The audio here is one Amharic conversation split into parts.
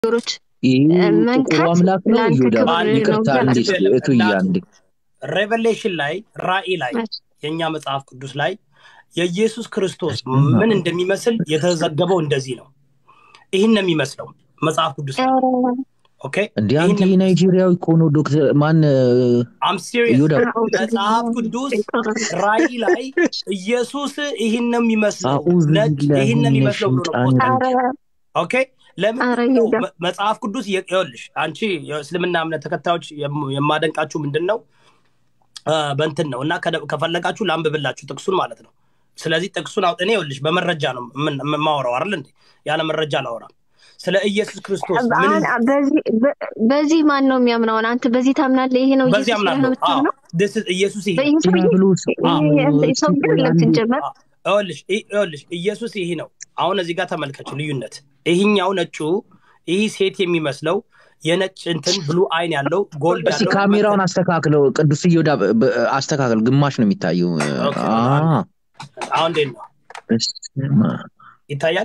ነገሮች ይህ ጥቁሩ መንካት አምላክ ነው ለአንተ ይሁዳ ክብር አንድ ነው ይቅርታ ብዬ እንዴ አላስብም። እቱ እያንዴ ሬቨሌሽን ላይ ራእይ ላይ የእኛ መጽሐፍ ቅዱስ ላይ የኢየሱስ ክርስቶስ ምን እንደሚመስል የተዘገበው እንደዚህ ነው። ይህን ነው የሚመስለው መጽሐፍ ቅዱስ ላይ ኦኬ። እንዲህ አንተ ይህን የናይጄሪያዊ እኮ ነው ዶክተር ማን አም ሲሪየስ ይሁዳ መጽሐፍ ቅዱስ ራእይ ላይ ኢየሱስ ይህን ነው የሚመስለው አዑዙ ነጭ ቢላሂ ይህን ነው ሚነ የሚመስለው ብሎ ነው ሸይጣን ፖስት ረጂም ኧረ ኦኬ ለምን ኧረ ነው ይሁዳ መ- መጽሐፍ ቅዱስ የ- ይኸውልሽ አንቺ የእስልምና እምነት ተከታዮች የም- የማደንቃችሁ ምንድን ነው አ፣ በእንትን ነው እና ከደ- ከፈለጋችሁ ላንብብላችሁ ጥቅሱን ማለት ነው ስለዚህ ጥቅሱን አውጥ እኔ ይኸውልሽ በመረጃ ነው የምን- የማወራው አይደል እንዴ ያለ መረጃ አላወራም ስለ ኢየሱስ ክርስቶስ ምን አን- በዚህ በ- በዚህ ማን ነው የሚያምነውን? አንተ በዚህ ታምናለህ? ይሄ ነው በዚህ ኢየሱስ ብለህ ነው አምናለሁ አዎ የምታምነው? this is ኢየሱስ ይሄ ነው በኢየሱስ ብዬ ዲያብሎስ ይሄ ሰው ግን የለም ሲጀመር አ፣ ይኸውልሽ ይ- ይኸውልሽ ኢየሱስ ይሄ ነው አሁን እዚህ ጋር ተመልከች ልዩነት ይህኛው ነጩ ይህ ሴት የሚመስለው የነጭ እንትን ብሉ አይን ያለው ጎልድ እስቲ ያለው ካሜራውን አስተካክለው ቅዱስ እዮዳ በ- በ- አስተካክል ግማሽ ነው የሚታየው ኦኬ አ አሁን እንዴት ነው በስመ አብ። ይታያል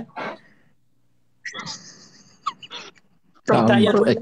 አሁን ይታያል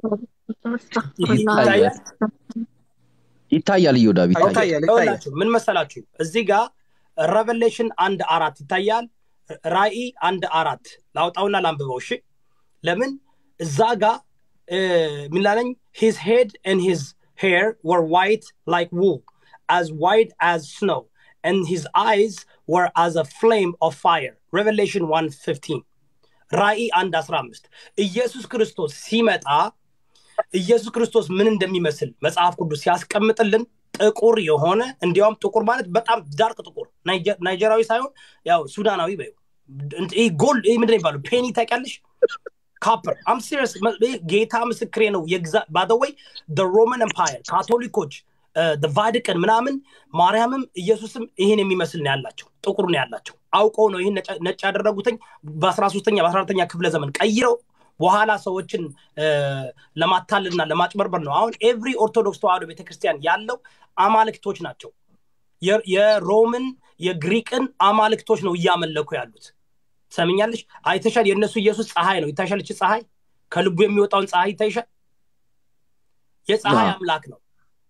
ይታያል ይታያል ይታያል እዮዳ ይታያል ይታያል ይታያል ይኸውላችሁ ምን መሰላችሁ እዚህ ጋር ሬቨሌሽን አንድ አራት ይታያል ራእይ አንድ አራት ላውጣውና ላንብበው እሺ ለምን እዛ ጋር ሚላለኝ ሂዝ ሄድ ን ሂዝ ሄር ወር ዋይት ላይክ wool as white as snow and his eyes were as a flame of fire revelation 115 ራእይ አንድ 15 ኢየሱስ ክርስቶስ ሲመጣ ኢየሱስ ክርስቶስ ምን እንደሚመስል መጽሐፍ ቅዱስ ሲያስቀምጥልን ጥቁር የሆነ እንዲያውም ጥቁር ማለት በጣም ዳርክ ጥቁር ናይጀ- ናይጀራዊ ሳይሆን ያው ሱዳናዊ በይው እንት- ይህ ጎልድ ይህ ምንድን ነው የሚባለው ፔኒ ታውቂያለሽ ካፐር አም ሲሪየስ ጌታ ምስክሬ ነው ባደወይ ሮማን ኤምፓየር ካቶሊኮች ቫቲካን ምናምን ማርያምም ኢየሱስም ይህን የሚመስል ነው ያላቸው ጥቁር ነው ያላቸው አውቀው ነው ይህን ነጭ- ነጭ ያደረጉትኝ በአስራ ሶስተኛ በአስራ አራተኛ ክፍለ ዘመን ቀይረው በኋላ ሰዎችን እ፣ ለማታለልና ለማጭበርበር ነው አሁን ኤቭሪ ኦርቶዶክስ ተዋህዶ ቤተክርስቲያን ያለው አማልክቶች ናቸው የ- የሮምን የግሪክን አማልክቶች ነው እያመለኩ ያሉት ሰምኛለሽ አይተሻል የእነሱ ኢየሱስ ፀሐይ ነው ይታሻል እቺ ፀሐይ ከልቡ የሚወጣውን ፀሐይ ይታይሻል የፀሐይ አዎ። አምላክ ነው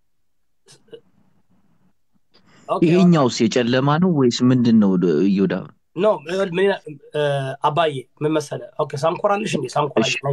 ኦኬ፣ ይሄኛውስ የጨለማ ነው ወይስ ምንድን ነው እዮዳ ኖ ምን ይላል? እ፣ አባዬ ምን መሰለ ኦኬ ሳንኮራልሽ እንዴ ሳንኮራ እሺ።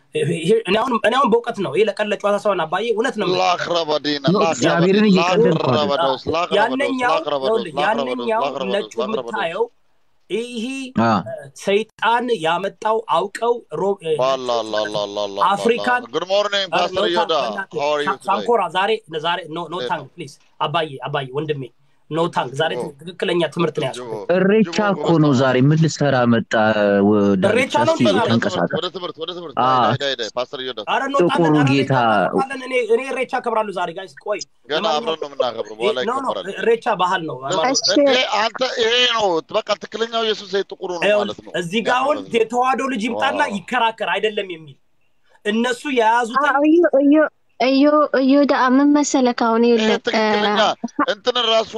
እኔ አሁን እኔ አሁን በእውቀት ነው ይሄ ለቀን ለጨዋታ ሳይሆን አባዬ እውነት ነው የምልህ። ላክረበዲና ነው እግዚአብሔርን እየቀለድኩ አይደለም። ላክረበዶስ ላክረበዶስ ያነኛው ላክረበዶስ ይኸውልህ፣ ያነኛው ላክረበዶስ ነጩ የምታየው ይህ አ ሰይጣን ያመጣው አውቀው ሮ- እ፣ ባላላላላላ አፍሪካን ጉድ ሞርኒንግ አ፣ ፓስተር ኖ ዮዳ ታንክ፣ ሃው አር ዩ ሳ- ሳንኮራ ዛሬ ዛሬ ኖ ኖ ታንክ ፕሊዝ አባዬ አባዬ ወንድሜ ኖ ታንክ ዛሬ ጅቦ ትክክለኛ ትምህርት ነው ያዝኩት ጅቦ እሬቻ ጅቦ እኮ ነው ዛሬ ምን ልትሰራ መጣ እሬቻ ዳርቻ ነው እስቲ እንዴ ዛሬ? ተንቀሳቀስ ወደ ትምህርት ወደ ትምህርት አ ዳይ ዳይ ዳይ ፓስተር ዮዳ አረ እንወጣለን ጥቁሩ አረ ጌታ እሬቻ እንወጣለን እኔ እኔ እሬቻ አከብራለሁ ዛሬ ጋይስ ቆይ ገና ለማንኛውም አብረን ነው የምናከብረው በኋላ ኖ ኖ ይከበራል እሬቻ ባህል ነው ሃይማኖት እሺ እንዴ አንተ ይሄ ነው በቃ ትክክለኛው ኢየሱስ ይሄ ጥቁሩ ነው ይኸውልህ፣ ማለት ነው እዚህ ጋር አሁን ማለት ነው የተዋህዶ ልጅ ይምጣና ዋው ይከራከር አይደለም የሚል እነሱ የያዙትን አዎ፣ እዩ እዩ እዩ እዮዳ ምን መሰለህ አሁን ይሄ ይኸውልህ እ፣ ትክክለኛ እንትንን ራሱ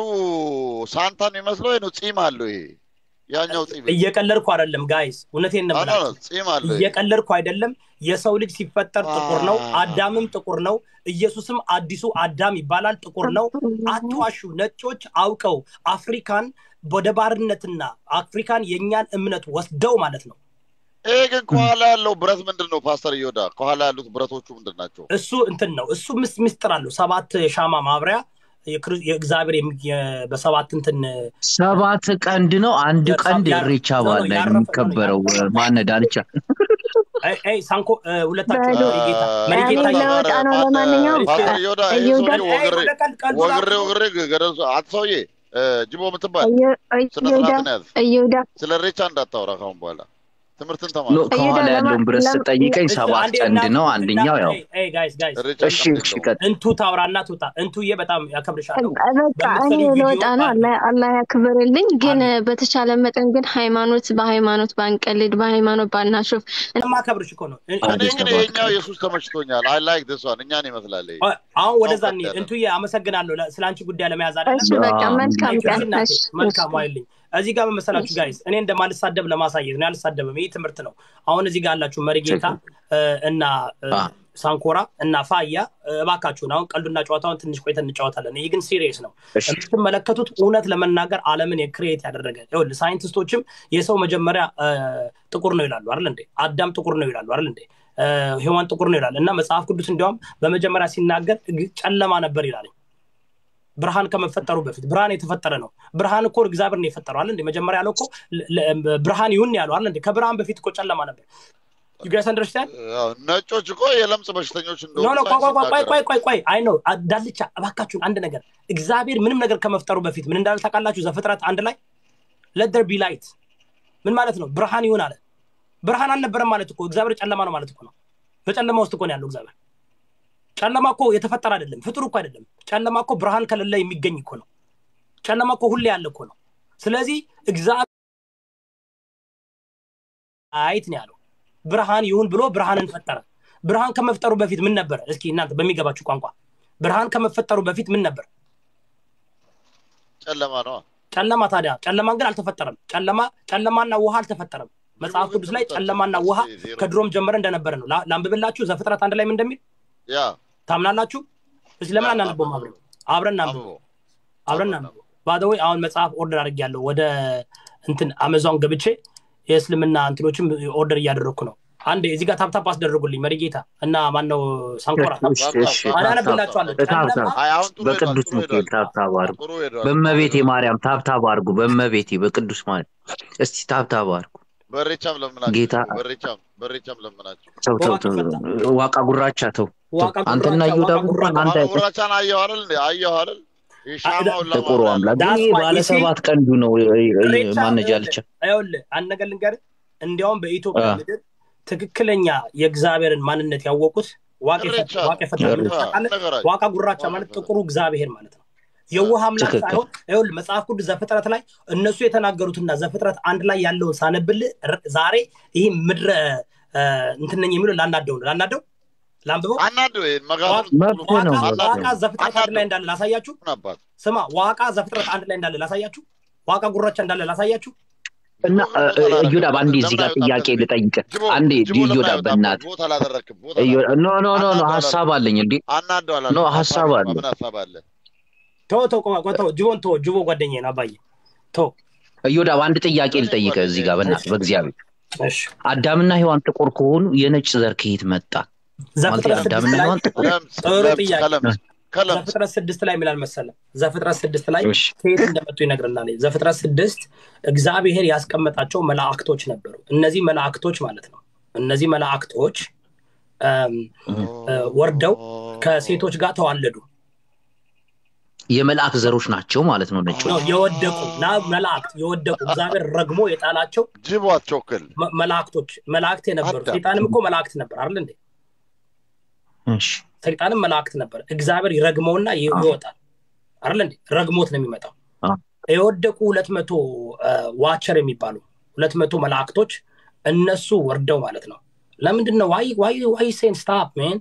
ሳንታን የሚመስለው ይሄ ነው ጺም አለው ይሄ ያኛው ጺም እየቀለድኩ አይደለም ጋይስ እውነቴን ነው አዎ ነው የምላችሁ ጺም አለው ይሄ እየቀለድኩ አይደለም የሰው ልጅ ሲፈጠር ጥቁር ነው አ- አዳምም ጥቁር ነው ኢየሱስም አዲሱ አዳም ይባላል ጥቁር ነው አትዋሹ ነጮች አውቀው አፍሪካን ወደ ባርነትና አፍሪካን የእኛን እምነት ወስደው ማለት ነው ይሄ ግን ከኋላ ያለው ብረት ምንድን ነው ፓስተር እዮዳ ከኋላ ያሉት ብረቶቹ ምንድን ናቸው እሱ እንትን ነው እሱ ምስ ምስጥር አለው ሰባት ሻማ ማብሪያ የክር- የእግዚአብሔር የሚ- የ- በሰባት እንትን ሰባት ቀንድ ነው አንድ የሳ- ቀንድ ያር- እሬቻ ኖ ኖ በዓል ላይ ነው ያረፈ ኖ ኖ የሚከበረው ያረፈ ማነ ዳልቻ አይ አይ ሳንኮ እ፣ ሁለታችሁ በሉ መሪ ጌታ መሪ እኔ ጌታ እያለ ለወጣ ነው ማን ለማንኛውም ፓስተር እዮዳ ይሄ እዮዳ ሰውዬ አይ ወግሬ ወደ ቀልድ ቀልዱ ወግሬ ራሱ ወግሬ ገደል አንተ ሰውዬ እ፣ ጅቦ የምትባል እዩ- ስነ እዮዳ ስርዓትን ያዝ እዮዳ ስለ ሬቻ እንዳታወራ ካሁን በኋላ ትምህርትን ኖ ተማር እዮዳ ከኋላ ለማ ያለውን ብረት ለም ስጠይቀኝ እሱ ሰባት አንዴ ቀንድ እናቱ ነው አንደኛው ያው ጋይስ ጋይስ ሬቻ እሺ ቀንድ እሺ የለውም ቀጥ እንቱ ታውራና ትውጣ እንቱዬ በጣም ያከብርሻለሁ በቃ እኔ በምትሰሪው ቪዲዮ ለወጣ ነው አለ አላህ አላህ ያክብርልኝ። ግን አሜን በተቻለ መጠን ግን ሃይማኖት በሃይማኖት ባንቀልድ በሃይማኖት ባናሾፍ የማከብርሽ እኮ ነው እ- እኔ አንድ ግን ሰባት ይሄኛው ቀንድ ኢየሱስ ተመችቶኛል አይ ላይክ ዲስ ዋን እኛን ይመስላል ይሄ አ- አሁን ወደዛ አሁን እንሂድ ቀጠለ እንቱዬ አመሰግናለሁ ለ- ስለ አንቺ ጉዳይ ለመያዝ አይደለም እሺ በቃ አዎ መልካም ቴንክ ዩ ቀን። እናቴ እሺ እሺ መልካም ዋይልኝ እዚህ ጋር በመሰላችሁ ጋይስ እኔ እንደማልሳደብ ለማሳየት ነው ያልሳደብም ይህ ትምህርት ነው አሁን እዚህ ጋር ያላችሁ መሪጌታ እ፣ እና እ፣ አ። ሳንኮራ እና ፋያ እ፣ እባካችሁን አሁን ቀልዱና ጨዋታውን ትንሽ ቆይተን እንጫወታለን ይህ ግን ሲሪየስ ነው እሺ የምትመለከቱት እውነት ለመናገር አለምን የክሬት ያደረገ ይኸውልህ ሳይንቲስቶችም የሰው መጀመሪያ እ፣ ጥቁር ነው ይላሉ አይደል እንዴ አዳም ጥቁር ነው ይላሉ አይደል እንዴ እ፣ ሔዋን ጥቁር ነው ይላል እና መጽሐፍ ቅዱስ እንዲያውም በመጀመሪያ ሲናገር ግ- ጨለማ ነበር ይላል ብርሃን ከመፈጠሩ በፊት ብርሃን የተፈጠረ ነው ብርሃን እኮ እግዚአብሔር ነው የፈጠረው አለ እንዴ መጀመሪያ ያለው እኮ ለ- ለ- ብርሃን ይሁን ያለው አለ እንዴ ከብርሃን በፊት እኮ ጨለማ ነበር ዩ ጋይስ አንደርስታንድ ያው ነጮች እኮ የለምጽ በሽተኞች ኖ እንደሆኑ ኖ ቆይ ቆይ ቆይ ቆይ ሳይንስ ቆይ ቆይ ቆይ አይ ነው ዳልቻ እባካችሁን አንድ ነገር እግዚአብሔር ምንም ነገር ከመፍጠሩ በፊት ምን እንዳለ ታውቃላችሁ ዘፍጥረት አንድ ላይ ለደር ቢ ላይት ምን ማለት ነው ብርሃን ይሁን አለ ብርሃን አልነበረም ማለት እኮ እግዚአብሔር ጨለማ ነው ማለት እኮ ነው በጨለማ ውስጥ እኮ ነው ያለው እግዚአብሔር ጨለማ እኮ የተፈጠረ አይደለም ፍጡር እኮ አይደለም ጨለማ እኮ ብርሃን ከሌለ የሚገኝ እኮ ነው ጨለማ እኮ ሁሌ ያለ እኮ ነው ስለዚህ እግዚአብሔር አይት ነው ያለው ብርሃን ይሁን ብሎ ብርሃንን ፈጠረ ብርሃን ከመፍጠሩ በፊት ምን ነበረ እስኪ እናንተ በሚገባችሁ ቋንቋ ብርሃን ከመፈጠሩ በፊት ምን ነበር ጨለማ ነው ጨለማ ታዲያ ጨለማን ግን አልተፈጠረም ጨለማ ጨለማና ውሃ አልተፈጠረም መጽሐፍ ቅዱስ ላይ ጨለማና ውሃ ከድሮም ጀመረ እንደነበረ ነው ላ- ላንብብላችሁ ዘፍጥረት አንድ ላይ ምን እንደሚል ያ ታምናላችሁ እስኪ ለምን ያ፣ አናነበውም አብረን አብረን እናንብበው አንብቦ አብረን እናንብበው ባደወይ አሁን መጽሐፍ ኦርደር አድርጌያለሁ ወደ እንትን አመዛን ገብቼ የእስልምና እንትኖችም ኦርደር እያደረግኩ ነው አንድ እዚህ ጋር ታፕታፕ አስደረጉልኝ መሪጌታ እና ማነው ሳንኮራ እሺ እሺ አናነብላችኋለሁ ታብታብ ጨለማ አይ አሁን ጥሩ ሄዷል በቅዱስ ጥሩ ሚካኤል ሄዷል ታብታብ አድርጉ ጥሩ ሄዷል በእመቤቴ ማርያም ታብታብ አድርጉ በእመቤቴ በቅዱስ ማርያም እስቲ ታብታብ አድርጉ በሬቻም ለምናቸው ጌታ በሬቻም በሬቻም ለምናቸው ተው ተው ተው ዋቃ ጉራቻ ተው ዋቃ አንተና ጉራቻ፣ ይሁዳ ዋቃ ጉራቻ። አንተ ጉራቻን አየሁ አይደል እንዴ አየሁ አይደል የሻማውን ጥቁሩ አምላክ That's ይሄ why ባለ you see- ሰባት ቀንዱ ነው ሬቻ ማነጃልቻ ይኸውልህ አንድ ነገር ልንገርህ እንዲያውም በኢትዮጵያ አ። ምድር ትክክለኛ የእግዚአብሔርን ማንነት ያወቁት ዋቅ እሬቻ ዋቅ የፈጠረው እሬቻ። ታውቃለህ? ዋቃ ጉራቻ ማለት ጥቁሩ እግዚአብሔር ማለት ነው የውሃ አምላክ ትክክል። ሳይሆን ይኸውልህ መጽሐፍ ቅዱስ ዘፍጥረት ላይ እነሱ የተናገሩትና ዘፍጥረት አንድ ላይ ያለውን ሳነብልህ ር- ዛሬ ይህ ምድረ እ፣ እንትን ነኝ የሚለው ላናደው ነው ላናደው ላንብበው አናዱ ይሄን መጋዘን መብት ዋቃ ነው አናዱ። ዋቃ ዘፍጥረት አንድ ላይ እንዳለ ላሳያችሁ አባት ስማ ዋቃ ዘፍጥረት አንድ ላይ እንዳለ ላሳያችሁ ዋቃ ጉራቻ እንዳለ ላሳያችሁ እና እዮዳ አንዴ እዚህ ጋር ጥያቄ ልጠይቅ አንዴ እዮዳ በእናት ቦታ አላደረክም ቦታ ኖ ኖ ኖ ኖ ሀሳብ አለኝ እንዴ አናዱ አላ ኖ ሀሳብ አለ ምን ሀሳብ አለ ተው ተው ቆማ ቆይ ተው ጅቦን ተው ጅቦ ጓደኛዬ ነው አባዬ ተው እዮዳ አንድ ጥያቄ ልጠይቅ እዚህ ጋር በእናት በእግዚአብሔር እሺ አዳምና ሔዋን ጥቁር ከሆኑ የነጭ ዘር ከየት መጣ ማለት ዘፍጥረት ስድስት አዳምና ላይ ሔዋን ጥቁር ለምጽ ጥሩ ለምጽ ጥያቄ። ከለምጽ ከለምጽ ዘፍጥረት ስድስት ላይ የሚላል መሰለ ዘፍጥረት ስድስት ላይ እሺ ከየት እንደመጡ ይነግርናል ዘፍጥረት ስድስት እግዚአብሔር ያስቀመጣቸው መላእክቶች ነበሩ እነዚህ መላእክቶች ማለት ነው እነዚህ መላእክቶች እም፣ እ፣ ወርደው ከሴቶች ጋር ተዋለዱ የመልአክ ዘሮች ናቸው ማለት ነው ነጮች ነው የወደቁ ና መላእክት የወደቁ እግዚአብሔር ረግሞ የጣላቸው ጅቦ አትቾክል መ- መላእክቶች መላእክት የነበሩ አዳም። ሰይጣንም እኮ መላእክት ነበር አይደል እንዴ እሺ ሰይጣንም መላእክት ነበር እግዚአብሔር ይረግመውና ይ- አዎ። ይወጣል አይደል እንዴ ረግሞት ነው የሚመጣው አዎ። የወደቁ ሁለት መቶ ዋቸር የሚባሉ ሁለት መቶ መላእክቶች እነሱ ወርደው ማለት ነው ለምንድን ነው ዋይ ዋይ ዋይ ሴን ስታፕ ሜን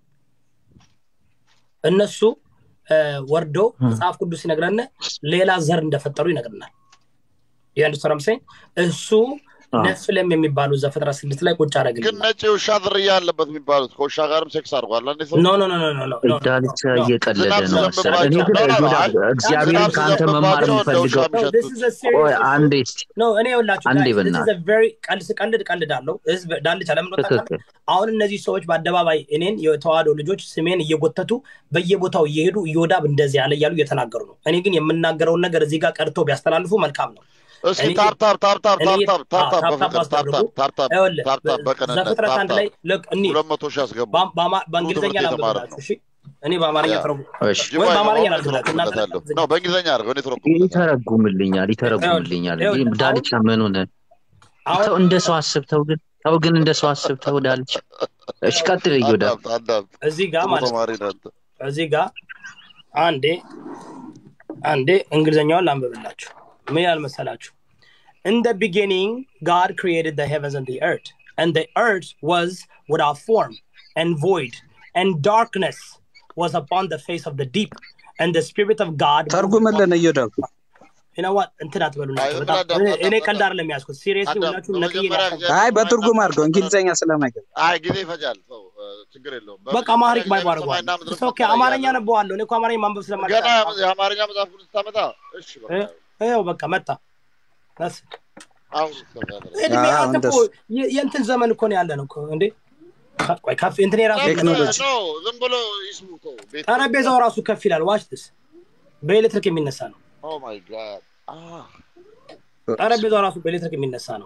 እነሱ እ፣ ወርደው ም። መጽሐፍ ቅዱስ ይነግረን ሌላ ዘር እንደፈጠሩ ይነግርናል የአንድ እሱ አዎ። ነፍለም የሚባሉ ዘፍጥረት ስድስት ላይ ቁጭ ግን አደረግልናል ነጭ የውሻ ዝርያ ያለበት የሚባሉት ከውሻ ጋርም ሴክስ አድርጓል አንዴ ሰው ኖ ኖ ኖ ኖ ኖ ኖ ኖ ዳልቻ ኖ እየቀለደ ዝናብ ነው መሰለህ እኔ ግን ሲዘንብባቸው- እዮዳ አይ፣ እግዚአብሔርን ዝናብ ከአንተ መማር ሲዘንብባቸው እንደ ውሻ የምፈልገው No, this is a serious ቆይ issue. አንዴ እስቲ ኖ እኔ ይኸውላችሁ አንዴ guys, this is በእናትህ። a very ቀልድ ስቀልድ ቀልዳለሁ ህዝብ ዳልቻ ለምን ወጣ ካለ ትክክል አሁን እነዚህ ሰዎች በአደባባይ እኔን የተዋህዶ ልጆች ስሜን እየጎተቱ በየቦታው እየሄዱ እዮዳብ እንደዚህ ያለ እያሉ እየተናገሩ ነው እኔ ግን የምናገረውን ነገር እዚህ ጋር ቀርተው ቢያስተላልፉ መልካም ነው እስኪ እኔ- ታፕ ታፕ ታፕ ታፕ እኔ- ታፕ ታፕ ታፕ አዎ፣ ታፕ በፍቅር ታፕ አስደርጉ። ታፕ ታፕ ይኸውልህ ታፕ ታፕ በቅንነት ዘፍጥረት ታፕ አንድ ታፕ ላይ ልክ እኒ ሁለት መቶ ሺህ አስገቡ በ- በአማ- በእንግሊዝኛ ትምህርት የተማረ ላንብብላችሁ እሺ እኔ በአማርኛ ያ። ተረጉ እሺ ጅቦ ወይ በአማርኛ አይገባውም ላድርግላችሁ እናንተ ይተረጉምለታለሁ ነው በእንግሊዝኛ አድርገው እኔ ተረጉምለታለሁ ይተረጉምልኛል ይተረጉምልኛል ይኸውልህ፣ እንዴ ዳልቻ ምን ሆነ አሁን ተው እንደ ሰው አስብ ተው ግን ተው ግን እንደ ሰው አስብ ተው ዳልቻ እሺ ቀጥል እዮዳ አዳምጥ አዳምጥ እዚህ ጋር ጥሩ ማለት ነው ተማሪ ነህ አንተ እዚህ ጋር አንዴ አንዴ እንግሊዝኛውን ላንብብላችሁ ምን ያህል መሰላችሁ In the beginning, God created the heavens and the earth, and the earth was without form and void, and darkness was upon the face of the deep, and the Spirit of God. moved ተርጉምልን እዮዳብ ይነዋ እንትን አትበሉ አይ፣ ናቸው ዝም በጣም ብለህ አዳምጥ፣ እኔ- እኔ አዳምጥ፣ ቀልድ አይደለም የሚያዝኩት ሲሪየስሊ አዳምጥ። ሁላችሁም ነቅዬ በመጀመሪያ ናቸው እግዚአብሔር አይ ሰማይና በትርጉም አድርገው እንግሊዝኛ ስለማይገባ አይ ጊዜ ይፈጃል። ሰው እ፣ ችግር የለውም። በቃ በመጀመሪያ አማሪክ ባይብ እግዚአብሔር አድርገዋል ሰማይና ምድርን ኦኬ ፈጠረ አማርኛ እያለ ነበዋለሁ እኔ እኮ አማርኛ ማንበብ ገና ስለማልችል የአማርኛ መጽሐፍ ቅዱስ ታመጣ። እሺ በቃ ይኸው በቃ መጣ በስ አሁን እስከዛ ድረስ እድሜ አዎ፣ አንተ እኮ እንደሱ። የ- የእንትን ዘመን እኮ ነው ያለ ነው እኮ እንዴ ከ- ቆይ ከፍ እንትን የራሱ ቴክኖሎጂ። ነው ዝም ብሎ ይስሙ ተው። ቤት ጠረጴዛው ራሱ ከፍ ይላል ዋች ስ በኤሌክትሪክ የሚነሳ ነው ኦ ማይ ጋድ አህ ጠረጴዛው ራሱ በኤሌክትሪክ የሚነሳ ነው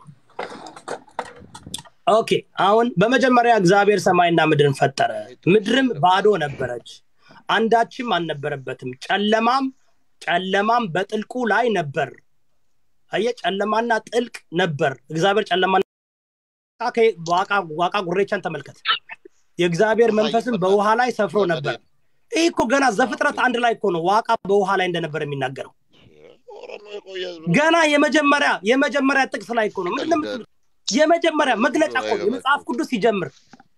ኦኬ አሁን በመጀመሪያ እግዚአብሔር ሰማይና ምድርን ፈጠረ ምድርም ባዶ ነበረች አንዳችም አልነበረበትም ጨለማም ጨለማም በጥልቁ ላይ ነበር አየ ጨለማና ጥልቅ ነበር እግዚአብሔር ጨለማና ዋቃ ዋቃ ጉሬቻን ተመልከት የእግዚአብሔር መንፈስም በውሃ ላይ ሰፍሮ ነበር ይህ እኮ ገና ዘፍጥረት አንድ ላይ እኮ ነው ዋቃ በውሃ ላይ እንደነበር የሚናገረው ኦሮሞ የቆየ ህዝብ ገና የመጀመሪያ የመጀመሪያ ጥቅስ ላይ እኮ ነው ምንድን ነው የምትሉት? የመጀመሪያ መግለጫ እኮ ነው። የመጽሐፍ ቅዱስ ሲጀምር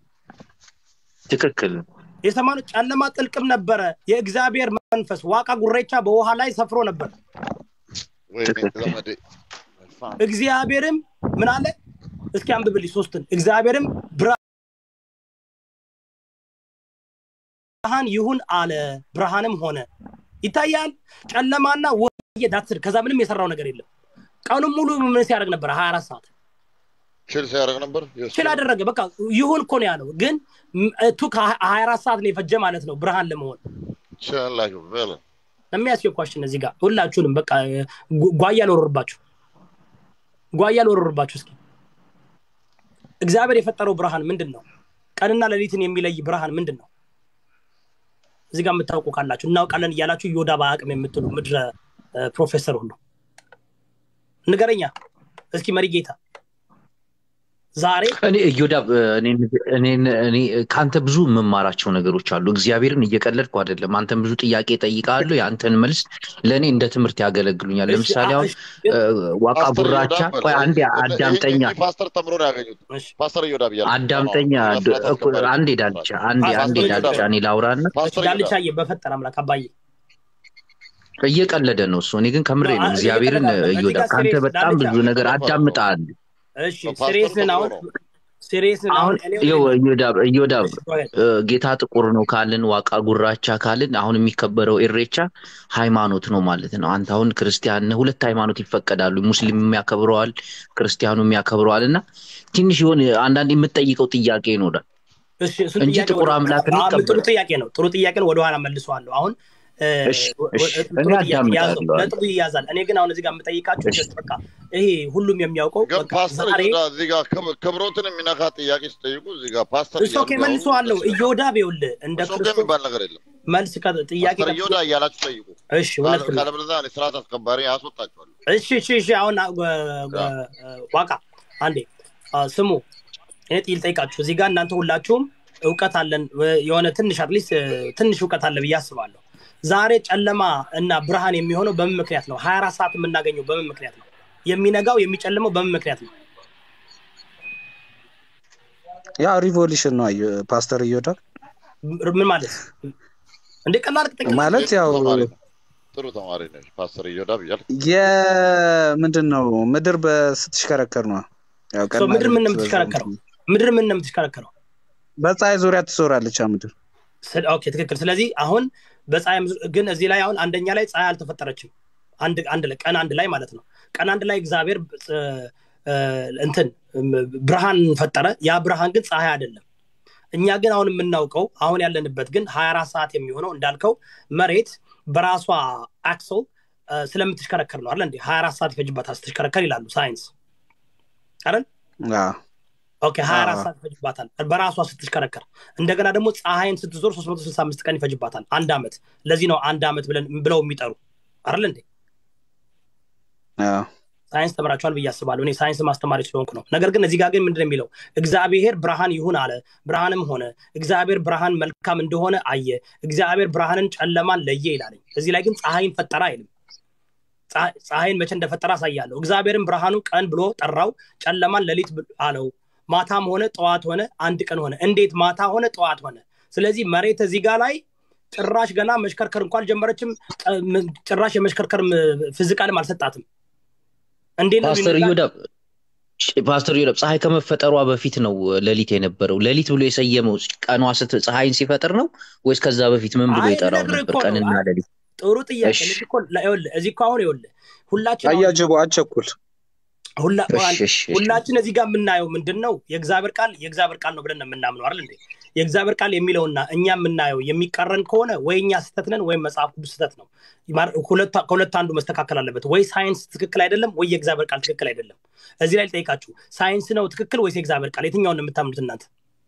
ትክክል የሰማነው ጨለማ ጥልቅም ነበረ የእግዚአብሔር መንፈስ ዋቃ ጉሬቻ በውሃ ላይ ሰፍሮ ነበር ወይኔ ዘመዴ እግዚአብሔርም ምን አለ እስኪ አንብብልኝ ሶስትን እግዚአብሔርም ብርሃን ይሁን አለ ብርሃንም ሆነ ይታያል ጨለማና ወየ ዳትር ከዛ ምንም የሰራው ነገር የለም ቀኑን ሙሉ ምን ሲያደርግ ነበር ሀያ አራት ሰዓት ችል ሲያደርግ ነበር የእሱ ችል አደረገ በቃ ይሁን እኮ ነው ያለው ግን ቱ ከሀያ አራት ሰዓት ነው የፈጀ ማለት ነው ብርሃን ለመሆን ችላላችሁ በለ የሚያስችል ኳሽን እዚህ ጋር ሁላችሁንም በቃ ጓ- ጓያ ልወረርባችሁ ጓያ ልወረርባችሁ እስኪ እግዚአብሔር የፈጠረው ብርሃን ምንድን ነው ቀንና ሌሊትን የሚለይ ብርሃን ምንድን ነው እዚህ ጋር የምታውቁ ካላችሁ እናውቃለን እያላችሁ ዮዳ በአቅም የምትሉ ምድረ እ፣ ፕሮፌሰር ሁሉ ንገረኛ እስኪ መሪ ጌታ ዛሬ እኔ እዮዳብ እኔን እኔን እኔ ከአንተ ብዙ የምማራቸው ነገሮች አሉ። እግዚአብሔርን እየቀለድኩ አይደለም። አንተን ብዙ ጥያቄ ጠይቃለሁ። የአንተን መልስ ለእኔ እንደ ትምህርት ያገለግሉኛል። እሺ፣ ለምሳሌ አ- አሁን እሺ፣ ግን- እ፣ ዋቃ ፓስተር ጉራቻ እዮዳብ ቆይ አንዴ አዳምጠኛ ይሄ ፓስተር ተምሮ ነው ያገኙት እሺ፣ ፓስተር እዮዳብ እያለ አዳምጠኛ ነው። ድ- እኮ አንዴ ዳልቻ አንዴ ፓስተር አንዴ እዮዳብ። ዳልቻ እኔ ላውራና ፓስተር እዮዳብ ዳልቻዬ በፈጠረ አምላክ አባዬ እየቀለደ ነው እሱ። እኔ ግን ከምሬ ነው፣ ነው። አ- እግዚአብሔርን እየቀለደ አይደለም። እዮዳብ እዚህ ጋር ከአንተ serious በጣም ዳልቻ። ብዙ ነገር አዳምጣለሁ። እሺ ፓስተር ሲሪየስን አሁን ተምሮ ሲሪየስን አሁን አሁን እኔ ይኸው እዮዳብ እዮዳብ እሺ፣ go ahead። እ፣ ጌታ ጥቁር ነው ካልን ዋቃ ጉራቻ ካልን አሁን የሚከበረው ኢሬቻ ሃይማኖት ነው ማለት ነው። አንተ አሁን ክርስቲያን ነህ፣ ሁለት ሃይማኖት ይፈቀዳሉ። ሙስሊም የሚያከብረዋል፣ ክርስቲያኑ የሚያከብረዋል እና ትንሽ የሆነ አንዳንድ የምትጠይቀው ጥያቄ ይኖራል እሺ እሱን እንጂ ጥያቄ ጥቁር ወደ- አምላክን አዎ፣ ጥሩ ይቀበላል። ጥያቄ ነው ጥሩ ጥያቄ ነው ወደኋላ መልሰዋለሁ አሁን እ፣ እሺ፣ ወ- እሺ፣ ወ- ጥሩ እኔ ጥያቄ ያዘው አዳምጣለሁ። ነጥቡ ይያዛል እኔ ግን አሁን እዚህ ጋር የምጠይቃችሁ እሺ። just በቃ ይሄ ሁሉም የሚያውቀው ግን በቃ ፓስተር ዛሬ እዮዳብ እዚህ ጋር ክብ- ክብሮትን የሚነካ ጥያቄ ሲጠይቁ እዚህ ጋር ፓስተር እሱ እያሉ ኦኬ ቢያወሩ መልሰዋለሁ ደስ ይላል። እዮዳብ ይኸውልህ እንደ እሱ ግን ክርስቶስ የሚባል ነገር የለም መልስ ከ- ጥያቄ ፓስተር ከ- እዮዳብ እያላችሁ ጠይቁ እሺ እውነት ነው ካለበለዚያ እኔ ስርዓት አስከባሪ አስወጣቸዋለሁ እሺ እሺ እሺ አሁን አ- ጓ- ጓ- ዋቃ አንዴ አ፣ ስሙ እኔ ጥይል ጠይቃችሁ እዚህ ጋር እናንተ ሁላችሁም እውቀት አለን ወ- የሆነ ትንሽ አትሊስት ትንሽ እውቀት አለ ብዬ አስባለሁ ዛሬ ጨለማ እና ብርሃን የሚሆነው በምን ምክንያት ነው ሀያ አራት ሰዓት የምናገኘው በምን ምክንያት ነው የሚነጋው የሚጨልመው በምን ምክንያት ነው ያ ሪቮሉሽን ነው አየ ፓስተር እዮዳብ ም- ምን ማለት እንደ ቀላል ጥቅም ማለት ያው ጥሩ ተማሪ ነው። ጥሩ ተማሪ ነች ፓስተር እዮዳብ እያልክ የምንድን ነው ምድር በስትሽከረከር ነው ያው ሰው ቀንና ምድር ምን ነው ሌሊት የምትሽከረከረው ምድር ምን ነው የምትሽከረከረው በፀሐይ ዙሪያ ትዞራለች ያ ምድር ስለ- ኦኬ ትክክል ስለዚህ አሁን በፀሐይ ምዝ- ግን እዚህ ላይ አሁን አንደኛ ላይ ፀሐይ አልተፈጠረችም አንድ አንድ ላይ ቀን አንድ ላይ ማለት ነው ቀን አንድ ላይ እግዚአብሔር እ፣ እ፣ እንትን እም፣ ብርሃን ፈጠረ ያ ብርሃን ግን ፀሐይ አይደለም እኛ ግን አሁን የምናውቀው አሁን ያለንበት ግን ሀያ አራት ሰዓት የሚሆነው እንዳልከው መሬት በራሷ አክሶል ስለምትሽከረከር ነው አለ እንዴ ሀያ አራት ሰዓት ይፈጅባታል ስትሽከረከር ይላሉ ሳይንስ አይደል አዎ። ኦኬ ሀያ አራት አዎ። ሰዓት ይፈጅባታል በራሷ ስትሽከረከር እንደገና ደግሞ ፀሐይን ስትዞር ሶስት መቶ ስልሳ አምስት ቀን ይፈጅባታል አንድ አመት ለዚህ ነው አንድ አመት ብለን ብለው የሚጠሩ አይደል እንዴ አዎ። ሳይንስ ተምራችኋል ብዬ አስባለሁ እኔ ሳይንስ ማስተማሪ ስለሆንኩ ነው ነገር ግን እዚህ ጋር ግን ምንድን ነው የሚለው እግዚአብሔር ብርሃን ይሁን አለ ብርሃንም ሆነ እግዚአብሔር ብርሃን መልካም እንደሆነ አየ እግዚአብሔር ብርሃንን ጨለማን ለየ ይላለኝ እዚህ ላይ ግን ፀሐይን ፈጠረ አይልም ፀሐ- ፀሐይን መቼ እንደፈጠረ አሳያለሁ እግዚአብሔርን ብርሃኑ ቀን ብሎ ጠራው ጨለማን ሌሊት ብ- አለው ማታም ሆነ ጠዋት ሆነ አንድ ቀን ሆነ እንዴት ማታ ሆነ ጠዋት ሆነ ስለዚህ መሬት እዚህ ጋር ላይ ጭራሽ ገና መሽከርከር እንኳን አልጀመረችም። ጨ- ም- ጭራሽ የመሽከርከር ም- ፊዚቃልም አልሰጣትም። እንዴት ነው ፓስተር ቢንላ ዮዳብ ፓስተር ዮዳብ ፀሐይ ከመፈጠሯ በፊት ነው ሌሊት የነበረው። ሌሊት ብሎ የሰየመው ቀኗ ስት ፀሐይን ሲፈጥር ነው ወይስ ከዛ በፊት ምን ብሎ አይ ይጠራው ልነግርህ ነበር? እኮ ነው። ቀንና አይ ሌሊት። ጥሩ ጥያቄ። እሺ ልክ እኮ ላ- ይኸውልህ እዚህ እኮ አሁን ይኸውልህ ሁላችን አሁን አያጅቡ አቸኩል ሁላ እሺ አንድ እሺ እሺ ሁላችን እዚህ ጋር የምናየው ምንድን ነው? የእግዚአብሔር ቃል የእግዚአብሔር ቃል ነው ብለን ነው የምናምነው አይደል እንዴ? የእግዚአብሔር ቃል የሚለውና እኛ የምናየው የሚቃረን ከሆነ ወይ እኛ ስህተት ነን ወይም መጽሐፍ ቅዱስ ስህተት ነው። ማር- ሁለቱ- ከሁለት አንዱ መስተካከል አለበት። ወይ ሳይንስ ትክክል አይደለም፣ ወይ የእግዚአብሔር ቃል ትክክል አይደለም። እዚህ ላይ ልጠይቃችሁ፣ ሳይንስ ነው ትክክል ወይስ የእግዚአብሔር ቃል? የትኛውን ነው የምታምኑት እናንተ?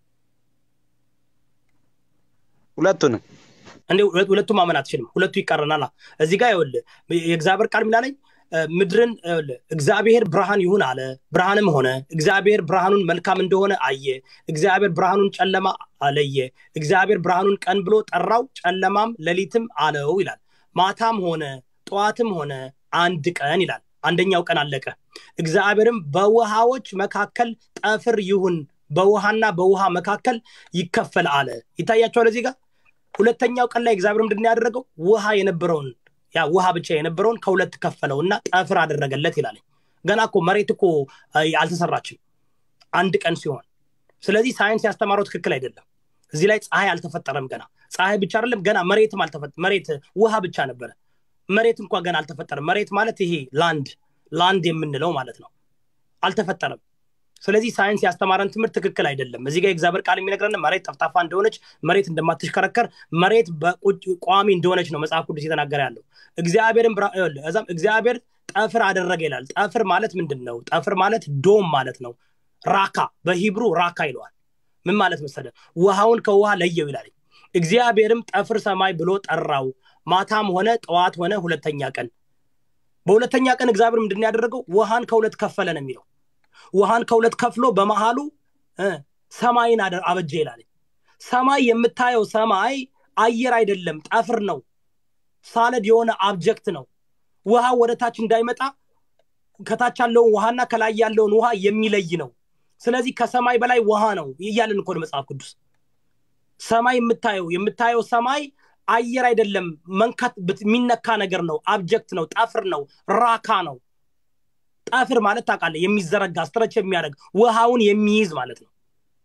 ሁለቱንም እንዴ ሁለት- ሁለቱም ማመን አትችልም። ሁለቱ ይቃረናል። እዚህ ጋር ይኸውልህ የእግዚአብሔር ቃል የሚላለኝ እ፣ ምድርን ይኸውልህ እግዚአብሔር ብርሃን ይሁን አለ፣ ብርሃንም ሆነ። እግዚአብሔር ብርሃኑን መልካም እንደሆነ አየ። እግዚአብሔር ብርሃኑን ጨለማ አለየ። እግዚአብሔር ብርሃኑን ቀን ብሎ ጠራው፣ ጨለማም ሌሊትም አለው ይላል። ማታም ሆነ ጠዋትም ሆነ አንድ ቀን ይላል። አንደኛው ቀን አለቀ። እግዚአብሔርም በውሃዎች መካከል ጠፍር ይሁን፣ በውሃና በውሃ መካከል ይከፈል አለ። ይታያቸዋል እዚህ ጋር ሁለተኛው ቀን ላይ እግዚአብሔር ምንድን ነው ያደረገው? ውሃ የነበረውን ያ ውሃ ብቻ የነበረውን ከሁለት ከፈለው እና ጠፍር አደረገለት ይላል። ገና እኮ መሬት እኮ አ፣ አልተሰራችም አንድ ቀን ሲሆን። ስለዚህ ሳይንስ ያስተማረው ትክክል አይደለም። እዚህ ላይ ፀሐይ አልተፈጠረም ገና። ፀሐይ ብቻ አይደለም ገና መሬትም አልተፈ መሬት ውሃ ብቻ ነበረ። መሬት እንኳ ገና አልተፈጠረም። መሬት ማለት ይሄ ላንድ ላንድ የምንለው ማለት ነው። አልተፈጠረም። ስለዚህ ሳይንስ ያስተማረን ትምህርት ትክክል አይደለም። እዚህ ጋር የእግዚአብሔር ቃል የሚነግረን መሬት ጠፍጣፋ እንደሆነች፣ መሬት እንደማትሽከረከር፣ መሬት በቁጭ ቋሚ እንደሆነች ነው መጽሐፍ ቅዱስ እየተናገረ ያለው። እግዚአብሔርም ብራ- ይኸውልህ፣ እዛም እግዚአብሔር ጠፍር አደረገ ይላል። ጠፍር ማለት ምንድን ነው? ጠፍር ማለት ዶም ማለት ነው። ራካ በሂብሩ ራካ ይለዋል። ምን ማለት መሰለ? ውሃውን ከውሃ ለየው ይላል። እግዚአብሔርም ጠፍር ሰማይ ብሎ ጠራው። ማታም ሆነ ጠዋት ሆነ ሁለተኛ ቀን። በሁለተኛ ቀን እግዚአብሔር ምንድን ነው ያደረገው? ውሃን ከሁለት ከፈለ ነው የሚለው ውሃን ከሁለት ከፍሎ በመሃሉ እ፣ ሰማይን አደ- አበጀ ይላል። ሰማይ የምታየው ሰማይ አየር አይደለም፣ ጠፍር ነው። ሳለድ የሆነ አብጀክት ነው። ውሃ ወደ ታች እንዳይመጣ ከታች ያለውን ውሃና ከላይ ያለውን ውሃ የሚለይ ነው። ስለዚህ ከሰማይ በላይ ውሃ ነው እያለን እኮ ነው መጽሐፍ ቅዱስ። ሰማይ የምታየው የምታየው ሰማይ አየር አይደለም፣ መንካት ብት- የሚነካ ነገር ነው። አብጀክት ነው፣ ጠፍር ነው፣ ራካ ነው። ጠፍር ማለት ታውቃለህ፣ የሚዘረጋ ስትረች የሚያደርግ ውሃውን የሚይዝ ማለት ነው።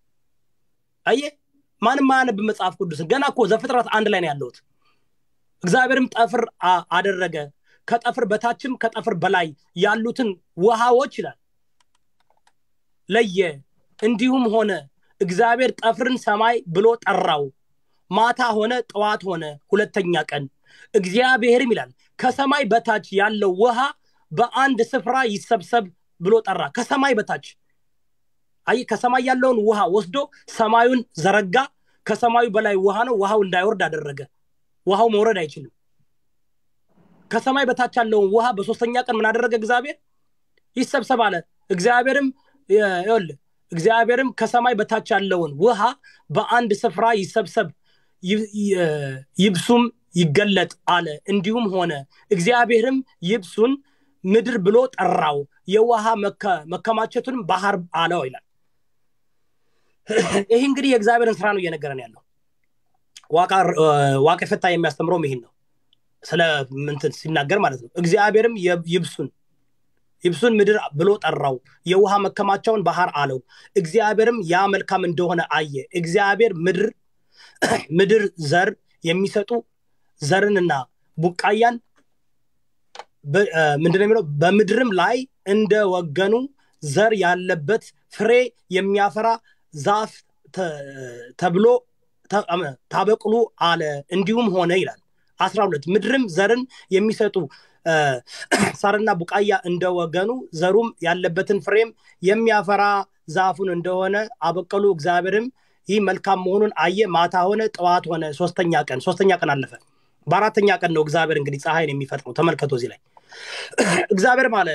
አየህ፣ ማንም ማያነብ መጽሐፍ ቅዱስን ገና እኮ ዘፍጥረት አንድ ላይ ነው ያለሁት። እግዚአብሔርም ጠፍር አ- አደረገ፣ ከጠፍር በታችም ከጠፍር በላይ ያሉትን ውሃዎች ይላል ለየ። እንዲሁም ሆነ። እግዚአብሔር ጠፍርን ሰማይ ብሎ ጠራው። ማታ ሆነ ጠዋት ሆነ ሁለተኛ ቀን። እግዚአብሔርም ይላል ከሰማይ በታች ያለው ውሃ በአንድ ስፍራ ይሰብሰብ ብሎ ጠራ። ከሰማይ በታች አይ ከሰማይ ያለውን ውሃ ወስዶ ሰማዩን ዘረጋ። ከሰማዩ በላይ ውሃ ነው። ውሃው እንዳይወርድ አደረገ። ውሃው መውረድ አይችልም። ከሰማይ በታች ያለውን ውሃ በሶስተኛ ቀን ምን አደረገ? እግዚአብሔር ይሰብሰብ አለ። እግዚአብሔርም ይኸውልህ እግዚአብሔርም ከሰማይ በታች ያለውን ውሃ በአንድ ስፍራ ይሰብሰብ ይ- ይ- ይብሱም ይገለጥ አለ። እንዲሁም ሆነ። እግዚአብሔርም ይብሱን ምድር ብሎ ጠራው፣ የውሃ መከ- መከማቸቱን ባህር አለው ይላል። ይህ እንግዲህ የእግዚአብሔርን ስራ ነው እየነገረን ያለው። ዋቃ- ዋቄ ፈታ የሚያስተምረውም ይህን ነው ስለ ምንትን ሲናገር ማለት ነው። እግዚአብሔርም የ- ይብሱን ይብሱን ምድር ብሎ ጠራው፣ የውሃ መከማቻውን ባህር አለው። እግዚአብሔርም ያ መልካም እንደሆነ አየ። እግዚአብሔር ምድር ምድር ዘር የሚሰጡ ዘርንና ቡቃያን በ- እ፣ ምንድነው የሚለው በምድርም ላይ እንደ ወገኑ ዘር ያለበት ፍሬ የሚያፈራ ዛፍ ተ- ተብሎ ተ- አመ- ታበቅሉ አለ። እንዲሁም ሆነ ይላል። አስራ ሁለት ምድርም ዘርን የሚሰጡ እ፣ ሳርና ቡቃያ እንደ ወገኑ ዘሩም ያለበትን ፍሬም የሚያፈራ ዛፉን እንደሆነ አበቀሉ። እግዚአብሔርም ይህ መልካም መሆኑን አየ። ማታ ሆነ፣ ጠዋት ሆነ፣ ሶስተኛ ቀን ሶስተኛ ቀን አለፈ። በአራተኛ ቀን ነው እግዚአብሔር እንግዲህ ፀሐይን የሚፈጥረው። ተመልከቱ እዚህ ላይ እግዚአብሔር ማለ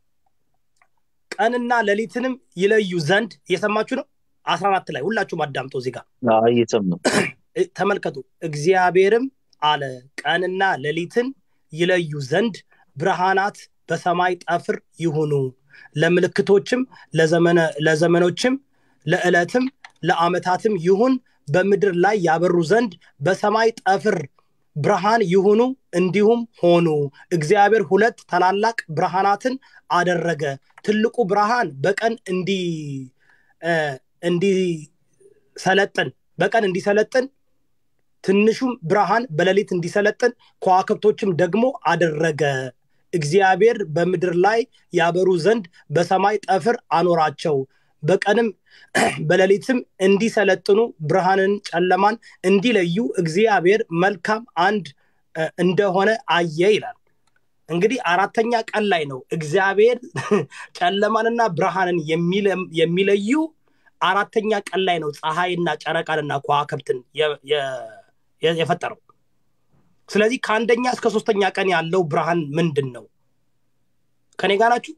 ቀንና ሌሊትንም ይለዩ ዘንድ እየሰማችሁ ነው። አስራ አራት ላይ ሁላችሁም አዳምጦ እዚህ ጋር እየሰማሁ እ- ተመልከቱ። እግዚአብሔርም አለ ቀንና ሌሊትን ይለዩ ዘንድ ብርሃናት በሰማይ ጠፍር ይሁኑ፣ ለምልክቶችም ለዘመነ- ለዘመኖችም ለዕለትም ለዓመታትም ይሁን፣ በምድር ላይ ያበሩ ዘንድ በሰማይ ጠፍር ብርሃን ይሁኑ እንዲሁም ሆኑ እግዚአብሔር ሁለት ታላላቅ ብርሃናትን አደረገ ትልቁ ብርሃን በቀን እንዲ እ፣ እንዲሰለጥን በቀን እንዲሰለጥን ትንሹም ብርሃን በሌሊት እንዲሰለጥን ከዋክብቶችም ደግሞ አደረገ እግዚአብሔር በምድር ላይ ያበሩ ዘንድ በሰማይ ጠፍር አኖራቸው በቀንም በሌሊትም እንዲሰለጥኑ ብርሃንን ጨለማን እንዲለዩ እግዚአብሔር መልካም አንድ እ፣ እንደሆነ አየ ይላል እንግዲህ አራተኛ ቀን ላይ ነው እግዚአብሔር ጨለማንና ብርሃንን የሚለ- የሚለዩ አራተኛ ቀን ላይ ነው ፀሐይና ጨረቃንና ከዋክብትን የ- የ- የ- የፈጠረው ስለዚህ ከአንደኛ እስከ ሶስተኛ ቀን ያለው ብርሃን ምንድን ነው ከኔ ጋር ናችሁ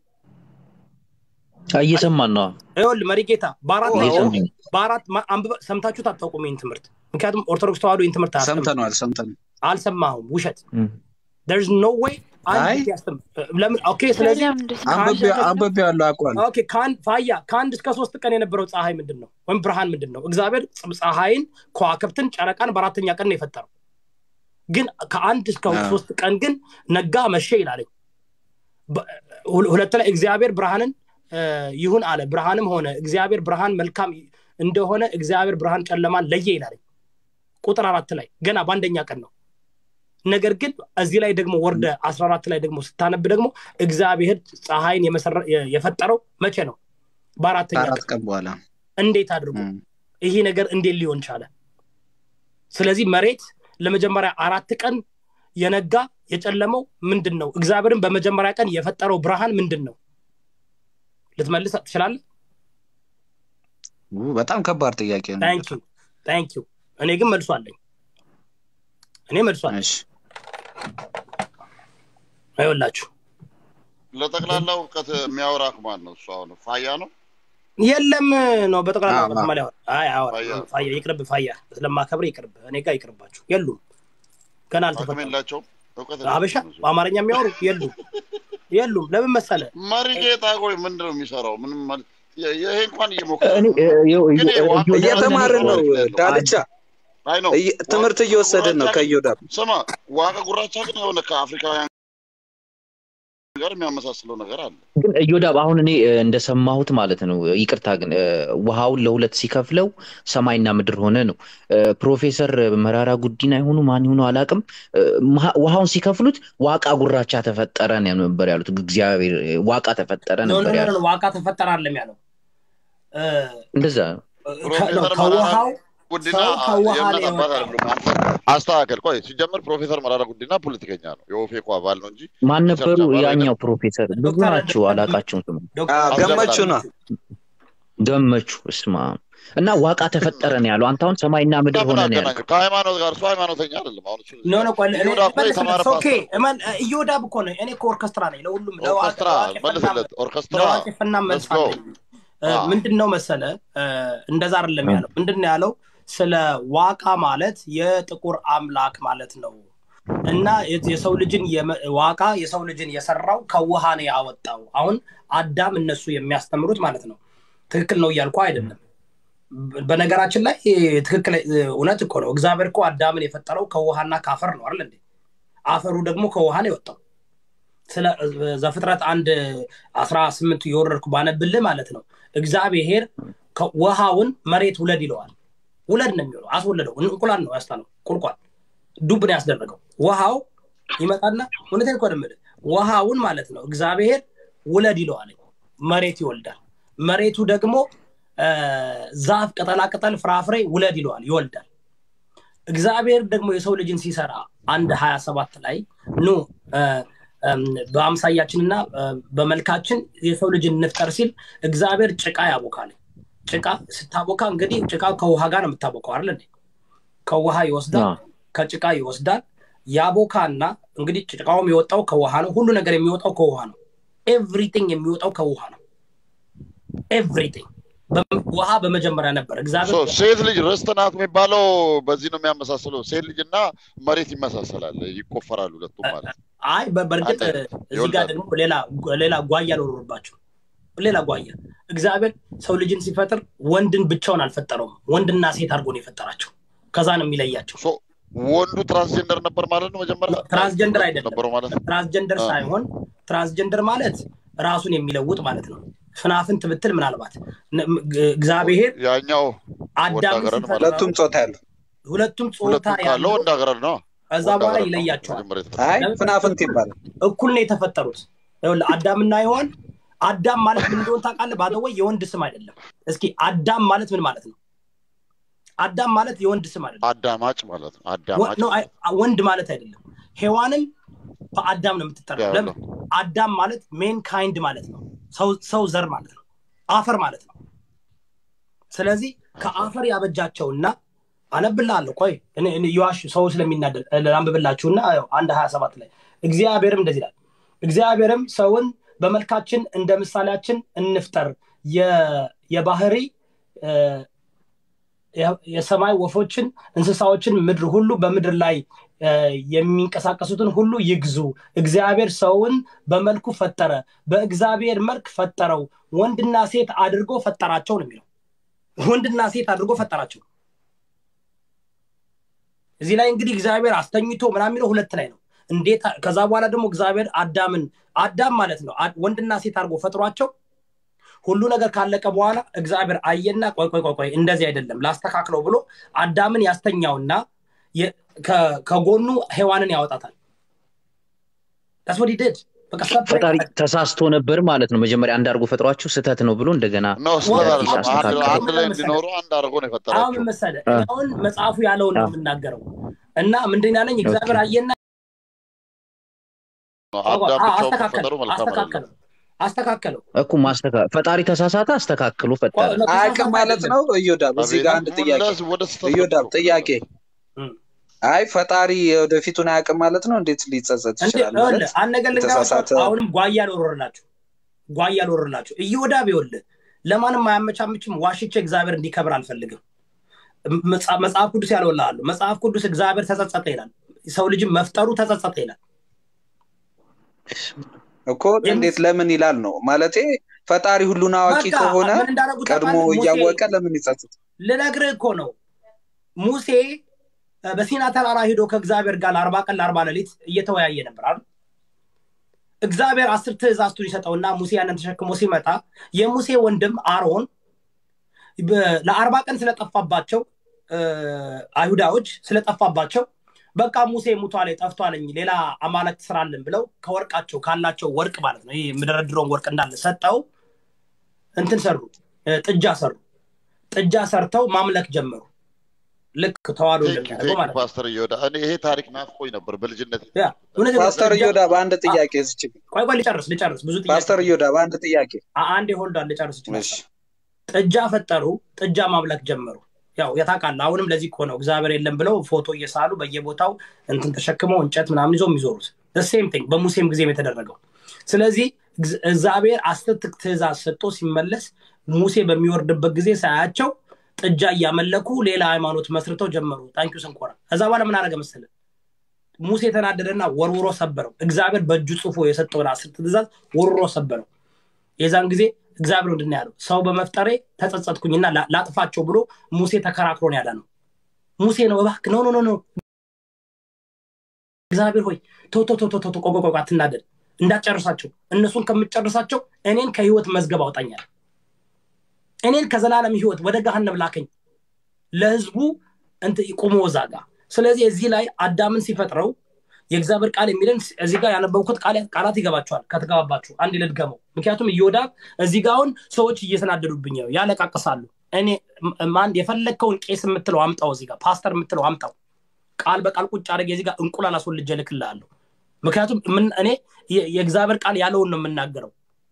እየሰማን ነው ይኸውልህ መሪ ጌታ በአራት ላይ እየሰማን በአራት ማ- አንብበ ሰምታችሁት አታውቁም ይህን ትምህርት ምክንያቱም ኦርቶዶክስ ተዋህዶ ይህን ትምህርት አያስተምርም። ሰምተነዋል ሰምተነዋል አልሰማሁም ውሸት እም። there's no way አንድ አይ። ጊዜ ያስተምር ለምን ኦኬ ስለዚህ አንብቤ ያለው አውቋል ኦኬ ከአንድ ፋያ ከአንድ እስከ ሶስት ቀን የነበረው ፀሐይ ምንድን ነው ወይም ብርሃን ምንድን ነው እግዚአብሔር ፅ- ፀሐይን ከዋክብትን ጨረቃን በአራተኛ ቀን ነው የፈጠረው ግን ከአንድ እስከ አዎ። ሶስት ቀን ግን ነጋ መሸ ይላለኝ በ- ሁ- ሁለት ላይ እግዚአብሔር ብርሃንን እ፣ ይሁን አለ ብርሃንም ሆነ እግዚአብሔር ብርሃን መልካም እንደሆነ እግዚአብሔር ብርሃን ጨለማን ለየ ይላለኝ ቁጥር አራት ላይ ገና በአንደኛ ቀን ነው ነገር ግን እዚህ ላይ ደግሞ ወርደ አስራ አራት ላይ ደግሞ ስታነብ ደግሞ እግዚአብሔር ፀሐይን የመሰረ- የ- የፈጠረው መቼ ነው በአራተኛ ከአራት ቀን ቀን በኋላ እንዴት አድርጎ እም። ይሄ ነገር እንዴት ሊሆን ቻለ ስለዚህ መሬት ለመጀመሪያ አራት ቀን የነጋ የጨለመው ምንድን ነው እግዚአብሔርን በመጀመሪያ ቀን የፈጠረው ብርሃን ምንድን ነው ልትመልስ ትችላለህ ው፣ በጣም ከባድ ጥያቄ ነው ታንክ ዩ ታንክ ዩ እኔ ግን መልሶ አለኝ እኔ መልሶ አለኝ እሺ አይወላችሁ ለጠቅላላ እውቀት የሚያወራ ማን ነው? እሱ አሁን ፋያ ነው። የለም ነው በጠቅላላ አዎ፣ እውቀት አዎ። ማሊያ አይ አወራ ፋያ። ፋያ ይቅርብ ፋያ ስለማከብር ይቅርብ እኔ ጋር ይቅርባችሁ የሉም ገና አቅም አልተፈጠሩም የላቸውም። እውቀት አበሻ የላቸውም እነሱ። በአማርኛ የሚያወሩ የሉም የሉም ለምን መሰለ መሪ ጌታ ቆይ ምንድን ነው የሚሰራው? ምንም ማለት ይ- ይሄ እንኳን እየሞከረ እኔ ነው። እ- ይኸው- ግን ይሄ ዋና እየወዳን እየተማርን ነው ያለው ዳልቻ አይ ነው እየ- ትምህርት እየወሰድን ነው ከዮዳብ ስማ፣ ዋቀ ጉራቻ ግን የሆነ ከአፍሪካውያን ጋር የሚያመሳስለው ነገር አለ። ግን እዮዳብ አሁን እኔ እ፣ እንደሰማሁት ማለት ነው ይቅርታ ግን እ፣ ውሃውን ለሁለት ሲከፍለው ሰማይና ምድር ሆነ ነው እ፣ ፕሮፌሰር መራራ ጉዲና ይሆኑ ማን ይሆኑ አላውቅም እ፣ መሀ- ውሃውን ሲከፍሉት ዋቃ ጉራቻ ተፈጠረ ነው ነበር ያሉት እግዚአብሔር እ፣ ዋቃ ተፈጠረ ኖ ኖ ነበር ኖ ያሉት ኖ፣ ዋቃ ተፈጠረ አይደለም ያለው እ፣ እንደዛ ነው ከ- ፕሮፌሰር ነው፣ መራራ ከውሃው ጉዲና ሰው ከውሃ የእምነት ነው አባት የወጣው አይደሉም። አስተካከል። ቆይ ሲጀመር ፕሮፌሰር መራራ ጉዲና ፖለቲከኛ ነው፣ የኦፌኮ አባል ነው እንጂ ማን ሪሰርች ነበሩ አባል አይደለም። ያኛው ፕሮፌሰር ብዙ ዶክተር ናቸው አላቃቸውም ስሙ ዶክተር ገመቹ ነው ገመቹ እስማ እና ዋቃ ተፈጠረ ነው ያለው አንተ አሁን ሰማይና ምድር ምን ሆነ ነው ያለው አገናኘው? ከሃይማኖት ጋር እሱ ሃይማኖተኛ አይደለም። አሁን እሱ ኖ ኖ ቆይ እኔ ይሁዳ እኮ መልስለት የተማረ ኦኬ ፓስተር ነው። እመን እዮዳብ እኮ ነው እኔ እኮ ኦርኬስትራ ነኝ ለሁሉም ለዋቂ ኦርኬስትራ ለዋቂ ፈና መልስለት። ኦርኬስትራ ለዋቂ ፈና መልስ let's go። አለኝ እ፣ አዎ። ምንድን ነው መሰለ እ፣ እንደዛ አይደለም እ። ያለው ምንድን ነው ያለው ስለ ዋቃ ማለት የጥቁር አምላክ ማለት ነው እና የ- የሰው ልጅን የመ- ዋቃ የሰው ልጅን የሰራው ከውሃ ነው ያወጣው አሁን አዳም እነሱ የሚያስተምሩት ማለት ነው ትክክል ነው እያልኩ አይደለም በ- በነገራችን ላይ እ፣ ትክክል እ፣ እውነት እኮ ነው እግዚአብሔር እኮ አዳምን የፈጠረው ከውሃና ከአፈር ነው አይደል እንዴ አፈሩ ደግሞ ከውሃ ነው የወጣው ስለ እ፣ ዘፍጥረት አንድ አስራ ስምንት የወረድኩ ባነብልህ ማለት ነው እግዚአብሔር ከ- ውሃውን መሬት ውለድ ይለዋል ውለድ ነው የሚሆነው አስወለደው እንቁላል ነው ያስጣለው ቁልቋል ዱብ ነው ያስደረገው ውሃው ይመጣና እውነቴን እኮ ነው የምልህ ውሃውን ማለት ነው እግዚአብሔር ውለድ ይለዋል መሬት ይወልዳል መሬቱ ደግሞ እ፣ ዛፍ ቅጠላቅጠል ፍራፍሬ ውለድ ይለዋል ይወልዳል እግዚአብሔር ደግሞ የሰው ልጅን ሲሰራ አንድ ሀያ ሰባት ላይ ኑ እ፣ እም፣ በአምሳያችንና እ፣ በመልካችን የሰው ልጅን እንፍጠር ሲል እግዚአብሔር ጭቃ ያቦካል ጭቃ ስታቦካ እንግዲህ ጭቃ ከውሃ ጋር ነው የምታቦካው አይደል እንዴ ከውሃ ይወስዳል አዎ። ከጭቃ ይወስዳል ያቦካና እንግዲህ ጭቃውም የወጣው ከውሃ ነው ሁሉ ነገር የሚወጣው ከውሃ ነው ኤቭሪቲንግ የሚወጣው ከውሃ ነው ኤቭሪቲንግ ውሃ በመጀመሪያ ነበር እግዚአብሔር ሶ ሴት ልጅ ርስት ናት የሚባለው በዚህ ነው የሚያመሳስለው። ሴት ልጅና መሬት ይመሳሰላል፣ ይቆፈራሉ ሁለቱም ማለት ነው። አይ በ- በእርግጥ አንድ አይነት እዚህ ጋር ይወልዳሉ። ደግሞ ሌላ ሌላ ጓያ ልወርባችሁ ሌላ ጓያ እግዚአብሔር ሰው ልጅን ሲፈጥር ወንድን ብቻውን አልፈጠረውም ወንድና ሴት አድርጎ ነው የፈጠራቸው ከዛ ነው የሚለያቸው ሶ ወንዱ ትራንስጀንደር ነበር ማለት ነው መጀመሪያ ትራንስጀንደር ሁለቱ አይደለም ነበሩ ማለት ነው ትራንስጀንደር አ። ሳይሆን ትራንስጀንደር ማለት ራሱን የሚለውጥ ማለት ነው ፍናፍንት ብትል ምናልባት ነ- ም- ግ- እግዚአብሔር ያኛው አዳምን ወንድ ሲፈጥረው ሁለቱም ጾታ ያለው ሁለቱም ጾታ ሁለቱም ካለው ያለው ወንድ ሀገር ነው ከዛ ወንድ በኋላ ሀገር ነው ይለያቸዋል መጀመሪያ የተፈጠረው። አይ ለምን? ፍናፍንት ይባላል እኩል ነው የተፈጠሩት ይኸውልህ አዳምና ሔዋን አዳም ማለት ምን እንደሆነ ታውቃለህ ባደወይ የወንድ ስም አይደለም እስኪ አዳም ማለት ምን ማለት ነው አዳም ማለት የወንድ ስም አይደለም አዳማጭ ማለት ነው ወ- አዳማጭ ነው፣ አይ- ወንድ ማለት አይደለም ሔዋንም በአዳም ነው የምትጠራው ያለው ለምን አዳም ማለት ሜን ካይንድ ማለት ነው ሰው- ሰው ዘር ማለት ነው አፈር ማለት ነው ስለዚህ ከአፈር ያበጃቸውና አነብልሃለሁ ቆይ እኔ- እኔ የዋሽ ሰው ስለሚናደድ ላንብብላችሁና ያው አንድ ሀያ ሰባት ላይ እግዚአብሔርም እንደዚህ ይላል እግዚአብሔርም ሰውን በመልካችን እንደ ምሳሌያችን እንፍጠር የ- የባህሪ እ፣ የ- የሰማይ ወፎችን እንስሳዎችን ምድር ሁሉ በምድር ላይ እ፣ የሚንቀሳቀሱትን ሁሉ ይግዙ እግዚአብሔር ሰውን በመልኩ ፈጠረ በእግዚአብሔር መልክ ፈጠረው ወንድና ሴት አድርጎ ፈጠራቸው ነው የሚለው ወንድና ሴት አድርጎ ፈጠራቸው እዚህ ላይ እንግዲህ እግዚአብሔር አስተኝቶ ምናምን የሚለው ሁለት ላይ ነው እንዴት ከዛ በኋላ ደግሞ እግዚአብሔር አዳምን አዳም ማለት ነው አ- ወንድና ሴት አድርጎ ፈጥሯቸው ሁሉ ነገር ካለቀ በኋላ እግዚአብሔር አየና ቆይ ቆይ ቆይ ቆይ እንደዚህ አይደለም ላስተካክለው ብሎ አዳምን ያስተኛውና የ- ከ- ከጎኑ ሔዋንን ያወጣታል that's what he did በቃ separate ፈጣሪ አደረገ። ተሳስቶ ነበር ማለት ነው መጀመሪያ አንድ አድርጎ ፈጥሯቸው ስህተት ነው ብሎ እንደገና ነው ስህተት ወንድ- አይደለም አንድ አስተካከለ አንድ ላይ ምን እንዲኖሩ አንድ አድርጎ ነው አሁን የፈጠራቸው ምን መሰለህ አ። እኔ አሁን መጽሐፉ ያለውን ነው አ። የምናገረው እና ምንድን ያለኝ እግዚአብሔር ኦኬ። አየና አዳም አ- ብቻውን አስተካከለው መፈጠሩ መልካም አይደለም አስተካከለው አስተካከለው እኮ ማስተካ ፈጣሪ ተሳሳተ አስተካክሎ ፈጠረ ቆይ፣ አያውቅም ተሳሳተ ማለት አይደለም። ነው እዮዳብ እዚህ ጋር አንድ ጥያቄ ሙለስ ወደ ስህተት እዮዳብ ገብቶ ጥያቄ እም። አይ ፈጣሪ ወደፊቱን አያውቅም ማለት ነው እንዴት ሊጸጸት እንዴ ይችላል ይኸውልህ ማለት አንድ ነገር ልንገራችሁ የተሳሳተ አሁንም ጓያ ልወረርላችሁ ጓያ ልወረርላችሁ እየወዳብ ይኸውልህ ለማንም አያመቻምችም ዋሽቼ እግዚአብሔር እንዲከብር አልፈልግም መጽ- መጽሐፍ ቅዱስ ያለውልሃሉ መጽሐፍ ቅዱስ እግዚአብሔር ተጸጸተ ይላል ሰው ልጅም መፍጠሩ ተጸጸተ ይላል እኮ እንዴት ለምን ይላል ነው ማለቴ ፈጣሪ ሁሉን አዋቂ በቃ ከሆነ ምን እንዳደረጉ ቀድሞ ታውቃለህ? ሙሴ እያወቀ ለምን ይጸጽት ልነግርህ እኮ ነው ሙሴ እ፣ በሲና ተራራ ሂዶ ከእግዚአብሔር ጋር ለአርባ ቀን ለአርባ ሌሊት እየተወያየ ነበር አይደል እግዚአብሔር አስር ትእዛዝቱን ይሰጠውና ሙሴ ያንን ተሸክሞ ሲመጣ የሙሴ ወንድም አሮን በ- ለአርባ ቀን ስለጠፋባቸው እ፣ አይሁዳዎች ስለጠፋባቸው በቃ ሙሴ ሙቷል ጠፍቷለኝ ሌላ አማልክት ስራልን ብለው ከወርቃቸው ካላቸው ወርቅ ማለት ነው ይህ የምደረድረውን ወርቅ እንዳለ ሰጠው እንትን ሰሩ እ፣ ጥጃ ሰሩ ጥጃ ሰርተው ማምለክ ጀመሩ ልክ ተዋህዶ እንደሚያደርገው ማለት ነው ፓስተር እየወዳ እኔ ይሄ ታሪክ ናፍቆኝ ነበር በልጅነት ያ፣ እውነት ነው። ፓስተር ጥጃ- እዮዳብ አንድ ጥያቄ ዝች ቆይ ቆይ ልጨርስ ልጨርስ ብዙ ጥያቄ ፓስተር እዮዳብ አንድ ጥያቄ አ- አንዴ ሆልዷል ልጨርስ ይችላል እሺ ጥጃ ፈጠሩ ጥጃ ማምለክ ጀመሩ ያው የታውቃለህ አሁንም ለዚህ እኮ ነው እግዚአብሔር የለም ብለው ፎቶ እየሳሉ በየቦታው እንትን ተሸክመው እንጨት ምናምን ይዞ የሚዞሩት ሴም ቲንግ በሙሴም ጊዜም የተደረገው ስለዚህ እግዚ- እግዚአብሔር አስር ትክ- ትእዛዝ ሰጥቶ ሲመለስ ሙሴ በሚወርድበት ጊዜ ሳያቸው ጥጃ እያመለኩ ሌላ ሃይማኖት መስርተው ጀመሩ ታንኪዩ ስንኮራ ከዛ በኋላ ምን አደረገ መሰለህ ሙሴ የተናደደና ወርውሮ ሰበረው እግዚአብሔር በእጁ ጽፎ የሰጠውን አስር ትእዛዝ ወርውሮ ሰበረው የዛን ጊዜ እግዚአብሔር ምንድን ነው ያለው ሰው በመፍጠሬ ተጸጸትኩኝና ላ- ላጥፋቸው ብሎ ሙሴ ተከራክሮ ነው ያለ ነው ሙሴ ነው እባክህ ኖ ኖ ኖ ኖ እግዚአብሔር ሆይ ቶ ቶ ቶ ቶ ቶ ቶ ቆይ ቆይ ቆይ አትናደድ እንዳጨርሳቸው እነሱን ከምጨርሳቸው እኔን ከህይወት መዝገብ አውጣኛል እኔን ከዘላለም ህይወት ወደ ገሃነብ ላከኝ ለህዝቡ እንት ቁሞ እዛ ጋ ስለዚህ እዚህ ላይ አዳምን ሲፈጥረው የእግዚአብሔር ቃል የሚለን እዚህ ጋር ያነበብኩት ቃል- ቃላት ይገባቸዋል ከተገባባችሁ አንድ ልድገመው ምክንያቱም እዮዳብ እዚህ ጋር አሁን ሰዎች እየተናደዱብኝ ነው ያለቃቅሳሉ እኔ ም- ማን የፈለግከውን ቄስ የምትለው አምጣው እዚህ ጋር ፓስተር የምትለው አምጣው ቃል በቃል ቁጭ አድርጌ እዚህ ጋር እንቁላል አስወልጄ እልክልሃለሁ ምክንያቱም ምን- እኔ የ- የእግዚአብሔር ቃል ያለውን ነው የምናገረው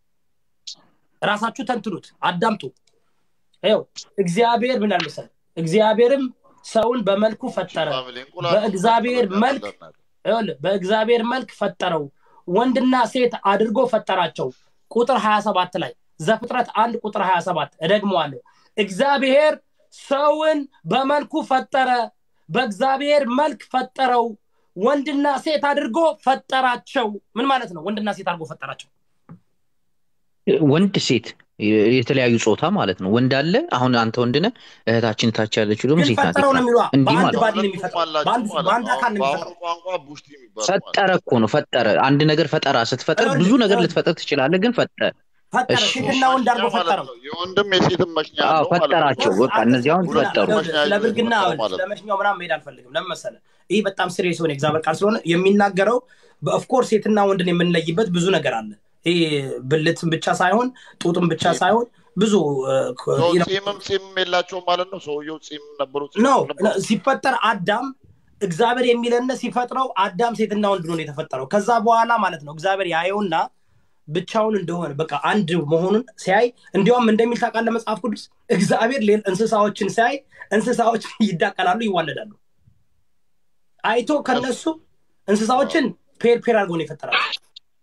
ራሳችሁ ተንትኑት አዳምጡ ይኸው እግዚአብሔር ምን ያህል መሰለህ እግዚአብሔርም ሰውን በመልኩ ፈጠረ ፋሚሊ እንቁላል በእግዚአብሔር መልክ ይኸውልህ በእግዚአብሔር መልክ ፈጠረው ወንድና ሴት አድርጎ ፈጠራቸው ቁጥር 27 ላይ ዘፍጥረት አንድ ቁጥር 27 እደግመዋለሁ እግዚአብሔር ሰውን በመልኩ ፈጠረ በእግዚአብሔር መልክ ፈጠረው ወንድና ሴት አድርጎ ፈጠራቸው ምን ማለት ነው ወንድና ሴት አድርጎ ፈጠራቸው ወንድ ሴት የተለያዩ ጾታ ማለት ነው። ወንድ አለ። አሁን አንተ ወንድ ነህ፣ እህታችን ታች ያለችው ደግሞ ግን ሴት ናት። ፈጠረው ነው የሚሏ እንዲህ በአንድ ማለት ባዲ ነው ሁለቱም የሚፈጥረው አላቸው በአንድ ማለት በአንድ ነው። አካል ነው በአሁኑ የሚፈጥረው ቋንቋ ቡሽቲ የሚባሉ ማለት ፈጠረ ነው። እኮ ነው ፈጠረ። አንድ ነገር ፈጠራ ስትፈጥር ብዙ ነገር ልትፈጥር ትችላለህ፣ ግን ፈጠረ። ፈጠረ እሺ ሴትና ወንድ መሽኛ አድርጎ ማለት ፈጠረው ነው። የወንድም የሴትም መሽኛ አዎ አለው ማለት ነው። ፈጠራቸው። በቃ እነዚህ አሁን ሁለቱም ፈጠሩ። መሽኛ ስለ ይዞ ብልግና የተፈጠረ አሁን ማለት ስለ ነው። መሽኛው ምናምን መሄድ አልፈልግም። ለምን መሰለህ? ይህ በጣም ሲሪየስ የሆነ እግዚአብሔር ቃል ስለሆነ የሚናገረው በኦፍኮርስ ሴትና ወንድን የምንለይበት ብዙ ነገር አለ። ይህ ብልትን ብቻ ሳይሆን ጡጥን ብቻ ጺም ሳይሆን ብዙ ሰው ጺምም ጺምም የላቸውም ማለት ነው። ሰውየው ጺም ነበሩ ጺም ነው ነበሩ። ሲፈጠር አዳም እግዚአብሔር የሚለነ ሲፈጥረው አዳም ሴትና ወንድ ነው የተፈጠረው። ከዛ በኋላ ማለት ነው እግዚአብሔር ያየውና ብቻውን እንደሆነ በቃ አንድ መሆኑን ሲያይ እንዲያውም እንደሚል ታውቃለህ መጽሐፍ ቅዱስ እግዚአብሔር ሌላ እንስሳዎችን ሲያይ እንስሳዎች ይዳቀላሉ፣ ይዋለዳሉ። አይቶ ከነሱ እንስሳዎችን ፔር ፔር አድርጎ ነው የፈጠራቸው።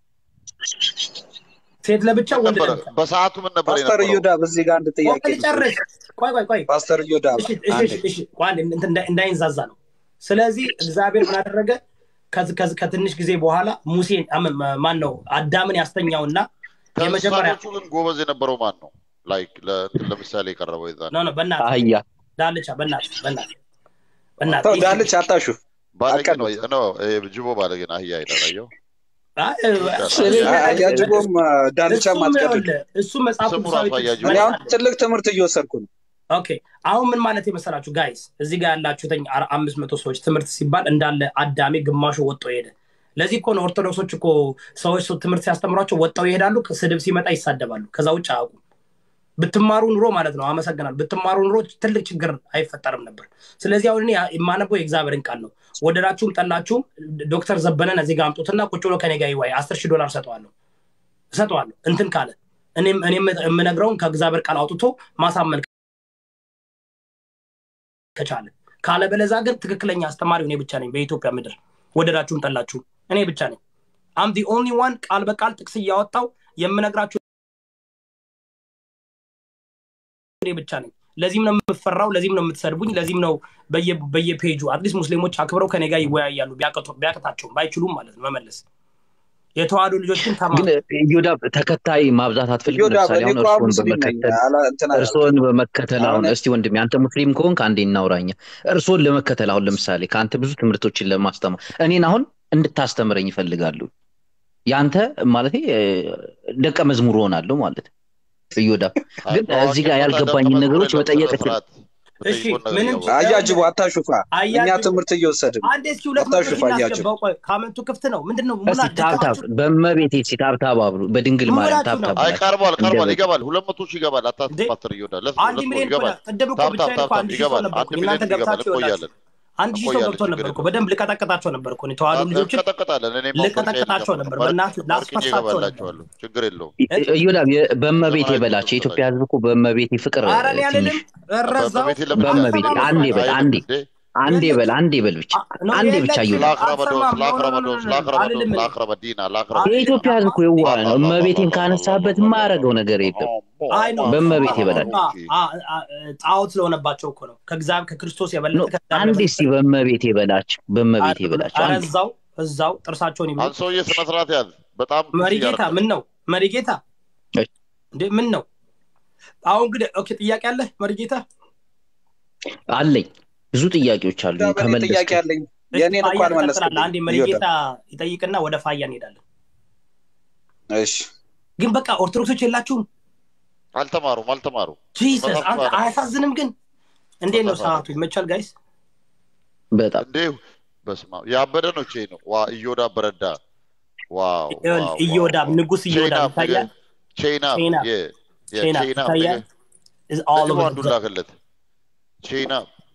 ሴት ለብቻ ምን ወንድ ነበረ ለብቻ። በሰዓቱ ምን ነበር ፓስተር የነበረው? እዮዳ በዚህ ጋር አንድ ጥያቄ ቆይ ልጨርስ። ቆይ ቆይ ቆይ ፓስተር እዮዳ እሺ እሺ አንዴ እሺ እሺ ቆይ አንዴ እንትን እንዳይ- እንዳይንዛዛ ነው። ስለዚህ እግዚአብሔር ምን አደረገ? ከዚ- ከዚ- ከትንሽ ጊዜ በኋላ ሙሴን አም- ማ- ማን ነው አዳምን ያስተኛውና የመጀመሪያ ከእንስሳቶቹ ግን ጎበዝ የነበረው ማን ነው? ላይክ ለምሳሌ የቀረበው የዛን ኖ ኖ በእናትህ አህያ ዳልቻ በእናትህ በእናትህ በእናትህ ተው ይህ- ዳልች አታሹፍ ባለጌ ነው አቀድ ነው ይሄ ጅቦ ባለጌ ነው። አህያ ይላል አየው። አይ፣ እ- አያጅቦም ዳልቻም እሱም አትቀድዱ ይኸውልህ፣ እሱ መጽሐፍ ስሙ ቅዱሳዊ ራሱ አያጅቦ እኔ መልስ አሁን አለ። ትልቅ ትምህርት እየወሰድኩ ነው ኦኬ አሁን ምን ማለት የመሰላችሁ ጋይስ እዚህ ጋር ያላችሁትኝ አር- አምስት መቶ ሰዎች ትምህርት ሲባል እንዳለ አዳሜ ግማሹ ወጦ ሄደ ለዚህ እኮ ነው ኦርቶዶክሶች እኮ ሰዎች ሰው ትምህርት ሲያስተምሯቸው ወጣው ይሄዳሉ ስድብ ሲመጣ ይሳደባሉ ከዛ ውጭ አያውቁም ብትማሩ ኑሮ ማለት ነው አመሰግናል ብትማሩ ኑሮ ትልቅ ችግር አይፈጠርም ነበር ስለዚህ አሁን እኔ የማነበው የእግዚአብሔርን ቃል ነው ወደዳችሁም ጠላችሁም ዶክተር ዘበነን እዚህ ጋር አምጡትና ቁጭ ብሎ ከኔ ጋር ይዋይ አስር ሺህ ዶላር እሰጠዋለሁ እሰጠዋለሁ እንትን ካለ እኔም እኔም የምነግረውን ከእግዚአብሔር ቃል አውጥቶ ማሳመን ከቻለ ካለበለዛ ግን ትክክለኛ አስተማሪ እኔ ብቻ ነኝ በኢትዮጵያ ምድር ወደዳችሁም ጠላችሁ እኔ ብቻ ነኝ አም ዲ ኦንሊ ዋን ቃል በቃል ጥቅስ እያወጣው የምነግራችሁ እኔ ብቻ ነኝ ለዚህም ነው የምፈራው ለዚህም ነው የምትሰድቡኝ ለዚህም ነው በየ- በየፔጁ አትሊስት ሙስሊሞች አክብረው ከኔ ጋር ይወያያሉ ቢያቅቶ- ቢያቅታቸውም ባይችሉም ማለት ነው መመለስ የተዋህዶ ልጆች ግን ተማሩ ግን ኢዮዳ ተከታይ ማብዛት አትፈልግም? እዮዳ ለምሳሌ እኔ አሁን እኮ እርስዎን ሙስሊም ነኝ በመከተል አላ- እንትን አላልኩም። እርስዎን በመከተል አሁን አሁን- እስቲ ወንድሜ አንተ ሙስሊም ከሆንክ አንዴ እናውራኛ። እርስዎን ለመከተል አሁን ለምሳሌ ከአንተ ብዙ ትምህርቶችን ለማስተማር እኔን አሁን እንድታስተምረኝ ይፈልጋሉ። የአንተ ማለት ደቀ መዝሙር ሆናለሁ ማለት ነው። እዮዳ ግን እዚህ ጋር ያልገባኝን ነገሮች መጠየቅ እችል እሺ፣ ምንም አያጅቡ አታሹፋ እኛ አያጅቡ ትምህርት እየወሰድን ነው። አንዴ እስኪ ሁለት መቶ አታሹፍ፣ ሺህ አያጅብ። እናስገባው ቆይ ካመንቱ ክፍት ነው ምንድን ነው እስቲ ሙላ ታብታብ ደካማችሁ በመቤቴ እስቲ ታብታብ አብሩ በድንግል ምን ማርያም ብላችሁ ነው? ታብታብ አይ ብላችሁ ቀርቧል ቀርቧል እንደበግ ይገባል ሁለት መቶ ሺህ ይገባል እንዴ? አታስፋትር እዮዳ ለስ አንድ ሁለት መቶ ሚሊዮን እኮ ይገባል ቅድም እኮ ታብ ታብ ብቻዬን ታብ እኮ ታብ አንድ ሺህ ሰው ይገባል ነበርኩ አንድ እናንተ ሚሊዮን ይገባል ገብታችሁ ይኸውላችሁ እንቆያለን አንድ ሺህ ሰው እንቆያለን ገብቶ ነበር ችግር እኮ የለውም በደንብ ልቀጠቅጣቸው ነበር እኮ እኔ ተዋህዶ ልጆችን እንቀጠቀጣለን እኔ ልቀጠቅጣቸው ነበር በእናትህ ላስፈሳቸው ነበር ይገባላቸዋለሁ ችግር የለውም እዮዳ በመቤቴ በላቸው የኢትዮጵያ ሕዝብ እኮ በመቤቴ ፍቅር ኧረ እኔ ትንሽ አልልም እረዛው በመቤቴ ለምን በመቤቴ ይላል? አንዴ በል አንዴ እንዴ? አንዴ በል አንዴ በል ብቻ አንዴ ብቻ እዮዳ ላክረበዶ አልሰማም። ላክረበዶ ኖ፣ ኖ፣ ኖ፣ ኖ፣ ላክረበዶ አልልም እኔ። ላክረበዲና ላክረበ የኢትዮጵያ ሕዝብ እኮ የዋህ ነው። እመቤቴን ካነሳበት የማያደርገው ነገር የለም። አይ ነው በእመቤቴ በላቸው። ጣዖት ስለሆነባቸው እኮ ነው ከእግዚአብሔር ከክርስቶስ ኖ፣ የበለጠ ከእግዚአብሔር አንዴ የበለጠ እስቲ በእመቤቴ በላቸው በእመቤቴ በላቸው ኧረ አንዴ እዛው እዛው ጥርሳቸውን ይብሉ አንድ ሰውዬ ስነ ስርዓት ያዝ በጣም መሪጌታ ምን ነው መሪጌታ እሺ። እንዴ ምን ነው አሁን እንግዲህ ኦኬ ጥያቄ አለ መሪጌታ አለኝ ብዙ ጥያቄዎች አሉ እዮዳ በእኔ ጥያቄ ከመለስክ አለኝ የእኔን እኮ ፋያ ትቀጥላለህ አልመለስክልኝም አንዴ እዮዳ መሪጌታ ይጠይቅና ወደ ፋያ እንሄዳለን እሺ ግን በቃ ኦርቶዶክሶች የላችሁም አልተማሩም አልተማሩ ጂሰስ መጽሐፍ አንተ ቅዱስ አያሳዝንም ግን እንዴት ነው መጽሐፍ ሰዓቱ ይመቻል ጋይስ በጣም እንዴ በስማ ያበደ ነው ቼ ነው ዋ እዮዳ በረዳ ዋው ይኸውልህ ኢዮዳብ ንጉስ ኢዮዳብ ይታያል ቼና ቼና ቼና ይታያል is all ለጅቦ over አንዱ the ላክለት ቼና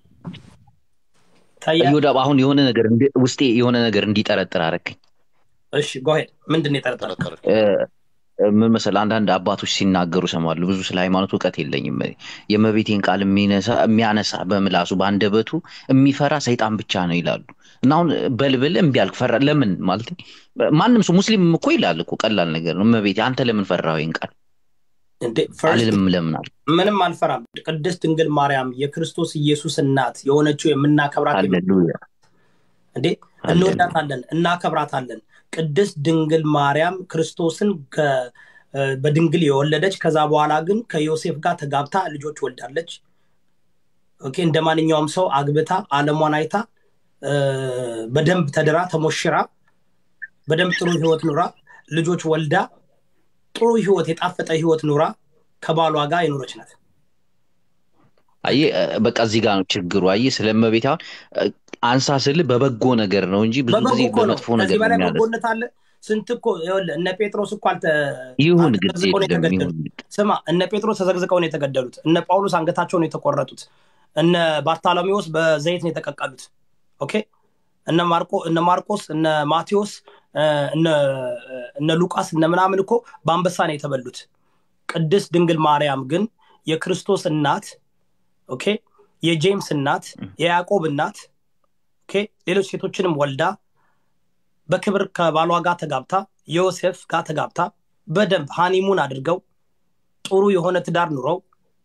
ይታያል እዮዳ አሁን የሆነ ነገር እንዲ- ውስጤ የሆነ ነገር እንዲጠረጥር አረከኝ እሺ ጎሄድ ምንድን ነው የጠረጠርከው ጠረጠረ እ፣ ምን መሰለህ አንዳንድ አባቶች ሲናገሩ ሰማሉ ብዙ ስለ ሃይማኖት እውቀት የለኝም የመቤቴን ቃል የሚነሳ የሚያነሳ በምላሱ በአንደበቱ የሚፈራ ሰይጣን ብቻ ነው ይላሉ እና አሁን በልብል እምቢ አልክ ፈራ ለምን ማለት ማንም ሰው ሙስሊም እኮ ይላል እኮ ቀላል ነገር ነው እመቤቴ አንተ ለምን ፈራው ይህን ቃል እንዴ ፈርስት አልልም ለምን አልክ ምንም አልፈራም ቅድስት ድንግል ማርያም የክርስቶስ ኢየሱስ እናት የሆነችው የምናከብራት ሃሌሉያ እንዴ እንወዳታለን እናከብራታለን ቅድስት ድንግል ማርያም ክርስቶስን ከ- እ፣ በድንግል የወለደች ከዛ በኋላ ግን ከዮሴፍ ጋር ተጋብታ ልጆች ወልዳለች። ኦኬ እንደ ማንኛውም ሰው አግብታ አለሟን አይታ እ፣ በደንብ ተድራ ተሞሽራ በደንብ ጥሩ ህይወት ኑራ ልጆች ወልዳ ጥሩ ህይወት የጣፈጠ ህይወት ኑራ ከባሏ ጋር የኖረች ናት። አየህ እ፣ በቃ እዚህ ጋር ነው ችግሩ። አየህ ስለ እመቤት አሁን እ፣ አንሳ ስል በበጎ ነገር ነው እንጂ ብዙ በበጎ ጊዜ እኮ ነው። በመጥፎ ነገር ከዚህ ነው በላይ የሚያነሳ። በጎነት አለ? ስንት እኮ ይኸውልህ እነ ጴጥሮስ እኮ አልተ ይሁን ግድ ተዘግዝቀው ነው የለም የተገደሉት። ይሁን ስማ እነ ጴጥሮስ ተዘግዝቀው ነው የተገደሉት። እነ ጳውሎስ አንገታቸው ነው የተቆረጡት። እነ ባርታሎሜዎስ በዘይት ነው የተቀቀሉት። ኦኬ እነ ማርቆ እነ ማርቆስ እነ ማቴዎስ እ፣ እነ እነ ሉቃስ እነ ምናምን እኮ በአንበሳ ነው የተበሉት። ቅድስት ድንግል ማርያም ግን የክርስቶስ እናት ኦኬ የጄምስ እናት የያዕቆብ እናት ኦኬ ሌሎች ሴቶችንም ወልዳ በክብር ከባሏ ጋር ተጋብታ ዮሴፍ ጋር ተጋብታ በደንብ ሃኒሙን አድርገው ጥሩ የሆነ ትዳር ኑረው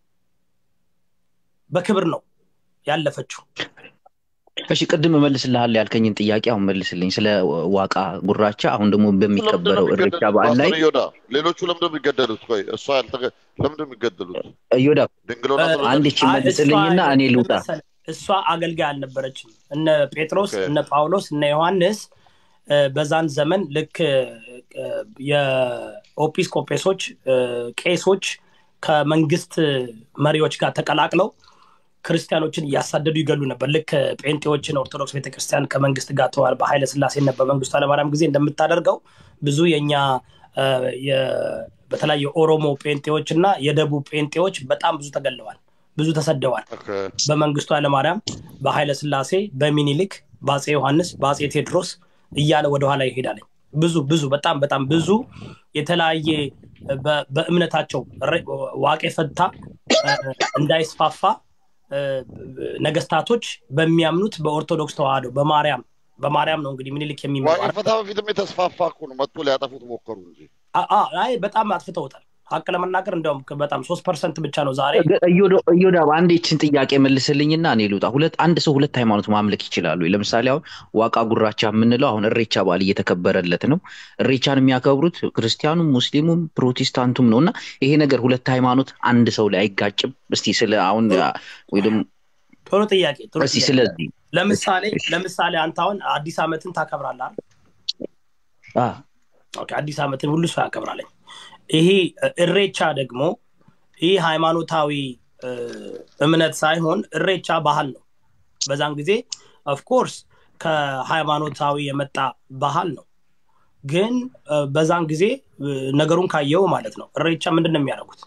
በክብር ነው ያለፈችው። እሺ ቅድም እመልስልሃለሁ ያልከኝን ጥያቄ አሁን መልስልኝ። ስለ ዋቃ ጉራቻ አሁን ደግሞ ለምንድን ነው በሚከበረው እሬቻ የሚገደሉት? በዓል ላይ ፓስተር ዮዳ ሌሎቹ ለምንድን ነው የሚገደሉት? ቆይ እሷ ያልተገ ለምንድን ነው የሚገደሉት? እዮዳ ድንግሎና እ፣ ስለሆነች? አንድ ይቺ አይ፣ መልስልኝና እሷ እኔ ልውጣ። መሰለህ፣ እሷ አገልጋይ አልነበረችም። እነ ጴጥሮስ ኦኬ። እነ ጳውሎስ እነ ዮሐንስ እ፣ በዛን ዘመን ልክ እ፣ የኦጲስቆጶሶች እ፣ ቄሶች ከመንግስት መሪዎች ጋር ተቀላቅለው ክርስቲያኖችን እያሳደዱ ይገሉ ነበር። ልክ ጴንጤዎችን ኦርቶዶክስ ቤተክርስቲያን ከመንግስት ጋር ተዋል በኃይለ ስላሴና በመንግስቱ ኃይለማርያም ጊዜ እንደምታደርገው ብዙ የኛ እ፣ የ- በተለይ የኦሮሞ ጴንጤዎች እና የደቡብ ጴንጤዎች በጣም ብዙ ተገለዋል፣ ብዙ ተሰደዋል። ኦኬ። በመንግስቱ ኃይለማርያም፣ በኃይለ ስላሴ፣ በሚኒሊክ፣ በአፄ ዮሐንስ፣ በአፄ ቴዎድሮስ እያለ ወደኋላ ይሄዳል። ብዙ ብዙ በጣም በጣም ብዙ የተለያየ በ- በእምነታቸው ረ- ዋቄ ፈታ እ፣ እንዳይስፋፋ እ፣ ነገስታቶች በሚያምኑት በኦርቶዶክስ ተዋህዶ በማርያም በማርያም ነው እንግዲህ ምኒልክ ዋቄ የሚመራ ፈታ በፊትም የተስፋፋ እኮ ነው። መጥቶ ሊያጠፉት ሞከሩ እንጂ አ- አ- አይ በጣም አጥፍተውታል። ሀቅ ለመናገር እንዲያውም በጣም ሶስት ፐርሰንት ብቻ ነው ዛሬ እዮዳ አንድ ይችን ጥያቄ መልስልኝና እኔ ልውጣ። ሁለት አንድ ሰው ሁለት ሃይማኖት ማምለክ ይችላሉ? ለምሳሌ አሁን ዋቃ ጉራቻ የምንለው አሁን እሬቻ በዓል እየተከበረለት ነው። እሬቻን የሚያከብሩት ክርስቲያኑም፣ ሙስሊሙም ፕሮቴስታንቱም ነው እና ይሄ ነገር ሁለት ሃይማኖት አንድ ሰው ላይ አይጋጭም? እስቲ ስለ አሁን ወይ ደግሞ ጥሩ ጥያቄ ጥሩ እስቲ ጥያቄ። ስለዚህ ለምሳሌ እሺ። ለምሳሌ አንተ አሁን አዲስ ዓመትን ታከብራለህ አይደል? አ፣ ኦኬ፣ አዲስ ዓመትን ሁሉ ሰው ያከብራለኝ። ይሄ እ፣ እሬቻ ደግሞ ይህ ሃይማኖታዊ እ፣ እምነት ሳይሆን እሬቻ ባህል ነው። በዛን ጊዜ ኦፍኮርስ ከሃይማኖታዊ የመጣ ባህል ነው። ግን እ፣ በዛን ጊዜ እ፣ ነገሩን ካየው ማለት ነው እሬቻ ምንድን ነው የሚያደርጉት?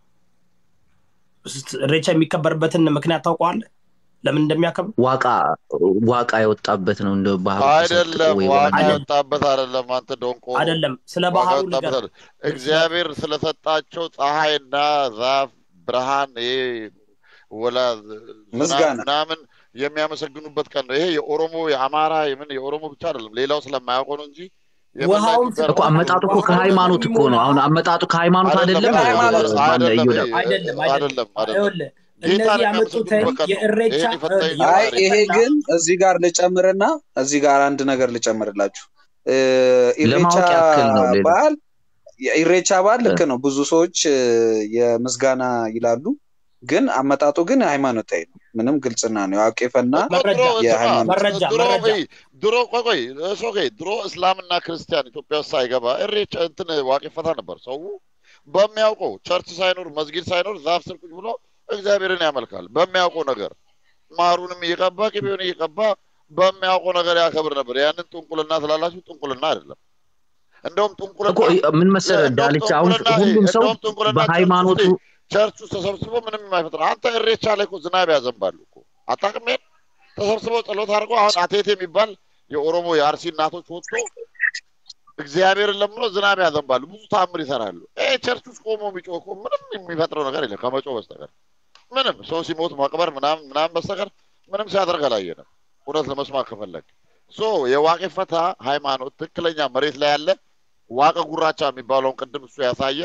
እሬቻ የሚከበርበትን ምክንያት ታውቀዋለህ? ለምን እንደሚያከብሩ? ዋቃ ዋቃ የወጣበት ነው እንደ ባህሩ አይደለም። ተሰጥቶ ወይ ዋጋ ወረደ። የወጣበት አይደለም። አንተ ዶንቆ አይደለም፣ ስለ ዋጋ ባህሉ የወጣበት ነገር አይደለም። እግዚአብሔር ስለሰጣቸው ፀሐይና ዛፍ ብርሃን ይሄ ወላ ዝናብ ምስጋና ምናምን የሚያመሰግኑበት ቀን ነው። ይሄ የኦሮሞ የአማራ የምን የኦሮሞ ብቻ አይደለም። ሌላው ስለማያውቀው ነው እንጂ ውሃውን የምናውቀው እኮ አመጣጡ እኮ ከሃይማኖት እኮ ነው። አሁን አመጣጡ ከሃይማኖት አይደለም። ከሃይማኖት ማነው አይደለም እዮዳ? ይሄ- አይደለም አይደለም አይደለም አይደለም ይኸውልህ ጌታን እነዚህ ያመጡትን የሚያመሰግኑበት ቀን ነው። የእሬቻ ይሄን የፈታ የ- አይ የፈታ ይሄ ግን እዚህ ጋር ልጨምርና እዚህ ጋር አንድ ነገር ልጨምርላችሁ እ፣ ኢሬቻ ለማወቅ ያክል ነው። ሌላ በዓል የኢሬቻ በዓል ልክ ነው። ብዙ ሰዎች እ፣ የምስጋና ይላሉ፣ ግን አመጣጡ ግን ሃይማኖታዊ ነው። ምንም ግልጽና ነው። ያቄፈና መረጃ ድሮ ስማ፣ የሃይማኖት መረጃ ድሮ መረጃ ቆይ ድሮ ቆይ ቆይ እሱ ቆይ ድሮ እስላምና ክርስቲያን ኢትዮጵያ ውስጥ ሳይገባ እሬቻ እንትን ዋቄ ፈታ ነበር። ሰው በሚያውቀው ቸርች ሳይኖር መስጊድ ሳይኖር ዛፍ ስር ቁጭ ብሎ እግዚአብሔርን ያመልካል። በሚያውቀው ነገር ማሩንም እየቀባ ቅቤውን እየቀባ በሚያውቀው ነገር ያከብር ነበር። ያንን ጥንቁልና ስላላችሁ ጥንቁልና አይደለም። እንደውም እኮ ጥንቁልና ምን መሰለህ እንደውም ዳልቻ፣ አሁን ጥንቁልና ሁሉም ሰው እንደውም ጥንቁልና ቸርች ውስጥ በሃይማኖቱ ቸርች ውስጥ ተሰብስቦ ምንም የማይፈጥር አንተ እሬቻ ላይ እኮ ዝናብ ያዘንባሉ እኮ አታውቅም? ይሄን ተሰብስበው ጸሎት አድርገው አሁን አቴቴ የሚባል የኦሮሞ የአርሲ እናቶች ወጥቶ እግዚአብሔርን ለምኖ ዝናብ ያዘንባሉ። ብዙ ታምር ይሰራሉ። ይሄ ቸርች ውስጥ ቆሞ የሚጮህ እኮ ምንም የሚፈጥረው ነገር የለም ከመጮህ በስተቀር ምንም ሰው ሲሞት መቅበር ምናምን ምናምን በስተቀር ምንም ሲያደርግ አላየንም። እውነት ለመስማት ከፈለግ ሶ የዋቄ ፈታ ሃይማኖት ትክክለኛ መሬት ላይ ያለ ዋቀ ጉራቻ የሚባለውን ቅድም እሱ ያሳየ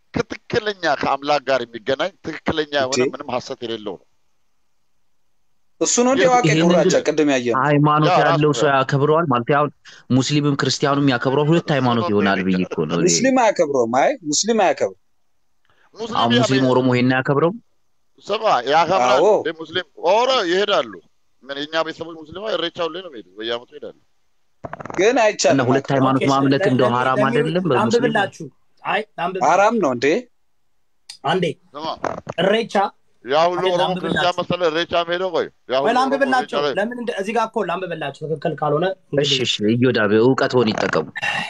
ከትክክለኛ ከአምላክ ጋር የሚገናኝ ትክክለኛ የሆነ እንዴ? ምንም ሀሰት የሌለው ነው። እሱ ነው እንደ ይህ- ዋቄ ይህንን ጉራቻ ግን ቅድም ያየ ነው። ሃይማኖት ያ ራሱ ያለው ሰው ነው። ያከብረዋል ማለት አሁን ሙስሊምም ክርስቲያኑም ያከብረዋል። ሁለት ሃይማኖት ይሆናል ብዬ እኮ ነው። እኔ። ሙስሊም አያከብረውም። አይ ሙስሊም አያከብረውም። ሙስሊም አሁን ያ- ሙስሊም ኦሮሞ ይሄን አያከብረው ስማ ያከብራል አዎ። እንደ ሙስሊም ኦረ ይሄዳሉ። ምን የኛ ቤተሰቦች ሙስሊማ እሬቻ ሁሌ ነው የሚሄዱት፣ በየዓመቱ ይሄዳሉ። ግን እና አይቻልም። ሁለት ማክበር። ሃይማኖት ኦኬ፣ ማምለክ ለ- እንደው ለሚ- ሀራም ለሚ- አይደለም በሙስሊም ላንብብላችሁ። አይ ላንብብ አራም ነው እንዴ? አንዴ ስማ እሬቻ ያ ሁሉ አይደል፣ ኦሮሞ ላንብብላችሁ። ክርስቲያን መሰለ እሬቻ ሄደው ቆይ ያ ሁሉ ወይ ኦሮሞ ላንብብላቸው። እሬቻ ላይ ለምን እንደ- እዚህ ጋር እኮ ላንብብላችሁ ትክክል ካልሆነ እሺ እንግዲህ እሺ እዮዳብ እውቀትዎን ይጠቀሙ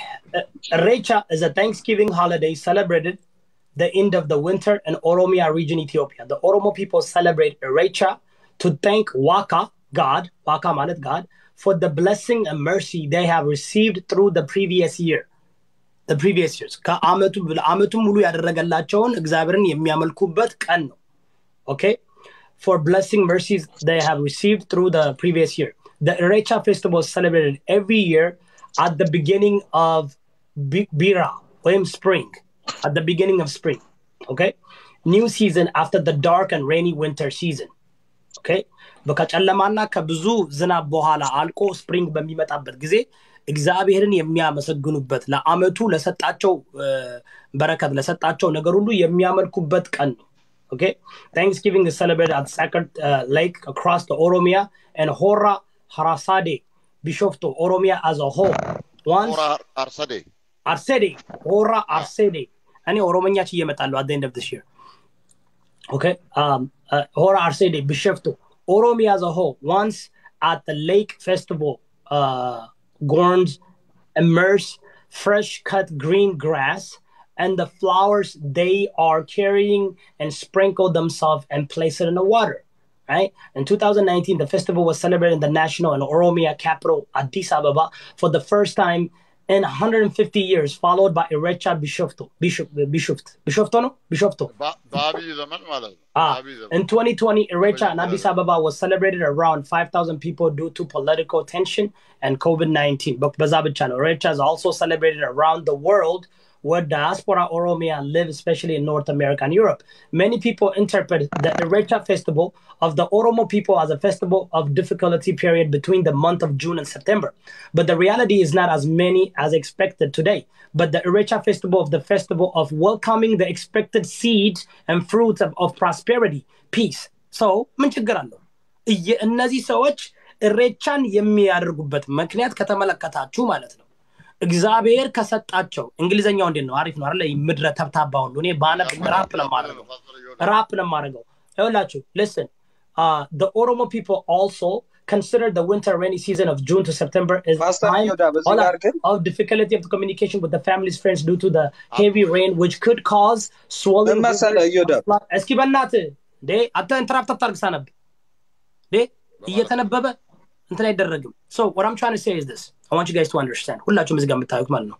Recha is a Thanksgiving holiday celebrated the end of the winter in Oromia region, Ethiopia. The Oromo people celebrate Recha to thank Waka, God, Waka Manet God, for the blessing and mercy they have received through the previous year. The previous years. ከዓመቱ ዓመቱ ሙሉ ያደረገላቸውን እግዚአብሔርን የሚያመልኩበት ቀን ነው። Okay? For blessing mercies they have received through the previous year. The Erecha festival is celebrated every year at the beginning of Bi- Bira, or spring, at the beginning of spring. Okay? New season after the dark and rainy winter season. Okay? ከጨለማና ከብዙ ዝናብ በኋላ አልቆ ስፕሪንግ በሚመጣበት ጊዜ እግዚአብሔርን የሚያመሰግኑበት ለአመቱ ለሰጣቸው እ፣ በረከት ለሰጣቸው ነገር ሁሉ የሚያመልኩበት ቀን ነው። Okay? Thanksgiving is celebrated at Sacred uh, Lake across the Oromia and Hora Harasade, Bishofto, Oromia as a whole. Once ኦራ አርሰዴ አርሴዴ ሆራ አርሴዴ እኔ ኦሮሞኛ ችዬ እመጣለሁ at the end of this year okay um uh, ሆራ አርሴዴ ቢሸፍቱ ኦሮሚያ as a whole once at the lake festival uh gorns immerse fresh cut green grass and the flowers they are carrying and sprinkle themselves and place it in the water right? In 2019, the festival was celebrated in the national and Oromia capital, Addis Ababa, for the first time in 150 years, followed by Erecha Bishofto. Bishop, Bishoft. Bishofto, no? Bishofto. በ- በአብይ ዘመን ማለት ነው። Ah, በአብይ ዘመን in 2020, Erecha and Wait, Addis uh, Ababa was celebrated around 5,000 people due to political tension and COVID 19. But Bazabichan, Erecha is also celebrated around the world where diaspora Oromia live, especially in North America and Europe. Many people interpret the Erecha festival of the Oromo people as a festival of difficulty period between the month of June and September. But the reality is not as many as expected today. But the Erecha festival of the festival of welcoming the expected seeds and fruits of, of prosperity, peace. So, ምን ችግር አለው? እየ- እነዚህ ሰዎች እሬቻን የሚያደርጉበት ምክንያት ከተመለከታችሁ ማለት ነው እግዚአብሔር ከሰጣቸው እንግሊዝኛው እንዴት ነው? አሪፍ ነው አይደለ? ምድረ ተብታባ ሁሉ እኔ ባነብ ራፕ ነው የማደርገው ራፕ ነው የማደርገው። ይኸውላችሁ listen uh, the Oromo people also consider the winter rainy season of June to September is a ፓስተር time ዮዳ በዚህ hold on, ጋር ግን of difficulty of the communication with the family's friends due to the heavy rain which could cause swollen ምን መሰለህ rivers ዮዳ and flood- እስኪ በእናትህ እንዴ አንተ ኢንተራፕት አታርግ ሳነብ እንዴ እየተነበበ እንትን አይደረግም so what I'm trying to say is this I want you guys to understand ሁላችሁም እዚህ ጋር የምታዩት ማለት ነው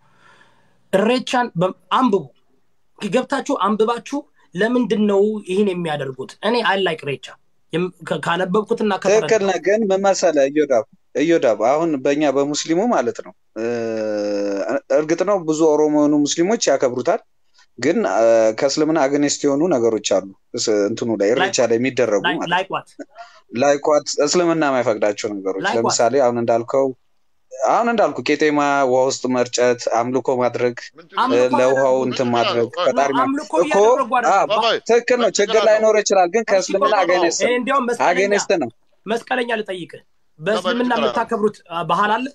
እሬቻን በ- አንብቡ ገብታችሁ አንብባችሁ ለምንድን ነው ይህን የሚያደርጉት እኔ አይ ላይክ ሬቻ የም- ከ- ካነበብኩትና ትክክል ከተረዳሁት ነህ። ግን ምን መሰለህ እዮዳብ እዮዳብ አሁን በእኛ በሙስሊሙ ማለት ነው እ፣ እርግጥ ነው ብዙ ኦሮሞ የሆኑ ሙስሊሞች ያከብሩታል። ግን እ፣ ከእስልምና አግኔስት የሆኑ ነገሮች አሉ እስ- እንትኑ ላይ እሬቻ ላይ የሚደረጉ ማለት ነው። ላይክ ዋት ላይኳት እስልምና የማይፈቅዳቸው ነገሮች Like what? ለምሳሌ አሁን እንዳልከው አሁን እንዳልኩ ቄጤማ ውሃ ውስጥ መርጨት፣ አምልኮ ማድረግ፣ እ፣ አምልኮ ለውሃው አያደርጉም። እንትን ምን ማድረግ ይላሉ? ፈጣሪ ማ- አምልኮ እኮ እያደረጉ አ፣ አይደለም ባባይ ትክክል ነው። ችግር ላይኖር ይችላል፣ ግን ከእስልምና እሺ፣ አገኔስት ይሄ ነው እንዲያውም መስቀለኛ አገኔስት ነው። መስቀለኛ ልጠይቅህ በእስልምና ይችላል። የምታከብሩት አ፣ ባህል አለ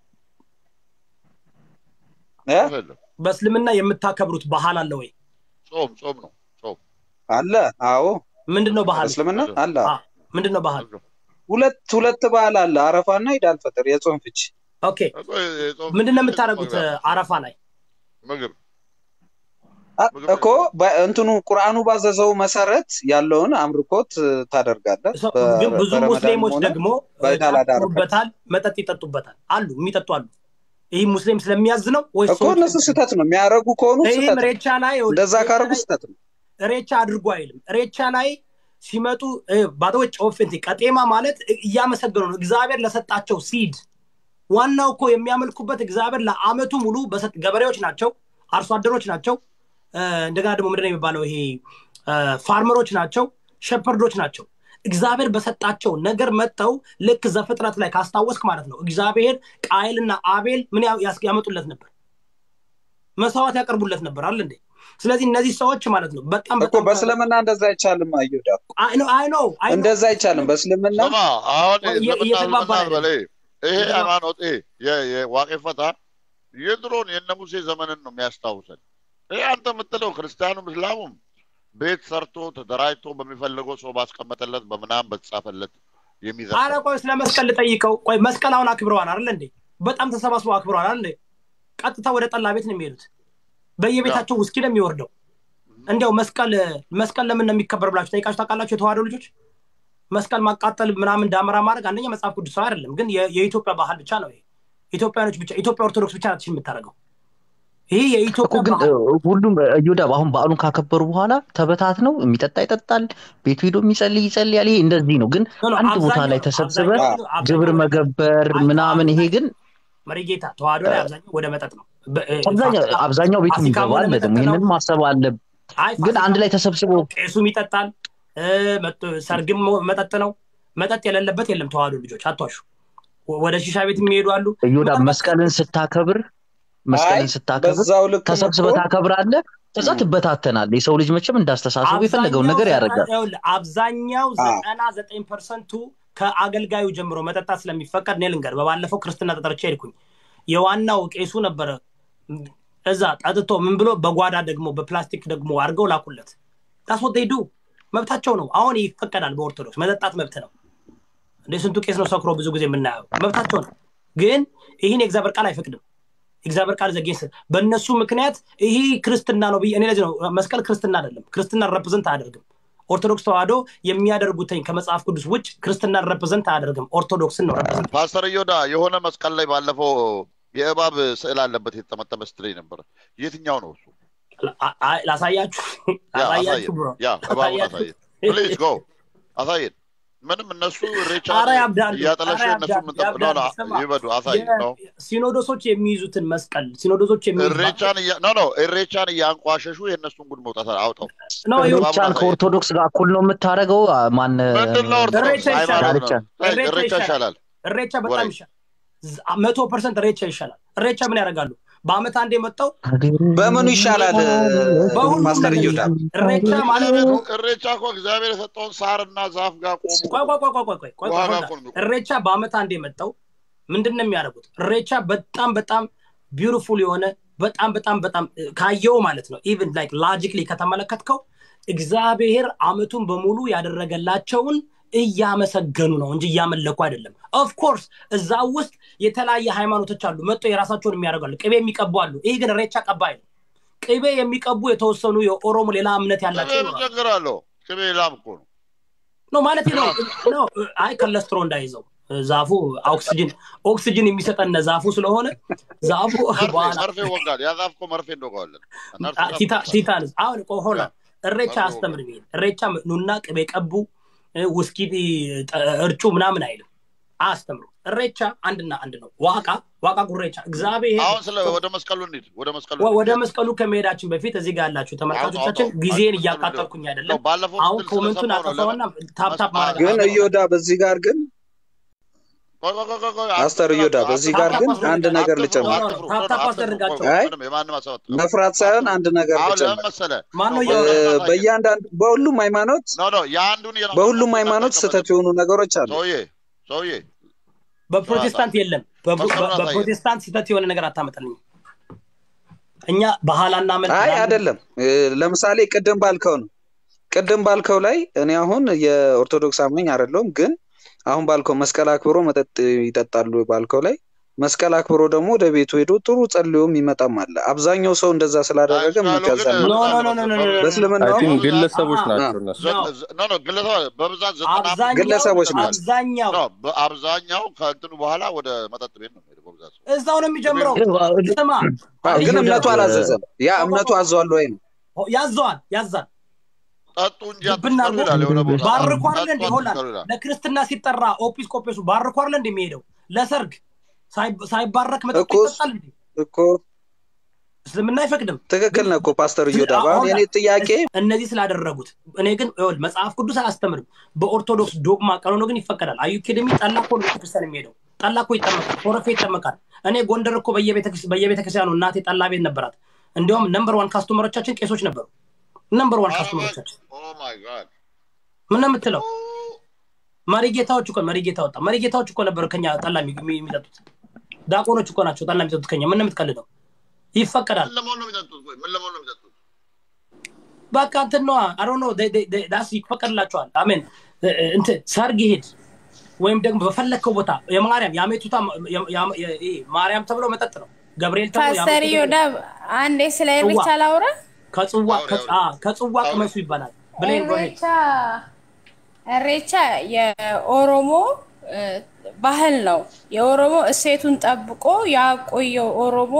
እ? የለም። በእስልምና የምታከብሩት ባህል አለ ወይ ጾም ጾም ነው ጾም አለ። አዎ ምንድን ነው ባህል እስልምና አለ። አ፣ ምንድን ነው ባህል ሁለት ሁለት በዓል አለ፣ አረፋና ኢድ አልፈጥር የጾም ፍች። ኦኬ እኮ የጾም ምንድን ነው የምታደርጉት አ፣ አረፋ ላይ ምግብ አ- እኮ በ- እንትኑ ቁርአኑ ባዘዘው መሰረት ያለውን አምልኮት እ፣ ታደርጋለህ። ሰው- በ- ግን ብዙ በረመዳንም ሙስሊሞች ሆነ ደግሞ እ፣ በኢድ ጫት አል-አድሃ ይጠጡበታል መጠጥ ይጠጡበታል አሉ የሚጠጡ አሉ ይህ ሙስሊም ስለሚያዝ ነው ወይስ እኮ እነሱ ስህተት ነው የሚያደርጉ ከሆኑ ይህም ስህተት ነው። ሬቻ ላይ እንደዛ ሬቻ ካደረጉ ላይ ስህተት ነው። ሬቻ አድርጎ አይልም ሬቻ ላይ ሲመጡ ባተወጭ ኦፌንቲ ቀጤማ ማለት እያመሰገኑ ነው እግዚአብሔር ለሰጣቸው ሲድ ዋናው እኮ የሚያመልኩበት እግዚአብሔር ለአመቱ ሙሉ በሰጥ ገበሬዎች ናቸው አርሶ አደሮች ናቸው እ፣ እንደገና ደግሞ ምንድን ነው የሚባለው ይሄ እ፣ ፋርመሮች ናቸው ሸፐርዶች ናቸው እግዚአብሔር በሰጣቸው ነገር መጥተው ልክ ዘፍጥረት ላይ ካስታወስክ ማለት ነው እግዚአብሔር ቃይልና አቤል ምን ያ- ያስ- ያመጡለት ነበር መስዋዕት ያቀርቡለት ነበር አለ እንዴ ስለዚህ እነዚህ ሰዎች ማለት ነው በጣም እኮ በጣም በእስልምና እንደዛ አይቻልም። አዩዳ አይ ነው አይ ነው አይ ነው እንደዛ አይቻልም። በእስልምና ስማ አሁን እየ- እስልምና እየተግባባን እስልምና በለ ይሄ እየተግባ- ሃይማኖት ይሄ የ- የዋቄ ፈታ የድሮን የነ ሙሴ ዘመንን ነው የሚያስታውሰን። ይሄ አንተ የምትለው ክርስቲያኑም እስላሙም ቤት ሰርቶ ተደራጅቶ በሚፈልገው ሰው ባስቀመጠለት በምናም በተጻፈለት የሚዘፍን አረ ቆይ ስለ መስቀል ልጠይቀው ቆይ መስቀል አሁን አክብረዋል አይደል እንዴ በጣም ተሰባስበው አክብረዋል አይደል እንዴ ቀጥታ ወደ ጠላ ቤት ነው የሚሄዱት በየቤታቸው ውስኪ ነው የሚወርደው እንዲያው መስቀል መስቀል ለምን ነው የሚከበር ብላችሁ ጠይቃችሁ ታውቃላችሁ የተዋህዶ ልጆች መስቀል ማቃጠል ምናምን ዳመራ ማድረግ አንደኛ መጽሐፍ ቅዱሳዊ አይደለም ግን የ- የኢትዮጵያ ባህል ብቻ ነው ይሄ ኢትዮጵያኖች ብቻ ኢትዮጵያ ኦርቶዶክስ ብቻ ናት የምታደርገው ይህ እኮ የኢትዮጵያ ግን ባህል እ፣ ሁሉም እዮዳብ አሁን በዓሉን ካከበሩ በኋላ ተበታት ነው የሚጠጣ ይጠጣል፣ ቤቱ ሄዶ የሚጸልይ ይጸልያል። ይሄ እንደዚህ ነው። ግን ኖ፣ ኖ፣ አንድ ቦታ አብዛኛው ላይ ነው፣ ተሰብስበ አብዛኛው- አብዛኛው ግብር ወደ- መገበር አይ፣ ምናምን፣ ይሄ ግን መሪጌታ ተዋህዶ ላይ አብዛኛው ወደ መጠጥ ነው በ- እ፣ አብዛኛው ፋሲካ- አብዛኛው ቤቱ ፋሲካም የሚገባ ወደ አለ። መጠጥ ደግሞ ነው። ይህንን ማሰብ አለ። አይ ግን አንድ ፋሲካ ላይ ተሰብስቦ ቄሱም ይጠጣል እ፣ መጥ- ሰርግም መጠጥ ነው መጠጥ የሌለበት የለም ተዋህዶ ልጆች አቷሹ ወደ ሺሻ ቤት የሚሄዱ አሉ እዮዳብ መጠጥ- መስቀልን ስታከብር መስቀልን ስታከብር በዛው ልክ ተሰብስበህ ታከብራለህ። ከዛ ም። ትበታተናል። የሰው ልጅ መቼም እንዳስተሳሰቡ የፈለገውን ነገር አብዛኛው ያደርጋል። ዘጠና- ይኸውልህ፣ አብዛኛው አ። ዘጠና ዘጠኝ ፐርሰንቱ ከአገልጋዩ ጀምሮ መጠጣት ስለሚፈቀድ እኔ ልንገር በባለፈው ክርስትና ተጠርቼ ሄድኩኝ የዋናው ቄሱ ነበረ እዛ ጠጥቶ ምን ብሎ በጓዳ ደግሞ በፕላስቲክ ደግሞ አድርገው ላኩለት ታስወደዱ መብታቸው ነው አሁን ይፈቀዳል በኦርቶዶክስ መጠጣት መብት ነው እንደ ስንቱ ቄስ ነው ሰክሮ ብዙ ጊዜ የምናየው መብታቸው ነው ግን ይህን የእግዚአብሔር ቃል አይፈቅድም የእግዚአብሔር ቃል ዘጌስ በእነሱ ምክንያት ይህ ክርስትና ነው ብዬ እኔ ለዚህ ነው መስቀል ክርስትና አይደለም ክርስትናን ረፕዘንት አያደርግም ኦርቶዶክስ ተዋህዶ የሚያደርጉትኝ ከመጽሐፍ ቅዱስ ውጭ ክርስትናን ረፕዘንት አያደርግም ኦርቶዶክስን ነው ረፕዘንት ፓስተር እዮዳ የሆነ መስቀል ላይ ባለፈው የእባብ ስዕል አለበት የተጠመጠመ ስትለኝ ነበር። የትኛው ነው እሱ? አ- አ- ላሳያችሁ ያ ላሳያችሁ አሳየን፣ ብሮ ያ እባቡን አሳያችሁ። አሳየን። ፕሊዝ ጎ አሳየን። ምንም እነሱ ሬቻ ኧረ ያብዳሉ፣ እያጠለሹ ኧረ እነሱ ያብዳሉ፣ ምንጠ- ኖ፣ ኖ፣ ያብዳሉ። ስማ፣ ይበዱ አሳየን ነው ሲኖዶሶች የሚይዙትን መስቀል ሲኖዶሶች የሚይዙት እሬቻን እያ- ኖ ኖ እሬቻን እያንቋሸሹ የእነሱን ጉድ መውጣት አውጣው። ነው ይኸው እባቡን ሩጫን አሳየን። ከኦርቶዶክስ ጋር እኩል ነው የምታደርገው። ማን ምንድን ነው ኦርቶዶክስ እሬቻ ይሻላል። ሃይማኖት ነው። እሬቻ እሬቻ ይሻላል። ይሻላል። እሬቻ በጣም ወሬ። ይሻላል ዝ- መቶ ፐርሰንት እሬቻ ይሻላል እሬቻ ምን ያደርጋሉ በአመት አንድ የመጣው በምኑ ይሻላል? በሁሉም ማስተር ነገር እዮዳብ እሬቻ ማለት ነው እሬቻ እኮ እግዚአብሔር የሰጠውን ሳርና ዛፍ ጋር ቆሙ። ቆይ ቆይ ቆይ ቆይ ቆይ ቆይ ቆይ ውሃ ቆይ ጋር ቆይ እኮ ነው የሚቆሙት። እሬቻ በአመት አንድ የመጣው ምንድን ነው የሚያደርጉት እሬቻ በጣም በጣም ቢዩቲፉል የሆነ በጣም በጣም በጣም እ፣ ካየው ማለት ነው ኢቭን ላይክ ላጂክሊ ከተመለከትከው እግዚአብሔር አመቱን በሙሉ ያደረገላቸውን እያመሰገኑ ነው እንጂ እያመለኩ አይደለም ኦፍኮርስ እዛ ውስጥ የተለያየ ሃይማኖቶች አሉ መጥቶ የራሳቸውን የሚያደርጋሉ ቅቤ የሚቀቡ አሉ ይህ ግን እሬቻ ቀባ አይደለም ቅቤ የሚቀቡ የተወሰኑ የኦሮሞ ሌላ እምነት ያላቸው ቅቤ ምን ይኖራሉ ችግር አለው? ቅቤ ላም እኮ ነው። ነው ማለት ነው ነው አይ ከለስትሮ እንዳይዘው ዛፉ ኦክሲጅን ኦክሲጅን የሚሰጠን ዛፉ ስለሆነ ዛፉ መርፌ በኋላ መርፌ ወጋል። ያ ዛፍ እኮ መርፌ እንደወጋዋለን። አ- ቲታ- ቲታንስ አሁን ቆይ ሆና እሬቻ መርፌ አስተምር ሚል እሬቻ ኑና ቅቤ ቀቡ እ፣ ውስኪ ጠ- እርጩ ምናምን አይልም አስተምሩ እሬቻ አንድና አንድ ነው ዋቃ ዋቃ ጉሬቻ እግዚአብሔር አሁን ስለ ወደ መስቀሉ እንሂድ። ወደ መስቀሉ ወ- እንሂድ። ወደ መስቀሉ ከመሄዳችን በፊት እዚህ ጋር ያላችሁ ተመልካቾቻችን አውጣው፣ ጊዜን አውጣው። እያቃጠልኩኝ ነው አይደለም ባለፈው አሁን ስትል ኮመንቱን ስለሰማሁ ነው። አጠፋውና ታፕታፕ ለምን- ማድረግ ግን አለብን። እዮዳብ እዚህ ጋር ግን ቆይ ቆይ ቆይ ቆይ ቆይ፣ ማስተር እዮዳብ እዚህ ጋር ግን አንድ ነገር ልጨምር። አትፍሩ፣ ታፕ ታፕ አትፍሩ፣ አስደርጋቸው። ቆይ፣ አይ፣ ምንም የማንም ሀሳብ አትፍሩ። መፍራት ሳይሆን አንድ ነገር አሁን ልጨምር። ለምን መሰለህ? ማን ነው ነው እያወራ? እ፣ በ- በእያንዳንዱ በሁሉም ሃይማኖት ኖ ኖ የአንዱን እየነገርኩህ በሁሉም ነው። ሃይማኖት ስህተት የሆኑ ነገሮች አሉ። ሰውዬ ሰውዬ በፕሮቴስታንት የለም። በ- መስመሩን በ- አሳየን። በፕሮቴስታንት ስህተት የሆነ ነገር አታመጣልኝ። እኛ ባህላና መልክ አይ አይደለም። እ፣ ለምሳሌ ቅድም ባልከው ነው ቅድም ባልከው ላይ እኔ አሁን የኦርቶዶክስ አማኝ አይደለሁም፣ ግን አሁን ባልከው መስቀል አክብሮ መጠጥ ይጠጣሉ ባልከው ላይ መስቀል አክብሮ ደግሞ ወደ ቤቱ ሄዶ ጥሩ ጸልዮም ይመጣም አለ። አብዛኛው ሰው እንደዛ ስላደረገ የሚቀዘን ኖ ኖ ኖ ኖ ኖ ኖ ኖ። በእስልምና አይ ቲንክ በብዛት- ግለሰቦች አአ- ናቸው እነሱ። ነው። ኖ ኖ ግለሰብ በብዛት ዘጠና አብዛኛው ግለሰቦች ናቸው። አብዛኛው ኖ በአብዛኛው ከእንትኑ በኋላ ወደ መጠጥ ቤት ነው የሚሄደው በብዛት ሰው። እዛው ነው የሚጀምረው። ስማ አዎ፣ ግን እዮዳብ፣ እምነቱ አላዘዘም። ያ እምነቱ አዘዋል ወይ ነው። ያዘዋል ያዛል። ጠጡ እንጂ ብና አትስከሩ ይላል የሆነ ቦታ። ባርኮ አይደለ ጠጡ እንደ ሆላንድ አትስከሩ ይላል። ለክርስትና ሲጠራ ኦጲስቆጶሱ ባርኮ አይደለ እንደሚሄደው ለሰርግ ሳይ- ሳይባረክ መጠጥ እኮ ይጠጣል እንዴ? እኮ እስልምና አይፈቅድም። ትክክል ነህ እኮ ፓስተር እዮዳብ። አሁን አሁን የኔ ጥያቄ እነዚህ ስላደረጉት እኔ ግን ይኸውልህ መጽሐፍ ቅዱስ አያስተምርም። በኦርቶዶክስ ዶግማ ቀኖኖ ግን ይፈቀዳል። አዩ ኬደሚ ጠላ እኮ ነው ቤተክርስቲያን የሚሄደው ጠላ እኮ ይጠመቃል፣ ፎረፌ ይጠመቃል። እኔ ጎንደር እኮ በየቤተክርስቲያኑ እናቴ ጠላ ቤት ነበራት። እንዲሁም ነምበር ዋን ካስቶመሮቻችን ቄሶች ነበሩ። ነምበር ዋን ካስቶመሮቻችን ኦ ማይ ጋድ ምን ነው የምትለው? መሪጌታዎች እኮ መሪጌታ ወጣ። መሪጌታዎች እኮ ነበሩ ከኛ ጠላ የሚ- የሚ- የሚጠጡት ዲያቆኖች እኮ ናቸው ጠላ የሚጠጡት ከኛ። ምን ነው የምትቀልደው? ይፈቀዳል። ምን ለመሆን ነው የሚጠጡት? ቆይ ምን ለመሆን ነው የሚጠጡት? በቃ እንትን ነዋ አሮ ነው ዳስ ይፈቀድላቸዋል። አሜን እንትን ሰርግ ይሄድ ወይም ደግሞ በፈለግከው ቦታ የማርያም የአሜቱታ የ- የ- የ- ይሄ ማርያም ተብሎ መጠጥ ነው። ገብርኤል ተብሎ ፓስተር የአሜቱታ ዮዳብ አንዴ ስለ ኢሬቻ ላውራ። ከጽዋ አውሪ፣ ከጽ- አውሪ። አ፣ ከጽዋ ቅመሱ ይባላል። ብሌን ጎሄድ ኢሬቻ ኢሬቻ የኦሮሞ እ፣ ባህል ነው። የኦሮሞ እሴቱን ጠብቆ ያቆየው ኦሮሞ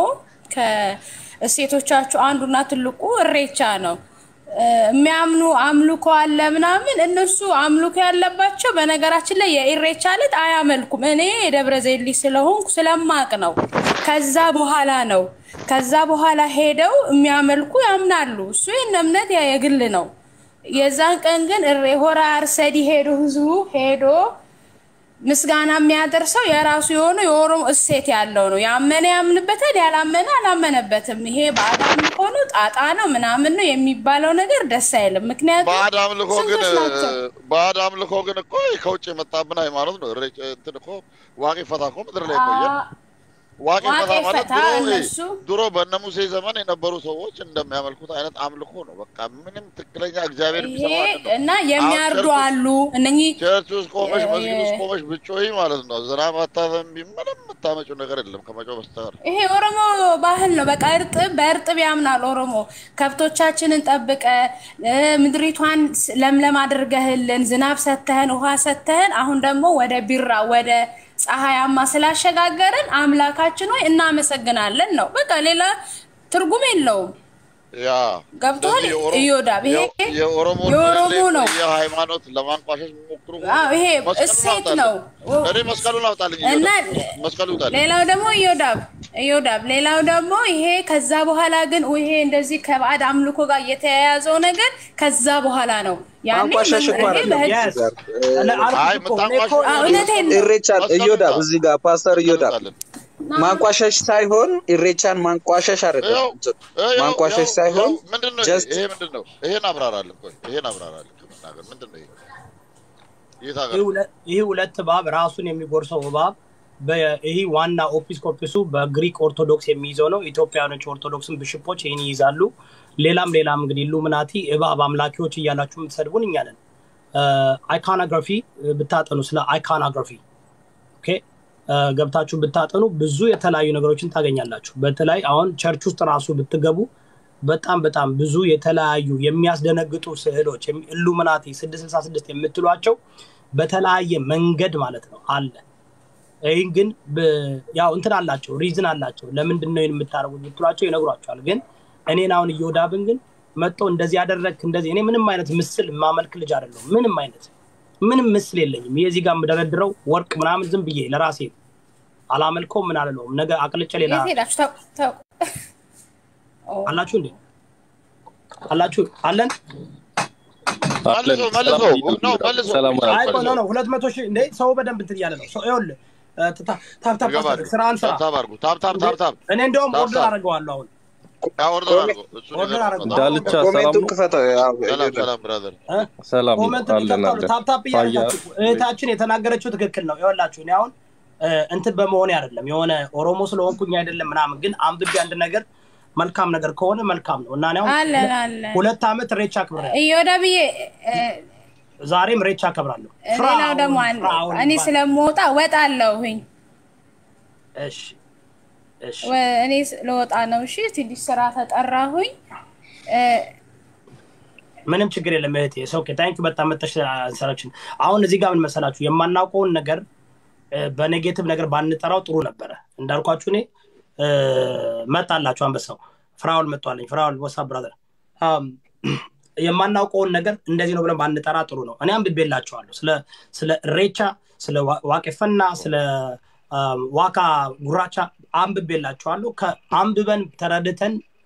ከእሴቶቻችሁ አንዱና ትልቁ እሬቻ ነው። እ፣ የሚያምኑ አምልኮ አለ ምናምን። እነሱ አምልኮ ያለባቸው በነገራችን ላይ የኢሬቻ ዕለት አያመልኩም። እኔ የደብረ ዘይት ልጅ ስለሆንኩ ስለማቅ ነው። ከዛ በኋላ ነው ከዛ በኋላ ሄደው የሚያመልኩ ያምናሉ። እሱ የእነ እምነት ያ የግል ነው። የዛን ቀን ግን እሬ ሆራ አርሰዲ ሄዶ ህዝቡ ሄዶ ምስጋና የሚያደርሰው የራሱ የሆነ የኦሮሞ እሴት ያለው ነው። ያመነ ያምንበታል፣ ያላመነ አላመነበትም። ይሄ ባዕድ አምልኮ ነው፣ ጣጣ ነው፣ ምናምን ነው የሚባለው ነገር ደስ አይልም። ምክንያቱም ባዕድ አምልኮ ግን ስንቶች ናቸው? ባዕድ አምልኮ ግን እኮ ከውጭ የመጣብን ሃይማኖት ነው። እሬ- እንትን እኮ ዋቂ ፈታ እኮ ምድር ላይ ቆየ። አ- ዋቂ ዋቄ ፈታ ማለት ፈታ ድሮ እነሱ ድሮ በእነ ሙሴ ዘመን የነበሩ ሰዎች እንደሚያመልኩት አይነት አምልኮ ነው። በቃ ምንም ትክክለኛ እግዚአብሔር ይሄ የሚሰማው አይደለም። እና የሚያርዱ ቸርች ውስጥ- አሉ እነኚህ ቸርች ውስጥ ቆመሽ የ- መስጊድ ውስጥ ቆመሽ ብጮይ ማለት ነው ዝናብ አታዘንቢ፣ ምንም የምታመጪው ነገር የለም ከመጮህ በስተቀር። ይሄ ኦሮሞ ባህል ነው። በቃ እርጥብ በእርጥብ ያምናል ኦሮሞ። ከብቶቻችንን ጠብቀ እ፣ ምድሪቷን ስ- ለምለም አድርገህልን ዝናብ ሰተህን ውሃ ሰተህን አሁን ደግሞ ወደ ቢራ ወደ ፀሐያማ ስላሸጋገረን አምላካችን ሆይ እናመሰግናለን ነው። በቃ ሌላ ትርጉም የለውም። ያ ገብቶሃል? ስለዚህ የኦሮ- እዮዳብ ይሄ የ- የኦሮሞ የኦሮሞ ነው። የሃይማኖት ለማንቋሸሽ የሚሞክሩ ሁሉ አዎ፣ ይሄ መስቀሉን እሴት አውጣልኝ። ነው። እኔ መስቀሉን አውጣልኝ እና እዮዳብ፣ መስቀሉ ይውጣልኝ። ሌላው ደግሞ እዮዳብ እዮዳብ ሌላው ደግሞ ይሄ ከዛ በኋላ ግን ይሄ እንደዚህ ከባዕድ አምልኮ ጋር የተያያዘው ነገር ከዛ በኋላ ነው። ያኔ ማንቋሸሽ እኮ መምህር አይደለም በህግ Yes. እዚህ ጋር እኔ እ፣ አልኩት አይ እኮ እኔ እኮ የምታንቋሽ- አዎ፣ እውነቴን ነው። ኢሬቻን መስቀሉ እዮዳብ ይውጣ። እዚህ ጋር ፓስተር መስቀሉ እዮዳብ ይውጣልን። ማንቋሸሽ ሳይሆን ኢሬቻን ማንቋሸሽ አይደለም ይኸው ይኸው ማንቋሸሽ ይኸው ሳይሆን ይኸው ምንድን ነው just- ይሄ ምንድን ነው? ይሄን አብራራልን። ቆይ ይሄን አብራራልን ከመናገር ምንድን ነው ይሄ? የት ሀገር ይህ ሁለ- ይህ ሁለት እባብ ራሱን የሚጎርሰው እባብ በ- ይህ ዋና ኦፒስኮፒሱ በግሪክ ኦርቶዶክስ የሚይዘው ነው። ኢትዮጵያኖች ኦርቶዶክስን ብሽፖች ይህን ይይዛሉ። ሌላም ሌላም እንግዲህ ኢሉሚናቲ እባብ አምላኪዎች እያላችሁ የምትሰድቡን እኛ ነን። አይካናግራፊ ብታጠኑ ስለ አይካናግራፊ ኦኬ እ፣ ገብታችሁ ብታጠኑ ብዙ የተለያዩ ነገሮችን ታገኛላችሁ። በተለይ አሁን ቸርች ውስጥ ራሱ ብትገቡ በጣም በጣም ብዙ የተለያዩ የሚያስደነግጡ ስዕሎች ኢሉሚናቲ ስድስት ስልሳ ስድስት የምትሏቸው በተለያየ መንገድ ማለት ነው አለ። ይህን ግን ብ- ያው እንትን አላቸው ሪዝን አላቸው። ለምንድን ነው ይህን የምታደርጉት ብትሏቸው ይነግሯቸዋል። ግን እኔን አሁን እየወዳብን ግን መጥቶ እንደዚህ ያደረግክ እንደዚህ እኔ ምንም አይነት ምስል የማመልክ ልጅ አይደለሁም። ምንም አይነት ምንም ምስል የለኝም። ይሄ እዚህ ጋር የምደረድረው ወርቅ ምናምን ዝም ብዬ ለራሴ ነው። አላመልከውም ምን አልለውም። ነገ አቅልጬ ሌላ የት ሄዳችሁ ታውቁ ታውቁ ኦ፣ አላችሁ እንዴ አላችሁ አለን መልሶ መልሶ ነው መልሶ ሰላም አይ ቆይ ነው ነው ሁለት መቶ ሺህ እንዴ ሰው በደንብ እንትን እያለ ነው ሰው ይኸውልህ እ፣ ታ- ታፕ ታፕ ይገባሉ። አስደርግ፣ ስራህን ስራ ታብታብ አድርጉ። ታብታብ ታብታብ እኔ እንደውም ታፕ ኦርደር ታፕ። አደርገዋለሁ አሁን ያ ኦርደር አድርጎ እሱን ኦርደር ይዘን አድርጎ። እንወጣለን። ዳልቻ ሰላም ኮሜንቱን ነው? ክፈተው ያው ሰላም እዮዳብ ሰላም ብራዘር እ? ሰላም ኮመንት አለን ቢከፍታሉ አለን። ታፕታፕ ታያ እያደረጋችሁ እህታችን የተናገረችው ትክክል ነው። ይኸውላችሁ እኔ አሁን እ፣ እንትን በመሆኔ አይደለም የሆነ ኦሮሞ ስለሆንኩኝ አይደለም ምናምን፣ ግን አንብቤ አንድ ነገር መልካም ነገር ከሆነ መልካም ነው እና እኔ አሁን አለን አለን ሁለት ዓመት ሬቻ አክብሬያለሁ። እዮዳብዬ እ፣ ዛሬም ሬቻ አከብራለሁ። ሌላው ደግሞ ፍራውን- አለ ፍራውን እኔ ይባላል። ስለምወጣ ወጣለሁኝ እሺ እሺ ወ- እኔ ስ- ለወጣ ነው። እሺ ትንሽ ስራ ተጠራሁኝ። እ፣ ምንም ችግር የለም እህቴ። ኦኬ ታንክ በጣም መጠሽ አንሰራችን። አሁን እዚህ ጋር ምን መሰላችሁ የማናውቀውን ነገር እ፣ በኔጌቲቭ ነገር ባንጠራው ጥሩ ነበረ። እንዳልኳችሁ እኔ እ፣ መጣላችሁ አንበሳው ፍራውል መጥቷለኝ። ፍራውል ወሳ ብራዘር የማናውቀውን ነገር እንደዚህ ነው ብለን ባንጠራ ጥሩ ነው። እኔ አንብቤላችኋለሁ ስለ ስለ ሬቻ፣ ስለ ዋ- ዋቄፈና፣ ስለ አም፣ ዋካ ጉራቻ አንብቤላችኋለሁ። ከአንብበን ተረድተን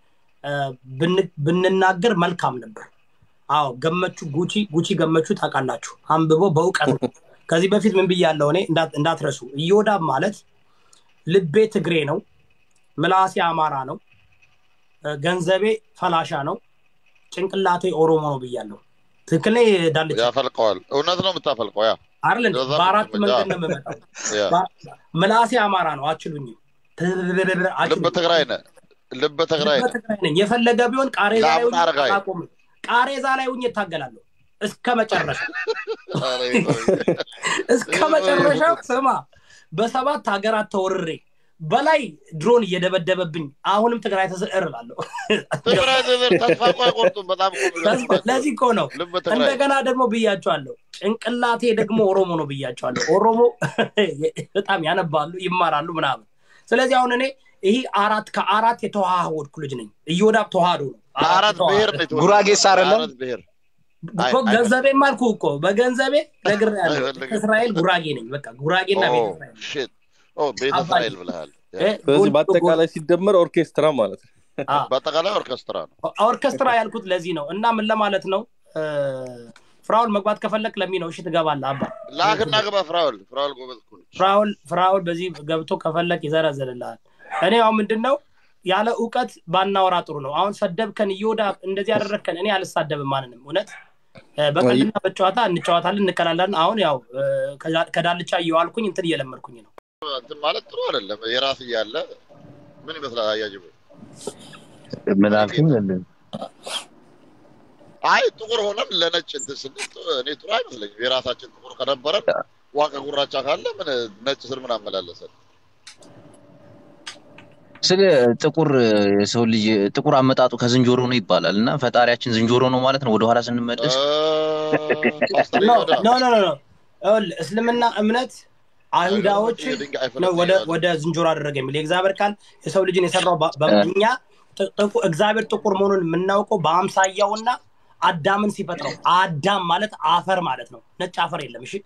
እ፣ ብን- ብንናገር መልካም ነበር። አዎ ገመቹ ጉቺ ጉቺ ገመቹ ታውቃላችሁ፣ አንብቦ በእውቀት ነው። ከዚህ በፊት ምን ብያለሁ እኔ እንዳት- እንዳትረሱ። ኢዮዳብ ማለት ልቤ ትግሬ ነው፣ ምላሴ አማራ ነው፣ እ፣ ገንዘቤ ፈላሻ ነው፣ ጭንቅላቴ ኦሮሞ ነው ብያለሁ። ትክክል ነኝ ዳልቻ? ያፈልቀዋል። እውነት ነው የምታፈልቀው። ያ አይደል እንዴ? እንደዛ በአራት ነው መንገድ የምትመጣው። ነው የምመጣው። ያ ባ- ምላሴ አማራ ነው፣ አችሉኝም። ልበ አችሉኝም። ትግራይ ነህ፣ ልበ ትግራይ ልበ ነህ። ትግራይ ነኝ። የፈለገ ቢሆን ቃሬዛ ላይ ለአብን ሁኜ አረጋዊ። አላቆምም። ቃሬዛ ላይ ሁኜ እታገላለሁ እስከ መጨረሻ ኧረ ይቆይ። እስከ መጨረሻው። ስማ በሰባት ሀገራት ተወርሬ በላይ ድሮን እየደበደበብኝ አሁንም ትግራይ ተስዕር እላለሁ። ትግራይ ዘር ተስፋ እኮ አይቆርጡም። በጣም እኮ የሚገርም ናቸው። ለዚህ እኮ ነው ልበ ትግራይ እንደገና ደግሞ ብያቸዋለሁ። ጭንቅላቴ ደግሞ ኦሮሞ ነው ብያቸዋለሁ። ኦሮሞ በጣም ያነባሉ፣ ይማራሉ ምናምን። ስለዚህ አሁን እኔ ይህ አራት ከአራት የተዋሃወድኩ ልጅ ነኝ። እዮዳብ ተዋህዶ ነው። ከአራት ብሔር ነው የተወለደው። ጉራጌስ አይደለም? ከአራት ብሔር አይ፣ እኮ ገንዘቤም አልኩ እኮ በገንዘቤ ነግሬሃለሁ። አይፈልግም። ከእስራኤል ጉራጌ ነኝ። በቃ ጉራጌና ኦ ቤተ እስራኤል ሺት ኦ ቤተ አባይ። እስራኤል ብለሃል። እ፣ ስለዚህ ጎን- በአጠቃላይ ሲደመር ኦርኬስትራ ማለት ነው። አ፣ በአጠቃላይ ኦርኬስትራ ነው። ኦርኬስትራ ያልኩት ለዚህ ነው። እና ምን ለማለት ነው እ፣ ፍራውል መግባት ከፈለክ ለሚ ነው። እሺ ትገባለህ አባ ላክና ግባ። ፍራውል ፍራውል ጎበዝ እኮ ነች። ፍራውል ፍራውል በዚህ ገብቶ ከፈለክ ይዘረዝርልሃል። እኔ አሁን ምንድን ነው ያለ እውቀት ባናወራ ጥሩ ነው። አሁን ሰደብከን፣ እዮዳ እንደዚህ ያደረግከን፣ እኔ አልሳደብም ማንንም። እውነት እ፣ በቀልድና በጨዋታ እንጨዋታለን፣ እንቀላለን። አሁን ያው እ፣ ከዳ- ከዳልቻ እየዋልኩኝ እንትን እየለመድኩኝ ነው። እንትን ማለት ጥሩ አይደለም። የራስ እያለ ምን ይመስላል? አያጅብ ምን አልከኝ? አይ ጥቁር ሆነን ለነጭ እንትን ስንል ጥ- እኔ ጥሩ አይመስለኝም። የራሳችን ጥቁር ከነበረን ዋቀ ጉራቻ ካለ ምን ነጭ ስር ምን አመላለሰን? ስለ ጥቁር የሰው ልጅ ጥቁር አመጣጡ ከዝንጀሮ ነው ይባላል እና ፈጣሪያችን ዝንጀሮ ነው ማለት ነው። ወደኋላ ስንመለስ ፓስተር ኖ ይሁዳ ኖ ኖ ኖ ይኸውልህ፣ እስልምና እምነት አይሁዳዎች የድንጋይ ነው ፈለግ ወደ ይላል። ወደ ዝንጀሮ አደረገ የሚል የእግዚአብሔር ቃል የሰው ልጅን የሰራው በ- በ- እኛ ጥ- ጥቁ- እግዚአብሔር ጥቁር መሆኑን የምናውቀው በአምሳያውና አዳምን ሲፈጥረው አዳም ማለት አፈር ማለት ነው። ነጭ አፈር የለም። እሺ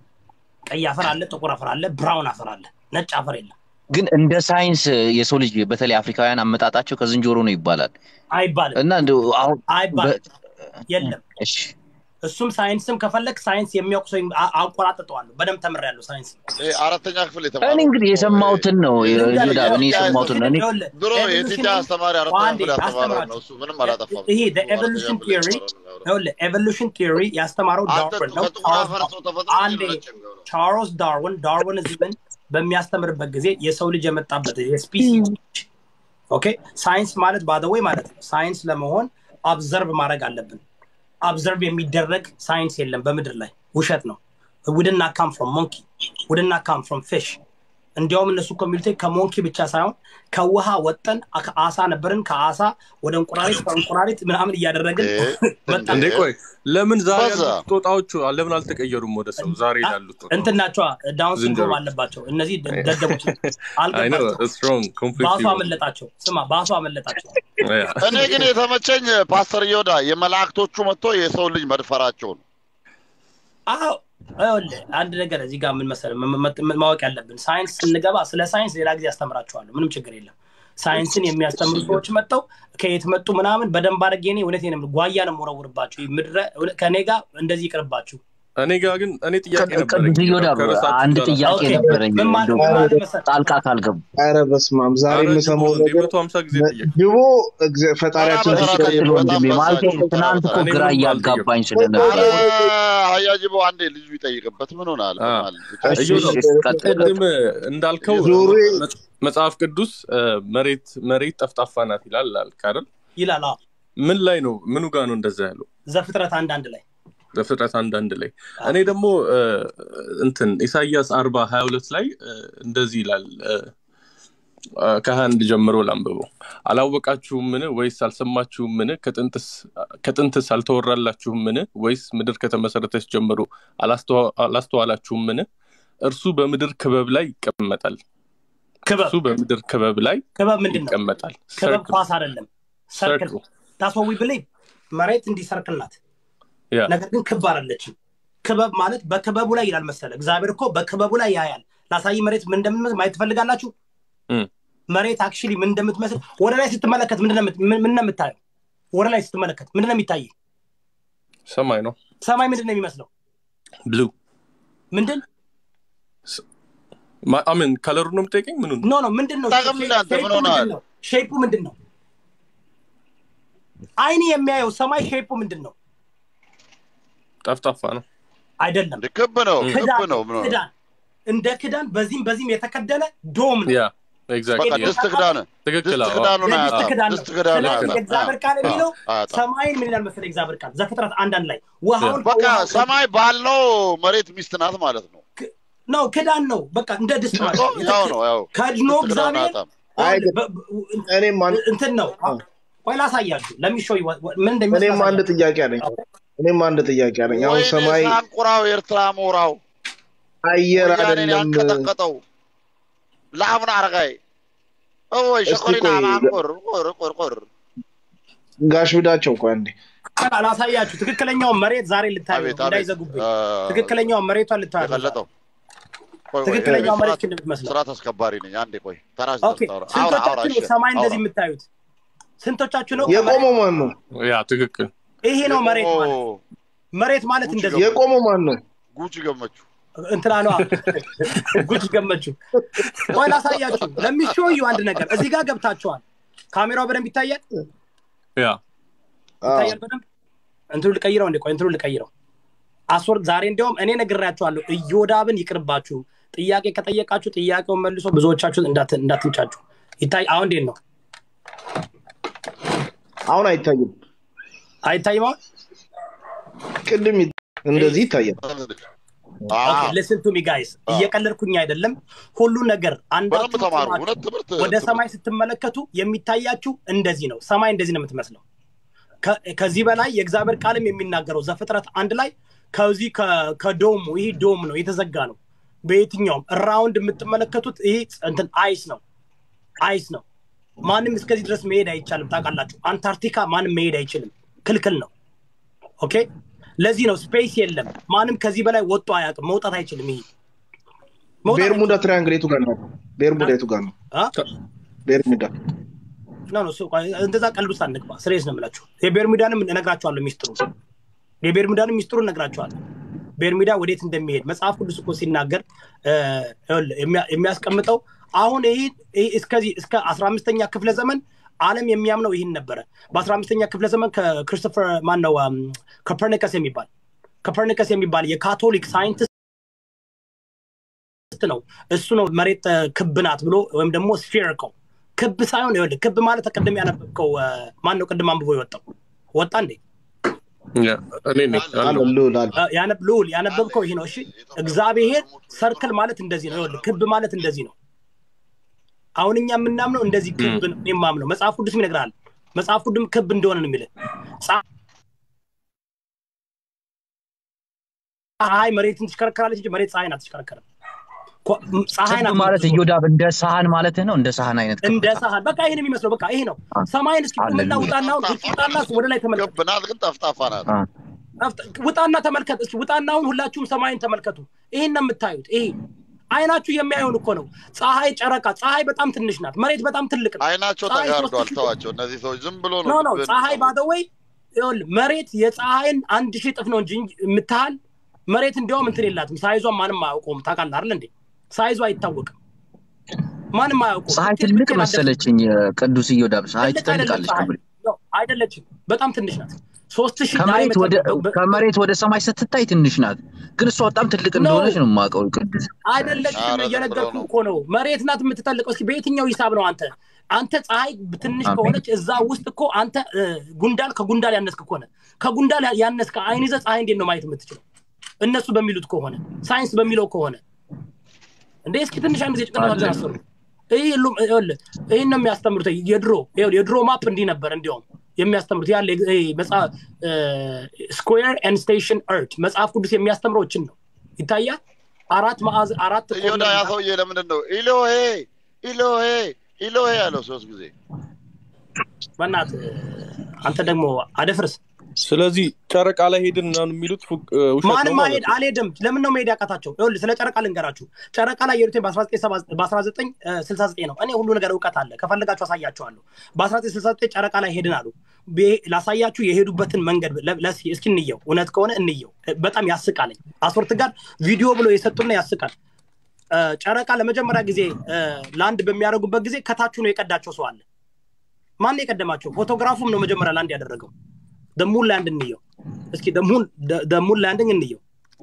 ቀይ አፈር አለ፣ ጥቁር አፈር አለ፣ ብራውን አፈር አለ፣ ነጭ አፈር የለም ግን እንደ ሳይንስ የሰው ልጅ በተለይ አፍሪካውያን አመጣጣቸው ከዝንጀሮ ነው ይባላል አይባልም፣ እና እንደው አሁን አይባልም፣ የለም። እሺ እሱም ሳይንስም ከፈለግ ሳይንስ የሚያውቁ ሰው አ- አቆራጥጠዋለሁ። በደንብ ተምሬያለሁ ሳይንስ። ይሄ አራተኛ ክፍል እኔ የተማረው እንግዲህ የሰማሁትን ነው ልንገርህ፣ ይሁዳ እኔ የሰማሁትን ነው እኔ ይኸውልህ፣ ድሮ evolutionary- የቲቻ አስተማሪ አራተኛ አንዴ ክፍል ያስተማረው ነው። አስተምራችሁ። እሱ ምንም አላጠፋም። ይሄ እሱ አራተኛ ኤቮሉሽን ክፍል ቲዮሪ የተማረው ነው። ይኸውልህ ኤቮሉሽን ቲዮሪ ያስተማረው አንተ ዳርዊን ነው። ከጥቁር አፈር ሰው ተፈጥሮ አንዴ ነጭ የሚሆነው። ቻርልስ ዳርዊን ዳርዊኒዝምን በሚያስተምርበት ጊዜ የሰው ልጅ የመጣበት የስፒሲስ ኦኬ ሳይንስ ማለት ባደወይ ማለት ነው። ሳይንስ ለመሆን አብዘርቭ ማድረግ አለብን። አብዘርቭ የሚደረግ ሳይንስ የለም በምድር ላይ ውሸት ነው። ውድና ካም ፍሮም ሞንኪ ውድና ካም ፍሮም ፊሽ እንዲያውም እነሱ ኮሚኒቲ ከሞንኪ ብቻ ሳይሆን ከውሃ ወጠን ከአሳ ነበርን ከአሳ ወደ እንቁራሪት ከእንቁራሪት ምናምን እያደረግን እ- በጣም እንዴ ቆይ ለምን ዛሬ በዛ። ያሉት ጦጣዎቹ ለምን አልተቀየሩም ወደ ሰው? ዛሬ ያሉት ጦጣዎች እንትን ናቸዋ ዳውን ሲንድሮም ዝንጀሮ። አለባቸው። እነዚህ ደ- ደደቦች ናቸው። አይ ነው አልገባቸው። ስትሮንግ ባሱ ኮምፕሊትሊ አመለጣቸው። ስማ ባሱ አመለጣቸው። እኔ ግን የተመቸኝ ፓስተር ዮዳ የመላእክቶቹ መጥቶ የሰው ልጅ መድፈራቸው ነው። አዎ ይኸውልህ አንድ ነገር እዚህ ጋር ምን መሰለህ ም- ም- ም- ማወቅ ያለብን ሳይንስ ስንገባ ስለ ሳይንስ ሌላ ጊዜ ያስተምራችኋለሁ። ምንም ችግር የለም። ሳይንስን የሚያስተምሩ ሰዎች መጥተው ከየት መጡ ምናምን በደንብ አድርጌ እኔ እውነቴን ነው የምልህ፣ ጓያ ነው የምወረውርባችሁ። ይህ ምድረ እውነ- ከእኔ ጋር እንደዚህ ይቅርባችሁ። እኔ ጋር ግን እኔ ጥያቄ ቅዱስ ነበረኝ ይሁዳ ከርዕሳችን አንድ ጋር ጥያቄ ኦኬ፣ ነበረኝ ምን ማለት እንደው ምን ማለት መሰለህ ጣልቃ ካልገቡ ኧረ በስመ አብ ዛሬ ኧረ የምሰማው ጅቦ ነገር መቶ ሀምሳ ጊዜ ጠየቅ ድቦ እግዚአ- ፈጣሪያችን በጣም ሲጠይቅ በጣም ወንድሜ ማለት በሳቸው ትናንት እኮ እኔ ግራ ምንም እያጋባኝ ኧረ ስለነበረ አያጅቦ አንዴ ልጁ ይጠይቅበት ምን ሆናል? አ። ሆናል። እሺ፣ እዮዳ እሺ፣ ቀጥል። ቅድም እንዳልከው ዞሬ መጽ- መጽሐፍ ቅዱስ እ፣ መሬት መሬት ጠፍጣፋ ናት ይላል አልክ አይደል? ይላል። አዎ ምን ላይ ነው ምኑ ጋር ነው እንደዛ ያለው? ዘፍጥረት አንዳንድ ላይ ዘፍጥረት አንዳንድ ላይ እኔ ደግሞ እ፣ እንትን ኢሳይያስ አርባ ሀያ ሁለት ላይ እ፣ እንደዚህ ይላል እ፣ እ፣ ከሀያ አንድ ጀምሮ ላንብበው። አላወቃችሁምን ወይስ አልሰማችሁምን? ከጥንትስ ከጥንትስ አልተወራላችሁምን? ወይስ ምድር ከተመሰረተች ጀምሮ አላስተዋ- አላስተዋላችሁምን? እርሱ በምድር ክበብ ላይ ይቀመጣል። ክበብ እርሱ በምድር ክበብ ላይ ክበብ ምንድን ነው? ይቀመጣል። ክበብ ሰርክል ኳስ አይደለም፣ ሰርክል ሰርክል ታስወዊ ብሌ መሬት እንዲህ ሰርክል ናት። ያ ነገር ግን ክብ አይደለችም። ክበብ ማለት በክበቡ ላይ ይላል መሰለ። እግዚአብሔር እኮ በክበቡ ላይ ያያል። ላሳይ መሬት ምን እንደምንመስል ማየት ትፈልጋላችሁ? እም። መሬት አክቹሊ ምን እንደምትመስል ወደ ላይ ስትመለከት ምንድን ነው የምት- ምን ምን ነው የምታየው? ወደ ላይ ስትመለከት ምንድን ነው የሚታይ? ሰማይ ነው ሰማይ ምንድን ነው የሚመስለው? ብሉ ምንድን አምን ከለሩ ነው የምጠይቀኝ ምኑ ኖ ኖ ምንድን ነው አታውቅም እንደ አንተ ምን ሼፑ ሆነሃል? ምንድን ነው? ሼፑ ምንድን ነው? አይን የሚያየው ሰማይ ሼፑ ምንድን ነው? ጠፍጣፋ ነው አይደለም እንደ ክብ ነው ክብ ክዳን ነው ምን ሆነ? ክዳን እንደ ክዳን በዚህም በዚህም የተከደነ ዶም ነው። ያ በቃ ኤግዛክትሊ ድስት ክዳን ትክክል ድስት አዎ ክዳኑን የድስት አያጣም ክዳን ነው። ድስት ክዳኑን ስለዚህ አያጣም የእግዚአብሔር ቃል የሚለው አያጣም ሰማይን ምን ይላል መሰለህ? እግዚአብሔር ቃል ዘፍጥረት አንዳንድ ላይ ውሃውን በቃ ከውሃው ሰማይ ባለው መሬት ሚስት ናት ማለት ነው ነው ክዳን ነው። በቃ እንደ ድስት ማለት እኮ ነው። ያው ነው ያው ከድኖ ድስት ክዳኑን እግዚአብሔር አያጣም አይ በ- በ- እኔም አንድ እንትን ነው። ቆይ ላሳያችሁ። ለሚሾይ ምን እንደሚመስል እኔም አንድ ላሳያችሁ። ጥያቄ አለኝ። እኔም አንድ ጥያቄ አለኝ። አሁን ወይኔ ሰማይ ሳንቁራው ኤርትራ ሞራው አየር ወያኔን አይደለም። ያንቀጠቀጠው ለአቡነ አረጋይ እወይ እስቲ ሸኮሪና ቆይ ማንቆር ቆር ቆር ቆር ጋሽ ብዳቸው እኮ አንዴ ቆይ ላሳያችሁ። ትክክለኛውን መሬት ዛሬ ልታዩ አቤት አቤት እንዳይዘጉብኝ። አ፣ ትክክለኛውን መሬቷን ልታዩ የቀለጠው ቆይ ቆይ ትክክለኛው ቆይ፣ መሬት ስርዓት- እንደምትመስለው ስርዓት አስከባሪ ነኝ አንዴ ቆይ ተራ ኦኬ። ስደርስ አውራ አውራ አውራ ስንቶቻችሁ ነው እሺ ሰማይ አውራ እንደዚህ የምታዩት? ስንቶቻችሁ ነው የቆመው ማን ነው? ያ ትክክል ይሄ ነው መሬት ማለት የቆመው መሬት ማለት ጉቺ እንደዚህ ገመቹ የቆመው ማን ነው? ጉቺ ገመቹ እንትና ነዋ ጉጭ ገመችው። ቆይ ላሳያችሁ። ለሚሾዩ አንድ ነገር እዚህ ጋር ገብታችኋል። ካሜራው በደንብ ይታያል ያ አዎ። ይታያል በደንብ እንትኑ ልቀይረው እንዴ? ቆይ እንትኑ ልቀይረው። አስወር ዛሬ እንዲያውም እኔ ነግራችኋለሁ። እዮዳብን ይቅርባችሁ። ጥያቄ ከጠየቃችሁ ጥያቄውን መልሶ ብዙዎቻችሁ እንዳት- እንዳትንጫጩ። ይታይ አሁን እንዴት ነው? አሁን አይታይም። አይታይም አሁን? ቅድም ይ- እንደዚህ ይታያል። ሊስን ቱ ሚ ጋይስ፣ እየቀለድኩኝ አይደለም። ሁሉ ነገር በደንብ አንዳችሁ ተማሩ ቆማችሁ እውነት ትምህርት ወደ ትምህርት ሰማይ ስትመለከቱ የሚታያችሁ እንደዚህ ነው። ሰማይ እንደዚህ ነው የምትመስለው። ከ- ከዚህ በላይ የእግዚአብሔር ቃልም የሚናገረው ዘፍጥረት አንድ ላይ ከዚህ ከ- ከዶሙ ይህ ዶም ነው የተዘጋ ነው። በየትኛውም ራውንድ የምትመለከቱት ይህ እንትን አይስ ነው አይስ ነው። ማንም እስከዚህ ድረስ መሄድ አይቻልም። ታውቃላችሁ፣ አንታርክቲካ ማንም መሄድ አይችልም፣ ክልክል ነው። ኦኬ፣ ለዚህ ነው ስፔስ የለም። ማንም ከዚህ በላይ ወጥቶ አያውቅም፣ መውጣት አይችልም። ይሄ መውጣት ቤርሙዳ ትራያንግል የቱ ጋር ነው? ቤርሙዳ የቱ ጋር ነው? አ? ቤርሙዳ ኖ ኖ እሱ- ቆይ፣ እንደዛ ቀልድ ውስጥ አንግባ። ስሬስ ነው የምላችሁ። የቤርሙዳንም እነግራችኋለሁ ሚስጥሩ የቤርሙዳንም ሚስጥሩ እነግራችኋለሁ። ቤርሙዳ ወዴት እንደሚሄድ መጽሐፍ ቅዱስ እኮ ሲናገር እ፣ ይኸውልህ፣ የሚያ- የሚያስቀምጠው አሁን ይህ ይህ እስከዚህ እስከ አስራ አምስተኛ ክፍለ ዘመን ዓለም የሚያምነው ይህን ነበረ። በአስራ አምስተኛ ክፍለ ዘመን ከክሪስቶፈር ማን ነው ኮፐርኒከስ የሚባል ኮፐርኒከስ የሚባል የካቶሊክ ሳይንቲስት ነው። እሱ ነው መሬት እ፣ ክብ ናት ብሎ ወይም ደግሞ ስፌሪካል ክብ ሳይሆን ይኸውልህ ክብ ማለት ቅድም ያነበብከው እ፣ ማን ነው ቅድም አንብቦ የወጣው ወጣ እንዴ ያ እኔ ነኝ አለ አለው ልዑል አለ። እ፣ ያነብ ልዑል ያነበብከው ይሄ ነው። እሺ እግዚአብሔር ሰርክል ማለት እንደዚህ ነው። ይኸውልህ ክብ ማለት እንደዚህ ነው። አሁን እኛ የምናምነው እንደዚህ ክብ ነው። እኔ የማምነው መጽሐፍ ቅዱስም ይነግራል። መጽሐፍ ቅዱስም ክብ እንደሆነ ነው የሚልህ። ፀሐይ መሬትን ትሽከረከራለች እንጂ መሬት ፀሐይን አትሽከረከርም። ኮ- ፀሐይ ክብ ናት ማለት የምትዞረው። እዮዳብ እንደ ሳህን ማለት ነው። እንደ ሳህን አይነት እንደ ከፍታ ሳህን በቃ ይሄን የሚመስለው በቃ ይሄ ነው። ሰማይን እስኪ ቁምና ሃሌሉያ። ውጣና አሁን ውጣና ወደ ላይ ተመልከት። ክብ ናት ግን ጠፍጣፋ ናት አ፣ ውጣና ተመልከት እስኪ ውጣና አሁን ሁላችሁም ሰማይን ተመልከቱ። ይሄን ነው የምታዩት። ይሄ አይናችሁ የሚያየውን እኮ ነው። ፀሐይ፣ ጨረቃ። ፀሐይ በጣም ትንሽ ናት። መሬት በጣም ትልቅ ነው። አይናቸው ፀሐይ ሶስት ተጋርዷል ሺህ ተዋቸው እነዚህ ሰዎች ዝም ብሎ ኖ ነው ኖ ልብን ፀሐይ የሚሰሙት። ባደወይ ይኸውልህ መሬት የፀሐይን አንድ ሺህ እጥፍ ነው እንጂ የምታህል መሬት እንዲያውም እንትን የላትም። ሳይዟን ማንም አያውቀውም። ታውቃለህ አይደል እንዴ? ሳይዟ አይታወቅም። ማንም አያውቀውም። ፀሐይ ብትሄድ ትልቅ ብትሄድ አትደርስም። መሰለችኝ። ቅዱስ እዮዳብ ፀሐይ ትልቅ አይደለም ትጠልቃለች ፀሐይ ከመሬት ነው አይደለችም። በጣም ትንሽ ናት። ሶስት ሺህ ከመሬት ዳይሜትር ወደ ነው። በ- ከመሬት ወደ ሰማይ ስትታይ ትንሽ ናት፣ ግን እሷ በጣም ትልቅ ኖ እንደሆነች ነው የማውቀው። ቅዱስ አይደለችም። ኧረ ዝም ብሎ እየነገርኩህ ነው። እኮ ነው። መሬት ናት የምትጠልቀው። እስኪ በየትኛው ሂሳብ ነው አንተ አንተ ፀሐይ ትንሽ አሜን። ከሆነች እዛ ውስጥ እኮ አንተ እ፣ ጉንዳል ከጉንዳል ያነስክ ከሆነ ከጉንዳል ያነስክ አይን ይዘህ ፀሐይ እንዴት ነው ማየት የምትችለው? እነሱ በሚሉት ከሆነ ሳይንስ በሚለው ከሆነ እንደ እስኪ ትንሽ አንድ ጊዜ ጭንቅላታችሁን አሰሩ። ይህ ሁሉም ይኸውልህ ይህን ነው የሚያስተምሩት። የድሮ ይኸውልህ የድሮ ማፕ እንዲህ ነበር እንዲያውም የሚያስተምሩት ያለ ስኩዌር ኤንድ ስቴሽን እርት መጽሐፍ ቅዱስ የሚያስተምረው እችን ነው። ይታያል። አራት ማዕዝ አራት እዮዳ ኮርነር ያ ሰውዬ ለምንድን ነው ኢሎሄ ኢሎሄ ኢሎሄ ያለው ሶስት ጊዜ በእናትህ አንተ ደግሞ አደፍርስ ስለዚህ ጨረቃ ላይ ሄድን ምናምን የሚሉት ፉቅ- እ፣ ውሸት ነው ማንም ማለት ማሄድ ነው። አልሄድም። ለምን ነው መሄድ ያቃታቸው? ይኸውልህ ስለ ጨረቃ ልንገራችሁ። ጨረቃ ላይ የሄዱት በ1969 ነው። እኔ ሁሉ ነገር እውቀት አለ፣ ከፈለጋችሁ አሳያችኋለሁ። በ1969 ጨረቃ ላይ ሄድን አሉ። ቤ- ላሳያችሁ የሄዱበትን መንገድ ለ- ለስ- እስኪ እንየው። እውነት ከሆነ እንየው። በጣም ያስቃለኝ። አስወርት ጋር ቪዲዮ ብሎ የሰጡና ያስቃል። እ፣ ጨረቃ ለመጀመሪያ ጊዜ እ፣ ላንድ በሚያደርጉበት ጊዜ ከታች ነው የቀዳቸው ሰው አለ። ማን የቀደማቸው? ፎቶግራፉም ነው መጀመሪያ ላንድ ያደረገው። ደሙን ላንድ እንየው እስኪ ደሙን ደሙን ላንድንግ እንየው።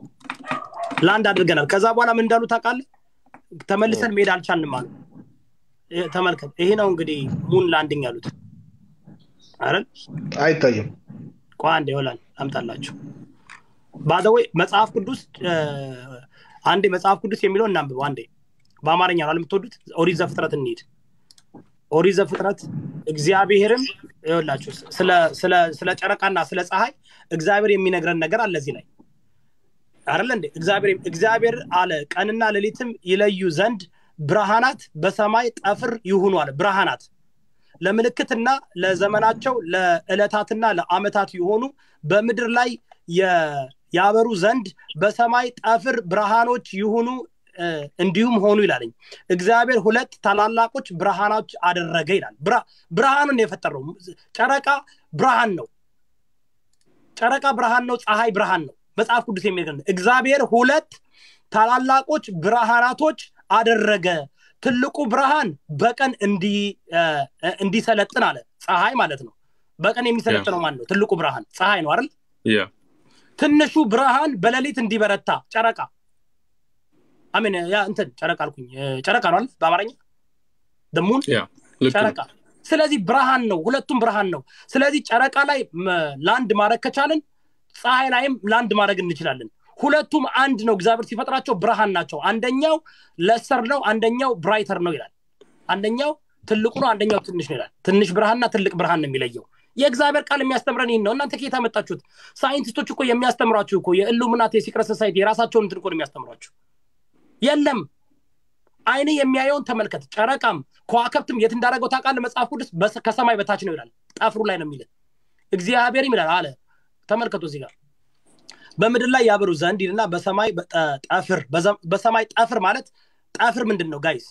ላንድ አድርገናል። ከዛ በኋላ ምን እንዳሉ ታውቃለህ? ተመልሰን መሄድ አልቻልንም አሉ። ይሄ ተመልከት። ይሄ ነው እንግዲህ ሙን ላንዲንግ ያሉት አይደል? አይታይም። ቆይ አንዴ ይሆናል አምጣላችሁ። ባዘወይ መጽሐፍ ቅዱስ እ፣ አንዴ መጽሐፍ ቅዱስ የሚለው እናንብበው አንዴ። በአማርኛ ነው የምትወዱት? ኦሪት ዘፍጥረት እንሂድ። ኦሪት ዘፍጥረት እግዚአብሔርም ይኸውላችሁ ስለ ስለ ስለ ጨረቃና ስለ ፀሐይ እግዚአብሔር የሚነግረን ነገር አለ እዚህ ላይ አይደለ እንዴ? እግዚአብሔር እግዚአብሔር አለ ቀንና ሌሊትም ይለዩ ዘንድ ብርሃናት በሰማይ ጠፍር ይሁኑ አለ። ብርሃናት ለምልክትና ለዘመናቸው ለዕለታትና ለዓመታት የሆኑ በምድር ላይ የ- ያበሩ ዘንድ በሰማይ ጠፍር ብርሃኖች ይሁኑ እ፣ እንዲሁም ሆኑ ይላለኝ። እግዚአብሔር ሁለት ታላላቆች ብርሃኖች አደረገ ይላል። ብራ- ብርሃኑን ነው የፈጠረው። ጨረቃ ብርሃን ነው። ጨረቃ ብርሃን ነው። ፀሐይ ብርሃን ነው። መጽሐፍ ቅዱስ የሚነግረን እግዚአብሔር ሁለት ታላላቆች ብርሃናቶች አደረገ። ትልቁ ብርሃን በቀን እንዲ- እ፣ እንዲሰለጥን አለ። ፀሐይ ማለት ነው። በቀን የሚሰለጥነው ማን ነው? ትልቁ ብርሃን ፀሐይ ነው አይደል? ያ ትንሹ ብርሃን በሌሊት እንዲበረታ ጨረቃ አሜን። ያ እንትን ጨረቃ አልኩኝ። እ፣ ጨረቃ ነው አይደል? በአማርኛ ደሙን ያ ልክ ነው። ጨረቃ ስለዚህ ብርሃን ነው ሁለቱም ብርሃን ነው ስለዚህ ጨረቃ ላይ መ- ላንድ ማድረግ ከቻልን ፀሐይ ላይም ላንድ ማድረግ እንችላለን ሁለቱም አንድ ነው እግዚአብሔር ሲፈጥራቸው ብርሃን ናቸው አንደኛው ለሰር ነው አንደኛው ብራይተር ነው ይላል አንደኛው ትልቁ ነው አንደኛው ትንሽ ነው ይላል ትንሽ ብርሃንና ትልቅ ብርሃን ነው የሚለየው የእግዚአብሔር ቃል የሚያስተምረን ይህን ነው እናንተ ከየት ያመጣችሁት ሳይንቲስቶች እኮ የሚያስተምሯችሁ እኮ የኢሉሚናቲ የሲክረት ሶሳይቲ የራሳቸውን እንትን እኮ ነው የሚያስተምሯችሁ የለም አይን የሚያየውን ተመልከት ጨረቃም ከዋክብትም የት እንዳደረገው ታውቃለህ መጽሐፍ ቅዱስ በስ- ከሰማይ በታች ነው ይላል ጠፍሩ ላይ ነው የሚል እግዚአብሔርም ይላል አለ ተመልከቱ እዚህ ጋር በምድር ላይ ያበሩ ዘንድ ይልና በሰማይ በጠ- ጠፍር በዘ- በሰማይ ጠፍር ማለት ጠፍር ምንድን ነው ጋይስ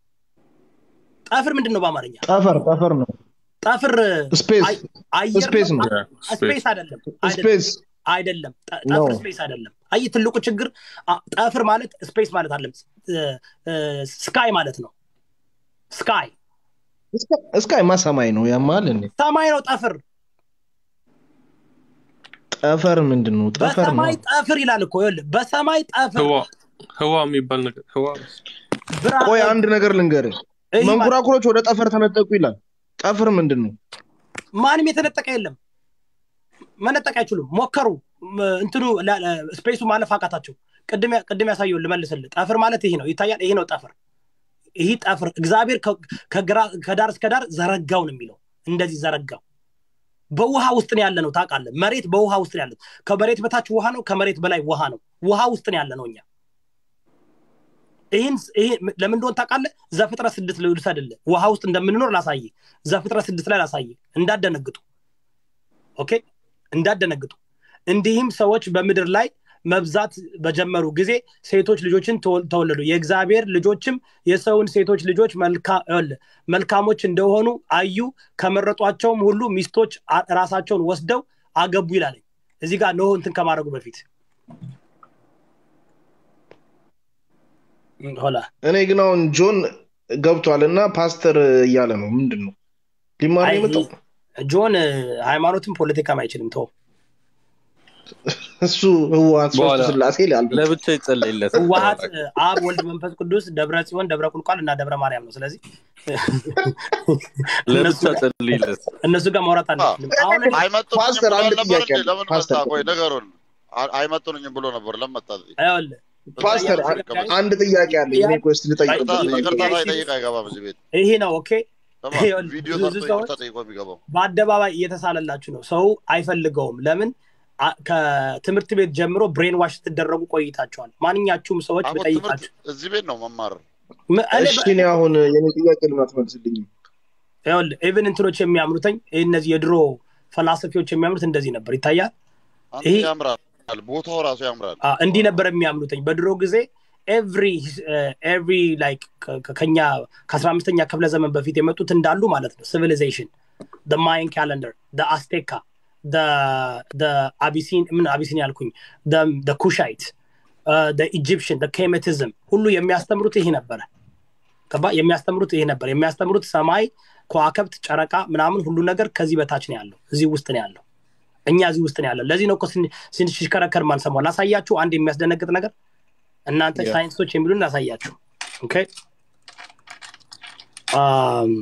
ጠፍር ምንድን ነው በአማርኛ ጠፈር ጠፈር ነው። ጠፍር ስፔስ አይ- አየር ስፔስ ነው። ያ ስፔስ ስፔስ አይደለም አይደለም ስፔስ አይደለም ጠ- ነው። ጠፍር ስፔስ አይደለም አይ ትልቁ ችግር አ- ጠፍር ማለት ስፔስ ማለት አይደለም ስካይ ማለት ነው ስካይ እስካይማ ሰማይ ነው ያማል እንዴ? ሰማይ ነው ጠፍር ጠፈር ምንድን ነው? ጠፈር ነው። በሰማይ ጠፍር ይላል እኮ ይኸውልህ በሰማይ ጠፍር ህዋ ህዋ የሚባል ነገር ህዋ ብርሃን- ቆይ አንድ ነገር ልንገርህ። ይህ ማለት መንኮራኩሮች ወደ ጠፈር ተነጠቁ ይላል። ጠፈር ምንድን ነው? ማንም የተነጠቀ የለም መነጠቅ አይችሉም ሞከሩ ም- እንትኑ ላ- ላ- ስፔሱ ማለፍ አቃታቸው ቅድም ያ- ቅድም ያሳየውን ልመልስልህ ጠፍር ማለት ይሄ ነው ይታያል ይሄ ነው ጠፍር ይህ ጠፍር እግዚአብሔር ከ- ከግራ- ከዳር እስከ ዳር ዘረጋው ነው የሚለው እንደዚህ ዘረጋው በውሃ ውስጥ ነው ያለ ነው ታውቃለህ መሬት በውሃ ውስጥ ነው ያለ ከመሬት በታች ውሃ ነው ከመሬት በላይ ውሃ ነው ውሃ ውስጥ ነው ያለ ነው እኛ ይህን ይሄ ለምን እንደሆነ ታውቃለህ ዘፍጥረት ስድስት ልውሰድልህ ውሃ ውስጥ እንደምንኖር ላሳይ ዘፍጥረት ስድስት ላይ ላሳይ እንዳደነግጡ ኦኬ እንዳደነግጡ እንዲህም ሰዎች በምድር ላይ መብዛት በጀመሩ ጊዜ ሴቶች ልጆችን ተወ- ተወለዱ የእግዚአብሔር ልጆችም የሰውን ሴቶች ልጆች መልካ- ይኸውልህ፣ መልካሞች እንደሆኑ አዩ ከመረጧቸውም ሁሉ ሚስቶች አ- ራሳቸውን ወስደው አገቡ ይላል እዚህ ጋር ኖህ እንትን ከማድረጉ በፊት ሆላ እኔ ግን አሁን ጆን ገብቷል እና ፓስተር እያለ ነው። ምንድን ነው ሊማር ነው አይ፣ የመጣው? ጆን ሃይማኖትም ፖለቲካም አይችልም ተው እሱ ህወሓት ሶስቱ በኋላ ስላሴ ይላል። ለብቻ ይጸለይለት ህወሀት አብ ወልድ መንፈስ ቅዱስ ደብረ ጽዮን ደብረ ቁልቋል እና ደብረ ማርያም ነው ስለዚህ እነሱ ለብቻ ጋር- ጸልይለት እነሱ ጋር ማውራት አንችልም አሁን እኔ አይመጡንም ፓስተር ብሎ አንድ ነበር ጥያቄ እንዴ? አለ። ለምን ፓስተር መጣ? ቆይ ነገሩን አ- አይመጡንም ብሎ ነበር። ለምን መጣ? ይኸውልህ ፓስተር ጥያቄ አንድ- ላይ አንድ ጥያቄ አለ። እኔ ኮስት ልጠይቅ ይቅርታ ይቅርታ ሳይጠይቅ አይገባም እዚህ ቤት። ይሄ ነው ኦኬ ስማ፣ ይኸውልህ፣ ቪዲዮ ብዙ ሰርቶ ሰዎች ይቅርታ ጠይቆ የሚገባው በአደባባይ እየተሳለላችሁ ነው ሰው አይፈልገውም ለምን አ- ከትምህርት ቤት ጀምሮ ብሬን ዋሽ ስትደረጉ ቆይታችኋል ማንኛችሁም ሰዎች አሁን ብጠይቃችሁ ትምህርት እዚህ ቤት ነው መማር። ም- እኔ እሺ እኔ አሁን የኔ ጥያቄ ልም አትመልስልኝም። ይኸውልህ ኢቭን እንትኖች የሚያምኑተኝ እነዚህ የድሮ ፈላሰፊዎች የሚያምኑት እንደዚህ ነበር። ይታያል። አንተ ይሄ ያምራል፣ ቦታው ራሱ ያምራል። አ፣ እንዲህ ነበር የሚያምኑትኝ በድሮ ጊዜ ኤቭሪ ኤቭሪ ላይክ ከኛ ከአስራ አምስተኛ ክፍለ ዘመን በፊት የመጡት እንዳሉ ማለት ነው ሲቪሊዜሽን ማይን ካለንደር አስቴካ አቢሲን ምን አቢሲን ያልኩኝ ኩሻይት ኢጂፕሽን ኬሜቲዝም ሁሉ የሚያስተምሩት ይሄ ነበረ ገባ የሚያስተምሩት ይሄ ነበር የሚያስተምሩት ሰማይ ከዋከብት ጨረቃ ምናምን ሁሉ ነገር ከዚህ በታች ነው ያለው እዚህ ውስጥ ነው ያለው እኛ እዚህ ውስጥ ነው ያለው ለዚህ ነው እኮ ስን- ስንሽከረከር ማንሰማው ላሳያችሁ አንድ የሚያስደነግጥ ነገር እናንተ Yeah. ሳይንሶች የሚሉን ላሳያችሁ ኦኬ አም፣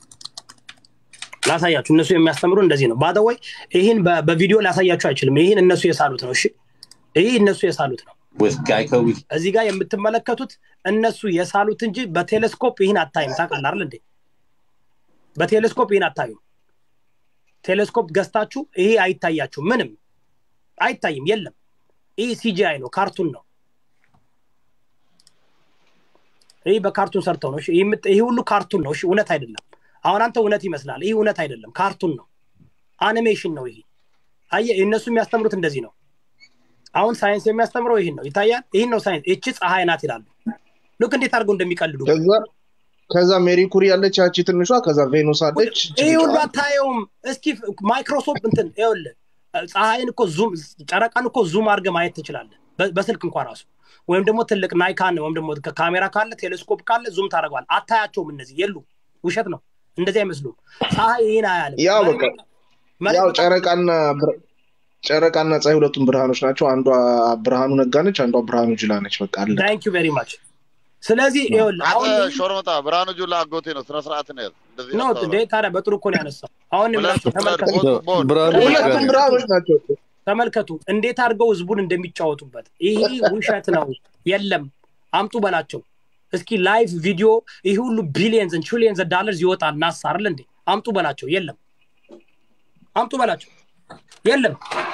ላሳያችሁ እነሱ የሚያስተምሩ እንደዚህ ነው ባደወይ ይህን በ- በቪዲዮ ላሳያችሁ አይችልም ይህን እነሱ የሳሉት ነው እሺ ይህ እነሱ የሳሉት ነው with Geico we እዚህ ጋር የምትመለከቱት እነሱ የሳሉት እንጂ በቴሌስኮፕ ይህን አታይም ታውቃለህ አይደል እንዴ በቴሌስኮፕ ይህን አታዩም ቴሌስኮፕ ገዝታችሁ ይሄ አይታያችሁ ምንም አይታይም የለም ይህ ሲጂአይ ነው ካርቱን ነው ይህ በካርቱን ሰርተው ነው እሺ፣ ይህ የምት- ይህ ሁሉ ካርቱን ነው እሺ እውነት አይደለም አሁን አንተ እውነት ይመስላል ይህ እውነት አይደለም ካርቱን ነው አኒሜሽን ነው ይሄ አየ እነሱ የሚያስተምሩት እንደዚህ ነው አሁን ሳይንስ የሚያስተምረው ይህን ነው ይታያል ይህን ነው ሳይንስ ይቺ ፀሐይ ናት ይላሉ ልክ እንዴት አድርገው እንደሚቀልዱ ከዛ ከዛ ሜሪ ኩሪ ያለች ያቺ ትንሿ ከዛ ቬኑስ አለች ይህ ሁሉ አታየውም እስኪ ማይክሮሶፍት እንትን ይኸውልህ ፀሐይን እኮ ዙም ጨረቃን እኮ ዙም አድርገህ ማየት ትችላለህ በ- በስልክ እንኳ ራሱ ወይም ደግሞ ትልቅ ናይካን ወይም ደግሞ ካሜራ ካለ ቴሌስኮፕ ካለ ዙም ታደርገዋል አታያቸውም እነዚህ የሉ ውሸት ነው እንደዚህ አይመስሉም ፀሐይ ይህን አያልም ያው መሬት በቃ በቃ- መሬት ያው በቃ ጨረቃና ብር- ጨረቃና ፀሐይ ሁለቱም ብርሃኖች ናቸው። አንዷ ብርሃኑ ነጋ ነች፣ አንዷ ብርሃኑ ጅላ ነች። በቃ አለ። ታንክ ዩ ቬሪ ማች ስለዚህ ይኸውልህ አንተ አሁን ይህን ሾርመጣ ብርሃኑ ጁላ አጎቴ ነው። ስነ ስርዓት ነው ያዝ። እንደዚህ ነው አታውራ። እንዴ ታዲያ በጥሩ እኮ ነው ያነሳው አሁን ሁለት የምላችሁ ሁለት ተመልከቱ ቦት ቦት ብርሃኑ ቦት ነጋ ሁለቱም ነው። ብርሃኖች ናቸው። ተመልከቱ እንዴት አድርገው ህዝቡን እንደሚጫወቱበት ይሄ ውሸት ነው የለም አምጡ በላቸው እስኪ ላይቭ ቪዲዮ ይህ ሁሉ ቢሊየንስ ትሪሊየንስ ዳለርስ ይወጣል ናሳ አይደል እንዴ አምጡ በላቸው የለም አምጡ በላቸው የለም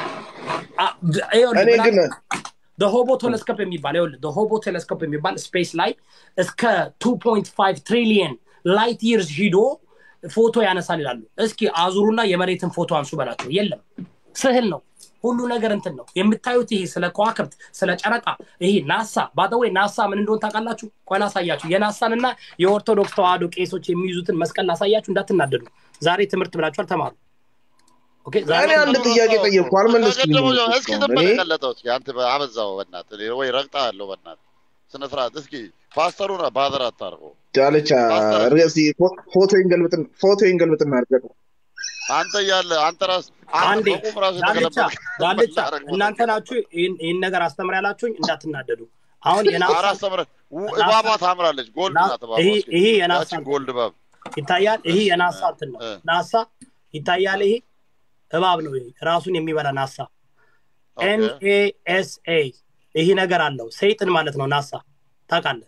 አ- ድ- ይኸውልህ እኔ ግን ምን ሆቦ ቴሌስኮፕ የሚባል ይኸውልህ ሆቦ ቴሌስኮፕ የሚባል ስፔስ ላይ እስከ 2.5 ትሪሊየን ላይት ይርስ ሂዶ ፎቶ ያነሳል ይላሉ እስኪ አዙሩና የመሬትን ፎቶ አንሱ በላቸው የለም ስህል ነው ሁሉ ነገር እንትን ነው የምታዩት ይሄ ስለ ከዋክብት ስለ ጨረቃ ይሄ ናሳ ባደወይ ናሳ ምን እንደሆን ታውቃላችሁ ቆይ ላሳያችሁ የናሳን እና የኦርቶዶክስ ተዋህዶ ቄሶች የሚይዙትን መስቀል ላሳያችሁ እንዳትናደዱ ዛሬ ትምህርት ብላችኋል ተማሩ ኦኬ ዛሬ እኔ አንድ ጥያቄ ጠየቅኩ አልመለስክልኝም ከቀደመው እኮ ጀምሮ እስኪ እስካሁን። ዝም እኔ ብለህ ቀለጠው። እስኪ አንተ አበዛው በእናትህ ወይ ረግጣ ያለው በእናትህ ስነ ስርዓት። እስኪ ፓስተሩን ባዘር አታርገው። ዳልቻ ፓስተር ርዕስ ፎቶ ይንገልብጥን ፎቶ ይንገልብጥና አድርገው አንተ እያለ አንተ ራስ አንተ አንዴ በቁም ራሱ ዳልቻ የተገለበጥክ ዳልቻ መላረግ እናንተ መጠቀም ናችሁ ይህን ይህን ነገር አስተምር ያላችሁኝ እንዳትናደዱ አሁን የናሳ አራት ሰምረ ናሳ እባባ ታምራለች። ጎልድ ና- ናት እባባ። ይሄ እስኪ ይሄ የናሳ ያቺን እንትን ጎልድ ነው እባብ ይታያል ይሄ እሺ የናሳ እ እንትን ነው እ ናሳ ይታያል ይሄ እባብ ነው ይሄ ራሱን የሚበላ ናሳ ኦኬ ኤንኤኤስኤ ይሄ ነገር አለው ሰይጥን ማለት ነው ናሳ ታውቃለህ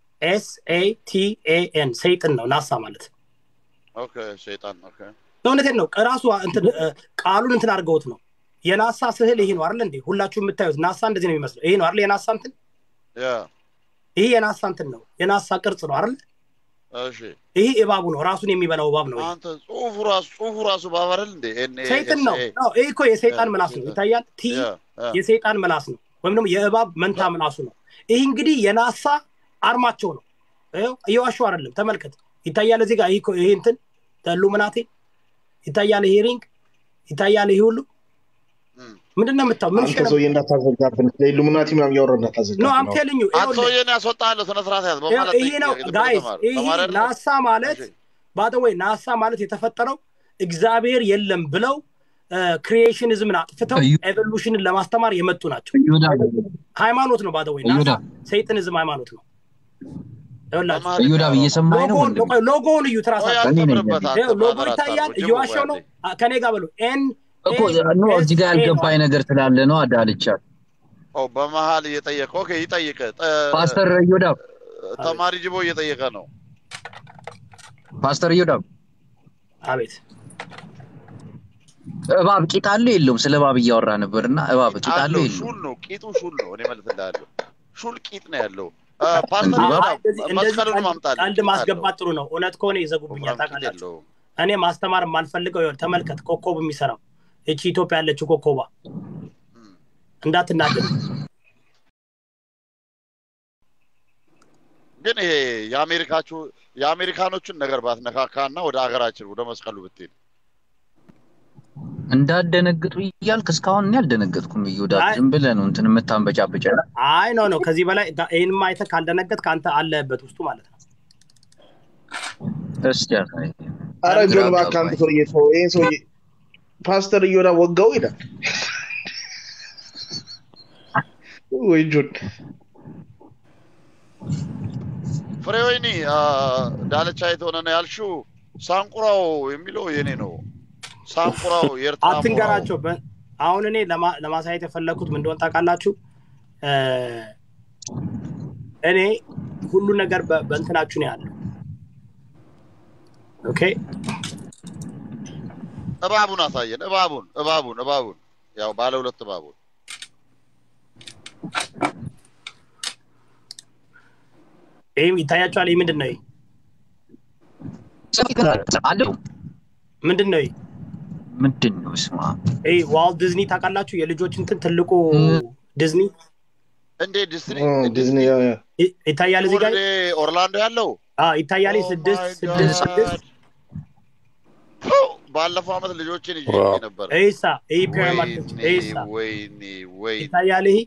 ኤስኤቲኤኤን ሰይጥን ነው ናሳ ማለት ኦኬ ሸይጣን ኦኬ እውነቴን ነው ራሱ እንትን እ፣ ቃሉን እንትን አድርገውት ነው የናሳ ስዕል ይሄ ነው አይደል እንዴ ሁላችሁ የምታዩት ናሳ እንደዚህ ነው የሚመስለው ይሄ ነው አይደል የናሳ እንትን ያ ይሄ የናሳ እንትን ነው የናሳ ቅርጽ ነው አይደል እሺ ይሄ እባቡ ነው ራሱን የሚበላው እባብ ነው ይሄ አንተ ጽሁፉ ራሱ ጽሁፉ ራሱ እባብ አይደል እንዴ? ኤን ኤ ሰይጥን ኤስ ነው ኤ ነው ይህ እኮ የሰይጣን ምላስ ነው ይታያል ቲ ያ ያ የሰይጣን ምላስ ነው ወይም ደግሞ የእባብ መንታ ምላሱ ነው ይህ እንግዲህ የናሳ አርማቸው ነው ይኸው እየዋሸሁ አይደለም ተመልከት ይታያል እዚህ ጋር ይህ እኮ- ይሄ እንትን ሉምናቴ ይታያል ይሄ ሪንግ ይታያል ይሄ ሁሉ እም። ምንድን ነው የምታው ምን አንተ ሸነ ሰውዬ እንዳታዘጋብን ለኢሉሚናቲ ምናምን እያወራ ኖ እንዳታዘጋብን አም አሁን ቴልኝ ዩ አንተ ሰውዬን ያስወጣለሁ። ስነ ስርዓት ያዝ። በማለት ይሄ ነው ጠይቅ። ዝም ብለህ ጋይስ ተማር ይህ ተማሪ አይደለም? ናሳ ማለት እሺ ባደወይ ናሳ ማለት የተፈጠረው እግዚአብሔር የለም ብለው ክሪኤሽንዝምን አጥፍተው እዩ ኤቮሉሽንን ለማስተማር የመጡ ናቸው እዮዳ ሃይማኖት ነው ባደወይ ናሳ እዮዳ ሰይጥንዝም ሃይማኖት ነው ይኸውላችሁ ተማሪ እዮዳ ነው። እየሰማኸኝ ነው ሎጎውን ወንድሜ? ቆይ ሎጎውን እዩት ቆይ ራሳችሁ እኔ ነኝ አስተምርበት። አንተ ይኸው ሎጎ ባዘር ይታያል አታርገው። ጅቡ እየዋሸው ነው አንዴ አ- ከኔ ጋር በሉ ኤን እኮ ኤ ኖ ኤስ እዚህ ጋር ኤ ነው ያልገባኝ አይደል ነገር ስላለ ነው አዳልቻ ኦ በመሀል እየጠየቀ ኦኬ፣ ይጠይቅ። ጠ- ፓስተር እዮዳ አቤት ተማሪ ጅቦ እየጠየቀ ነው። ፓስተር እዮዳ አቤት እባብ ቂጥ አለው የለውም? ስለ እባብ እያወራ ነበር እና እባብ ቂጥ ቂጥ አለው አለው። የለውም? ሹል ነው ቂጡ፣ ሹል ነው። እኔ መልስ እንዳለው ሹል ቂጥ ነው ያለው። አ፣ ፓስተር እንዲህ ይሁዳ አይ እንደዚህ እንደዚህ መስቀሉን ቀልድ ማምጣልኝ። ቀልድ ቂጥ አለው። ማስገባት ጥሩ ነው እውነት ከሆነ ይዘጉብኛል ወፍራም ቂጥ ታውቃላችሁ የለውም። እኔ ማስተማር የማልፈልገው ይኸውልህ ተመልከት ኮከብ የሚሰራው እቺ ኢትዮጵያ ያለችው ኮኮባ እንዳትናደድ። ግን ይሄ የአሜሪካችሁ የአሜሪካኖቹን ነገር ባትነካካ እና ወደ ሀገራችን ወደ መስቀሉ ብትሄድ እንዳደነግጡ እያልክ እስካሁን እኔ አልደነገጥኩም። እዮዳ አይ- ዝም ብለህ ነው እንትን የምታንበጫብጨ አይ ኖ ኖ ከዚህ በላይ ይህን አይተህ ካልደነገጥክ አንተ አለህበት ውስጡ ማለት ነው። እስኪ ያሳይ። አረ ግራ ጆን እባክህ አንተ አጋባኝ። ሰውዬ ተው፣ ይሄን ሰውዬ ፓስተር እዮዳ ወጋው ይላል ወይ ጆን ፍሬወይኒ አ፣ ዳለቻ የተሆነ ነው ያልሽው። ሳንቁራው የሚለው የኔ ነው። ሳንቁራው የኤርትራ ሞራው አትንገራቸው። በ- አሁን እኔ ለማ- ለማሳየት የፈለግኩት ምን እንደሆነ ታውቃላችሁ? እ፣ እኔ ሁሉ ነገር በ- በእንትናችሁ ነው ያለው። ኦኬ እባቡን አሳየን። እባቡን እባቡን እባቡን ያው ባለ ሁለት እባቡን ይህም ይታያቸዋል። ይህ ምንድን ነው? ይህ አለው ምንድን ነው? ይህ ምንድን ነው ስማ ይህ ዋልት ዲዝኒ ታውቃላችሁ? የልጆች እንትን ትልቁ ዲዝኒ እንዴ ዲስኒ እ፣ ዲዝኒ ያ ያ ይ- ይታያል እዚህ ጋር ወደ ኦርላንዶ ያለው አዎ፣ ይታያል። ይህ ኦ ስድስት ማይ ስድስት ስድስት ጋድ ባለፈው አመት ልጆችን ይዤ ዋው። ነበር። ይሳ ይህ ፒራሚድ ወይኔ ይሳ ወይኔ ወይኔ ይታያል። ይህ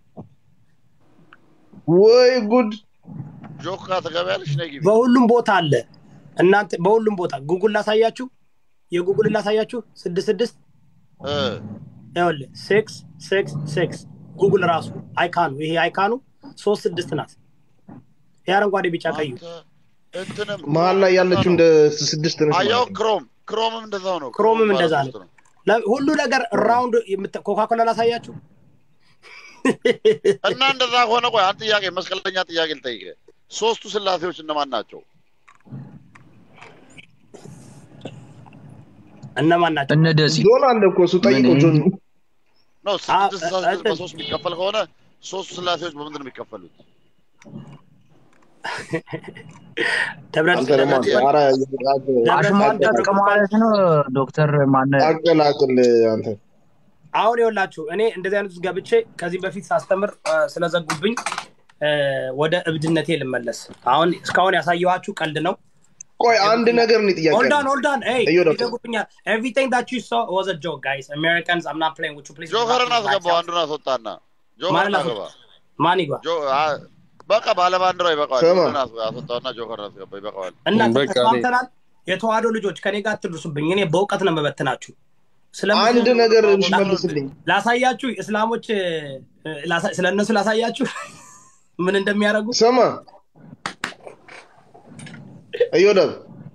ወይ ጉድ ጆካ ትገቢያለሽ? ነይ ግቢ። በሁሉም ቦታ አለ። እናንተ በሁሉም ቦታ ጉጉል ላሳያችሁ፣ የጉጉል ላሳያችሁ። ስድስት ስድስት እ ይኸውልህ ሲክስ ሲክስ ሲክስ ጉጉል ራሱ አይካኑ ይሄ አይካኑ ሶስት ስድስት ናት። ይሄ አረንጓዴ ቢጫ ቀዩ አንተ እንትንም መሀል ላይ ያለችው እንደ ስድስት ነች አያው ማለት ነው። ክሮም ክሮምም እንደዛው ነው። ክሮምም ባለ እንደዛ ሶስት ነው። ለ- ሁሉ ነገር ራውንድ ኮካኮላ ላሳያችሁ። እና እንደዛ ከሆነ ቆይ አንድ ጥያቄ መስቀለኛ ጥያቄ ልጠይቅህ። ሶስቱ ስላሴዎች እነማን ናቸው? እነማን ናቸው? እነ ደሲ ጆን አለ እኮ እሱ ጠይቀው ምን? ጆን ነው አ- ስድስት ስልሳ ስድስት እ- በሶስት የሚከፈል ከሆነ ሶስቱ ስላሴዎች በምንድን ነው የሚከፈሉት? ደብረ አንተ ደግሞ አንተ ኧረ አሽሟጠጥ ማለት ነው ዶክተር ማነ አቀላቅል አንተ አሁን ይኸውላችሁ እኔ እንደዚህ አይነት ውስጥ ገብቼ ከዚህ በፊት ሳስተምር አ፣ ስለዘጉብኝ አ፣ ወደ እብድነቴ ልመለስ። አሁን እስካሁን ያሳየኋችሁ ቀልድ ነው። ቆይ አንድ ነገር እኔ ጥያቄ ሆልድ ኦን አለኝ። ሆልድ ኦን ኤይ እዩ ዶክተር። ይዘጉብኛል። ኤቭሪቲንግ ዳት ዩ ሶ ዋዝ አ ጆክ ጋይስ አሜሪካንስ አም ናት ፕሌይንግ ዊዝ ዩ ፕሊዝ ጆከርን አስገባው፣ አንዱን አስወጣና ጆከርን ማንን አስገባ። አስወጣ? ማን ይግባ? ጆ- አ- በቃ ባለ ባንዲራው ይበቃዋል። ስማ። አንዱን አስ- አስወጣውና ጆከርን አስገባ፣ ይበቃዋል። እና በቃ እኔ- ተስማምተናል። የተዋህዶ ልጆች ከኔ ጋር አትድረሱብኝ። እኔ በእውቀት ነው የምበትናችሁ። ስለምን- አንድ ነገር መልስልኝ። ላሳያችሁ እስላሞች እ፣ ላሳ- ስለ እነሱ ላሳያችሁ ምን እንደሚያደርጉ ስማ እዮዳብ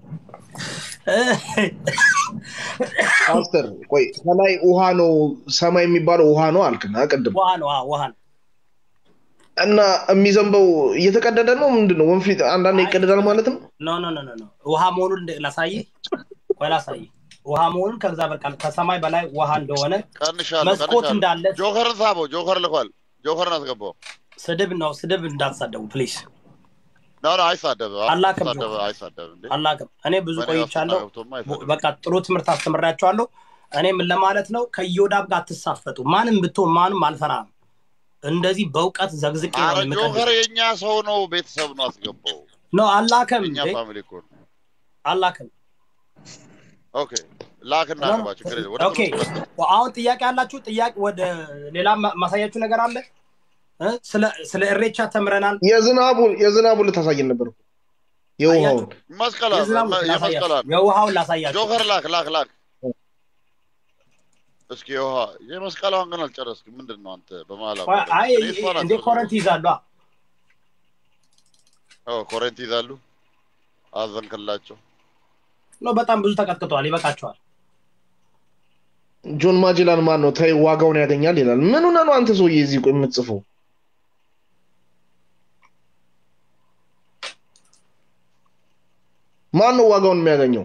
ፓስተር ቆይ ከላይ ውሃ ነው ሰማይ የሚባለው ውሃ ነው አልክና ቅድም ውሃ ነው አዎ፣ ውሃ ነው። እና የሚዘንበው እየተቀደደ ነው ምንድን ነው ወንፊት አንዳንድ ይቀደዳል ማለት ነው ኖ ኖ ኖ ኖ ኖ ውሃ መሆኑን እንደ- ላሳይህ ወይ ላሳይህ ውሃ መሆኑን ከዛ በቃ ከሰማይ በላይ ውሃ እንደሆነ ቀንሻለሁ፣ መስኮት ቀንሻለሁ። እንዳለ ጆከርን ሳበው፣ ጆከር ልኳል። ጆከርን አስገባው። ስድብ ነው። ስድብ እንዳትሳደቡ ፕሊዝ። ኖ ኖ፣ አይሳደብም፣ አላክም አይሳደብም፣ ጆከር። አይሳደብም እንዴ። አላውቅም። እኔ ብዙ በእኔ ቆይቻለሁ። ውስጥ ገብቶማ አይሳደብም። በቃ ጥሩ ትምህርት አስተምሬያቸዋለሁ። እኔ ምን ለማለት ነው ከዮዳብ ጋር አትሳፈጡ። ማንም ብትሆን ማንም አልፈራም። እንደዚህ በእውቀት ዘግዝቄ ነው አረ የምቀድሰው። ጆከር የእኛ ሰው ነው፣ ቤተሰብ ነው፣ አስገባው። ኖ አላከም የእኛ እንዴ ፋሚሊ እኮ ነው። አላከም። ኦኬ ላክና ግባ፣ ችግር የለም። ወደ ኦኬ ትምህርት መጣ። አሁን ጥያቄ ያላችሁ ጥያቄ ወደ ሌላ ማ- ማሳያችሁ ነገር አለ እ? ስለ ስለ እሬቻ ተምረናል። የዝናቡን የዝናቡን ልታሳየን ነበር እኮ። የውሃውን መስቀሏን የዝናቡ መ- ላሳያችሁ፣ የመስቀሏን የውሃውን ላሳያችሁ። ጆከር ላክ ላክ ላክ። እስኪ የውሃ የመስቀሏን ግን አልጨረስክም። ምንድን ነው አንተ በመሀል ቆይ፣ አቋረጥክ? አይ እኔ እሷን እንዴ አልጨረስኩም። ኮረንት ይዛሉ። አ? ኦ፣ ኮረንቲ ይዛሉ። አዘንክላቸው። ኖ በጣም ብዙ ተቀጥቅጠዋል። ይበቃቸዋል። ጆን ማጅላን ማን ነው ተይ ዋጋውን ያገኛል ይላል ምን ሆነ ነው አንተ ሰውዬ እዚህ ቆይ የምትጽፈው ማን ነው ዋጋውን የሚያገኘው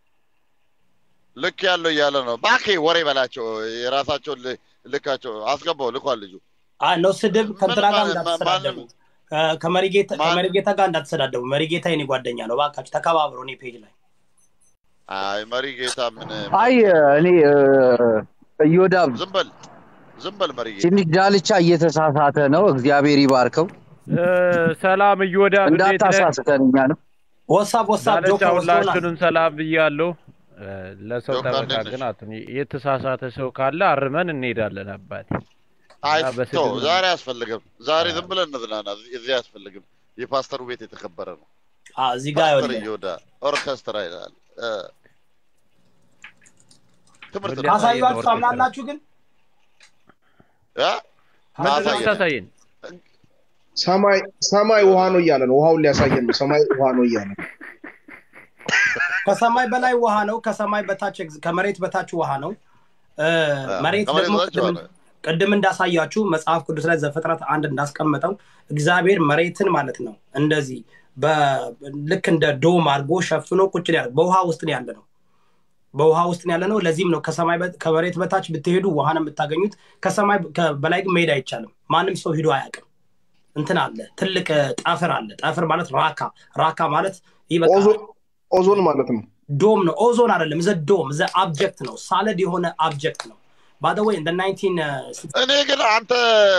ልክ ያለው እያለ ነው። ባኬ ወሬ በላቸው። የራሳቸውን ል- ልካቸው አስገባው። ልኳል ልጁ። አይ ኖ ስድብ ከእንትና ጋር ማ- እንዳትሰዳደቡ፣ ማንም- ከ- ከመሪጌታ ማን- ከመሪጌታ ጋር እንዳትሰዳደቡ። መሪጌታ የኔ ጓደኛ ነው። እባካችሁ ተከባብሩ። እኔ ፔጅ ላይ አይ መሪ ጌታ ምን አይ እኔ እ፣ እዮዳብ ዝም በል ዝም በል መርዬ። ትንሽ ዳልቻ እየተሳሳተ ነው። እግዚአብሔር ይባርከው። እ፣ ሰላም እዮዳብ፣ እንዴት ነህ? እንዳታሳስተን እኛንም ወሳብ ወሳብ ዳርቻ ጆከር ወስዶናል። ሁላችሁንም ሰላም ብያለሁ። እ፣ ለሰው ጆከር ጠበቃ እንዴት ነሽ? ግን አትሁን። የተሳሳተ ሰው ካለ አርመን እንሄዳለን አባቴ። አይ እና ተው፣ በስድብ ዛሬ አያስፈልግም። ዛሬ ዝም ብለን እንዝናና። እዚህ አያስፈልግም። የፓስተሩ ቤት የተከበረ ነው። አ፣ እዚህ ጋር ፓስተር ይኸውልህ እየወዳ ኦርኬስትራ ይላል። እ፣ ትምህርት ሁሌ ነው። አሳየን ካሳያችሁ ኦርኬስትራ። ታምናላችሁ ግን እ? ምንድን ነው አሳየን። የምታሳየን? ሰማይ ሰማይ ውሃ ነው እያለ ነው። ውሃውን ሊያሳየን ነው። ሰማይ ውሃ ነው እያለ ነው። ከሰማይ በላይ ውሃ ነው፣ ከሰማይ በታች ኤግዝ- ከመሬት በታች ውሃ ነው። እ፣ አ፣ መሬት ከመሬት ደግሞ በታች ቅድም ሆነ። ቅድም እንዳሳያችሁ መጽሐፍ ቅዱስ ላይ ዘፍጥረት አንድ እንዳስቀመጠው እግዚአብሔር መሬትን ማለት ነው እንደዚህ በ- ልክ እንደ ዶም አድርጎ ሸፍኖ ቁጭ ነው ያለ በውሃ ውስጥ ነው ያለ ነው በውሃ ውስጥ ነው ያለ ነው ለዚህም ነው ከሰማይ በ- ከመሬት በታች ብትሄዱ ውሃ ነው የምታገኙት ከሰማይ ከ- በላይ ግን መሄድ አይቻልም ማንም ሰው ሂዶ አያውቅም እንትን አለ ትልቅ እ፣ ጠፍር አለ ጠፍር ማለት ራካ ራካ ማለት ይህ በቃ ኦዞ- ኦዞን ማለት ነው። ዶም ነው ኦዞን አይደለም ዘ ዶም ዘ አብጀክት ነው ሳለድ የሆነ አብጀክት ነው ባደወይ እንደ ናይንቲን እኔ ግን አንተ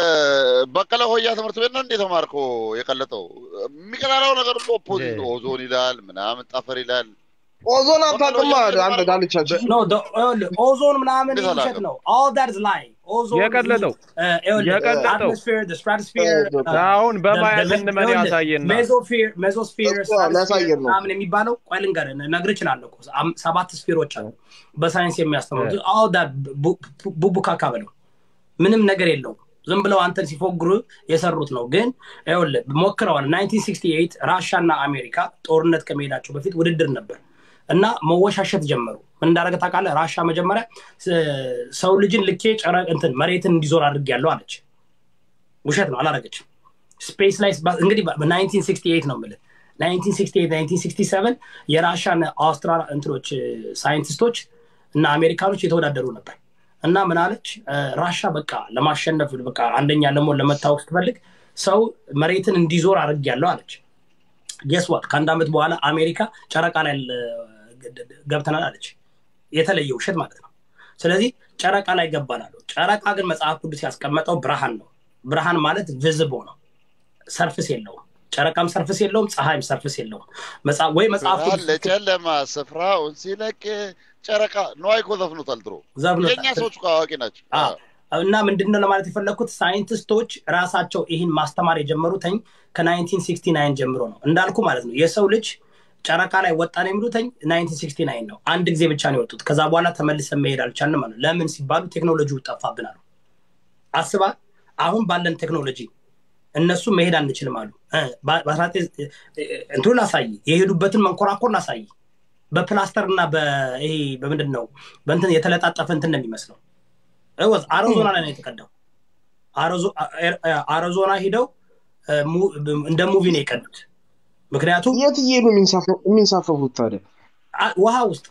በቀለ ሆያ ትምህርት ቤት ነው እንዴ ተማርኮ የቀለጠው? የሚቀላለው ነገር ሁሉ ኦፖዚት ነው። ኦዞን ይላል ምናምን ጠፈር ይላል። ኦዞን በቀለ አታውቅማ ሆያ አንተ የተማርከው ዳልቻችን ኖ ኦዞን ምናምን እንዴት ውሸት አላውቅም? ነው ኦል ዳትስ ላይ ኦዞን የቀለጠው የቀለጠው አትሞስፌር ስትራቶስፌር አሁን በማየት እንመን ያሳየና ሜዞስፌር ሜዞስፌር እሱ ሊያሳየን ነው። ምናምን የሚባለው ቆይ ልንገርህ ነግር እችላለሁ እኮ አም- ሰባት ስፌሮች አሉ በሳይንስ የሚያስተምሩት ኦል ዳት ቡቡካካ በለው ምንም ነገር የለውም ዝም ብለው አንተን ሲፎግሩ የሰሩት ነው ግን ይኸውልህ ሞክረዋል 1968 ራሻ እና አሜሪካ ጦርነት ከመሄዳቸው በፊት ውድድር ነበር እና መወሻሸት ጀመሩ ምን እንዳደረገ ታውቃለህ ራሻ መጀመሪያ ስ- ሰው ልጅን ልኬ ጨረ እንትን መሬትን እንዲዞር አድርጌያለሁ አለች ውሸት ነው አላረገችም ስፔስ ላይ እንግዲህ በ1968 ነው የምልህ 1968 1967 የራሻን አውስትራል እንትኖች ሳይንቲስቶች እና አሜሪካኖች የተወዳደሩ ነበር እና ምን አለች እ፣ ራሻ በቃ ለማሸነፍ በቃ አንደኛ ለመሆን ለመታወቅ ስትፈልግ ሰው መሬትን እንዲዞር አድርጌያለሁ አለች ጌስዋት ከአንድ ዓመት በኋላ አሜሪካ ጨረቃ ላይ ል- ገብተናል አለች የተለየ ውሸት ማለት ነው ስለዚህ ጨረቃ ላይ ገባናሉ ጨረቃ ግን መጽሐፍ ቅዱስ ያስቀመጠው ብርሃን ነው ብርሃን ማለት ቪዝቦ ነው ሰርፍስ የለውም ጨረቃም ሰርፍስ የለውም ፀሐይም ሰርፍስ የለውም መጽሐፍ- ወይ መጽሐፍ ብርሃን ቅዱስ ለጨለማ ስፍራውን ሲለቅ ጨረቃ ነዋይ እኮ ዘፍኖታል ድሮ። ዘብኖታል። የእኛ ሰዎች እኮ አዋቂ ናቸው። አዎ። እና ምንድነው ለማለት የፈለግኩት ሳይንቲስቶች ራሳቸው ይህን ማስተማር የጀመሩትኝ ከ1969 ጀምሮ ነው እንዳልኩ ማለት ነው የሰው ልጅ ጨረቃ ላይ ወጣን የሚሉትኝ 1969 ነው አንድ ጊዜ ብቻ ነው የወጡት ከዛ በኋላ ተመልሰን መሄድ አልቻልንም ማለት ነው ለምን ሲባሉ ቴክኖሎጂው ጠፋብን አሉ አስባ አሁን ባለን ቴክኖሎጂ እነሱ መሄድ አንችልም አሉ እ፣ በ- በ19 እንትኑ ላሳይ የሄዱበትን መንኮራኮር ላሳይ በፕላስተር እና በይሄ በምንድን ነው በእንትን የተለጣጠፈ እንትን ነው የሚመስለው ወዝ አሪዞና ላይ ነው የተቀዳው አሪዞ- አ- አሪዞና ሂደው እ፣ mu- እንደ ሙቪ ነው የቀዱት ምክንያቱም የት እየሄዱ የሚንሳፈ- የሚንሳፈፉት ታዲያ? አ- ውሃ ውስጥ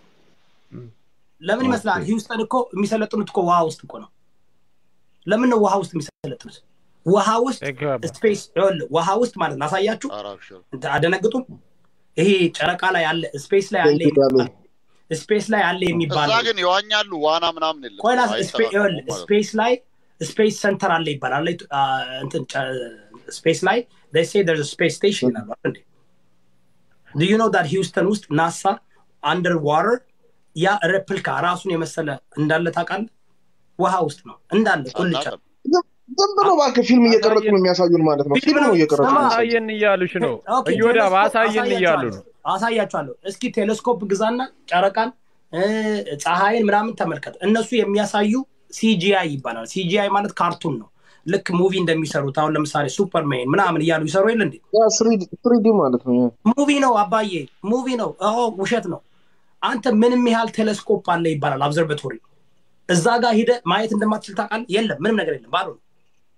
ለምን ይመስላል ሂውስተን እኮ የሚሰለጥኑት እኮ ውሃ ውስጥ እኮ ነው ለምን ነው ውሃ ውስጥ የሚሰለጥኑት ውሃ ውስጥ ስፔስ ይኸውልህ፣ ውሃ ውስጥ ማለት ነው ላሳያችሁ አደነግጡም ይሄ ጨረቃ ላይ አለ ስፔስ ላይ አለ የሚባል- ስፔስ ላይ አለ እዛ የሚባለው ግን ይዋኛሉ። ዋና ምናምን የለም። ቆይ ላስ- ስፔ- አይጠራጠሩም ይኸውልህ፣ ማለት ነው። ስፔስ ላይ ስፔስ ሰንተር አለ ይባላል ላይ አ፣ እንትን ጨ- ስፔስ ላይ they say there's a space station ይላሉ አይደል እንዴ? do you know that ሂውስተን ውስጥ ናሳ አንደር ዋተር ያ ሬፕሊካ ራሱን የመሰለ እንዳለ ታውቃለህ ውሃ ውስጥ ነው እንዳለ ቁልጫ ዝም ብሎ እባክህ ፊልም እየቀረጹ ነው የሚያሳዩን ማለት ነው። ፊልም ነው እየቀረጹ ነው የሚያሳዩን። አሳየን እያሉሽ ነው ኦኬ፣ እዮዳብ ቴሌስኮፕ አሳየን እያሉ ነው አሳያችኋለሁ እስኪ ቴሌስኮፕ ግዛና ጨረቃን እ፣ ፀሐይን ምናምን ተመልከት እነሱ የሚያሳዩ ሲጂአይ ይባላል ሲጂአይ ማለት ካርቱን ነው ልክ ሙቪ እንደሚሰሩት አሁን ለምሳሌ ሱፐርሜን ምናምን እያሉ ይሰሩ የለ እንዴ ያ ስሪዲ ማለት ነው። ሙቪ ነው አባዬ ሙቪ ነው ኦ ውሸት ነው አንተ ምንም ያህል ቴሌስኮፕ አለ ይባላል አብዘርቫቶሪ እዛ ጋር ሂደ ማየት እንደማትችል ታውቃለህ የለም ምንም ነገር የለም ባዶ ነው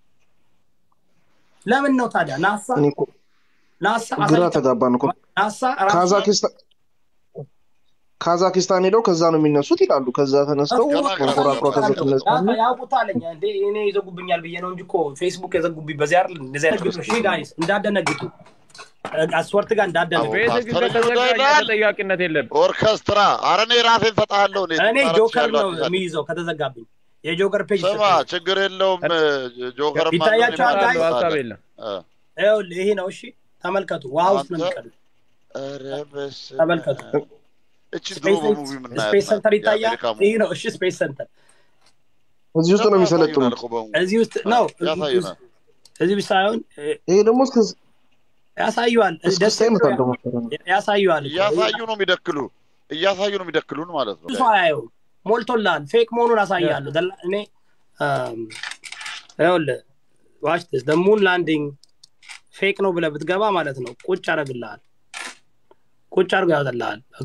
ለምን ነው ታዲያ ናሳ እኔ እኮ ናሳ ግራ አሳይቶ- ተጋባን እኮ። ናሳ ራሱ ካዛኪስታን ካዛኪስታን ሄደው ከዛ ነው የሚነሱት ይላሉ። ከዛ ተነስተው መንኮራኩሯ ከዛ ትነሳለች። ያ- ያውቁታለኝ እንዴ እኔ ይዘጉብኛል ብዬ ነው እንጂ እኮ ፌስቡክ የዘጉብኝ በዚህ አይደል እንደዚህ አይነት ግጦሽ ጋይስ እንዳደነግጡ አስወርት ጋር እንዳደነግጡ ፌስቡክ ከተዘጋ እኛ ተጠያቂነት የለም ኦርኬስትራ አረ እኔ ራሴን ሰጣለሁ። እኔ ጆከር ነው የሚይዘው ከተዘጋብኝ የጆከር ፔጅ ስማ ይሰጠኛል። ችግር የለውም ጆከር ይታያቸዋል ጋይስ አለው ሀሳብ የለም ይኸውልህ ይሄ ነው እሺ ተመልከቱ ውሃ ውስጥ ነው አንተ የሚቀዱት ኧረ በስመ ተመልከቱ አብ። እቺ ድሮ ስፔስ በሙቪ የምናያት ስፔስ ሰንተር ናት፣ ይታያል የአሜሪካ ይህ ሙቪ ነው እሺ ስፔስ ሰንተር እዚህ ውስጥ ነው ደግሞ የሚሰለጥኑት ያሳዩናል እኮ በሙቪ እዚህ ውስጥ ነው ያሳዩናል። እዚህ ውስጥ ሳይሆን እ፣ ይሄ ደግሞ እስከ ያሳዩዋል ደስ እስክስታ የሚለው ይመጣል ደግሞ ያሳዩዋል እኮ እያሳዩ ነው የሚደክሉ እያሳዩ ነው የሚደክሉን ማለት ነው። ብዙ ሰው አያየውም ሞልቶላል ፌክ መሆኑን አሳያለሁ ደላ- እኔ አም፣ ይኸውልህ ዋች ስ ሙን ላንዲንግ ፌክ ነው ብለህ ብትገባ ማለት ነው ቁጭ ያደርግልሃል ቁጭ አድርጎ ያወጣልሃል ኦኬ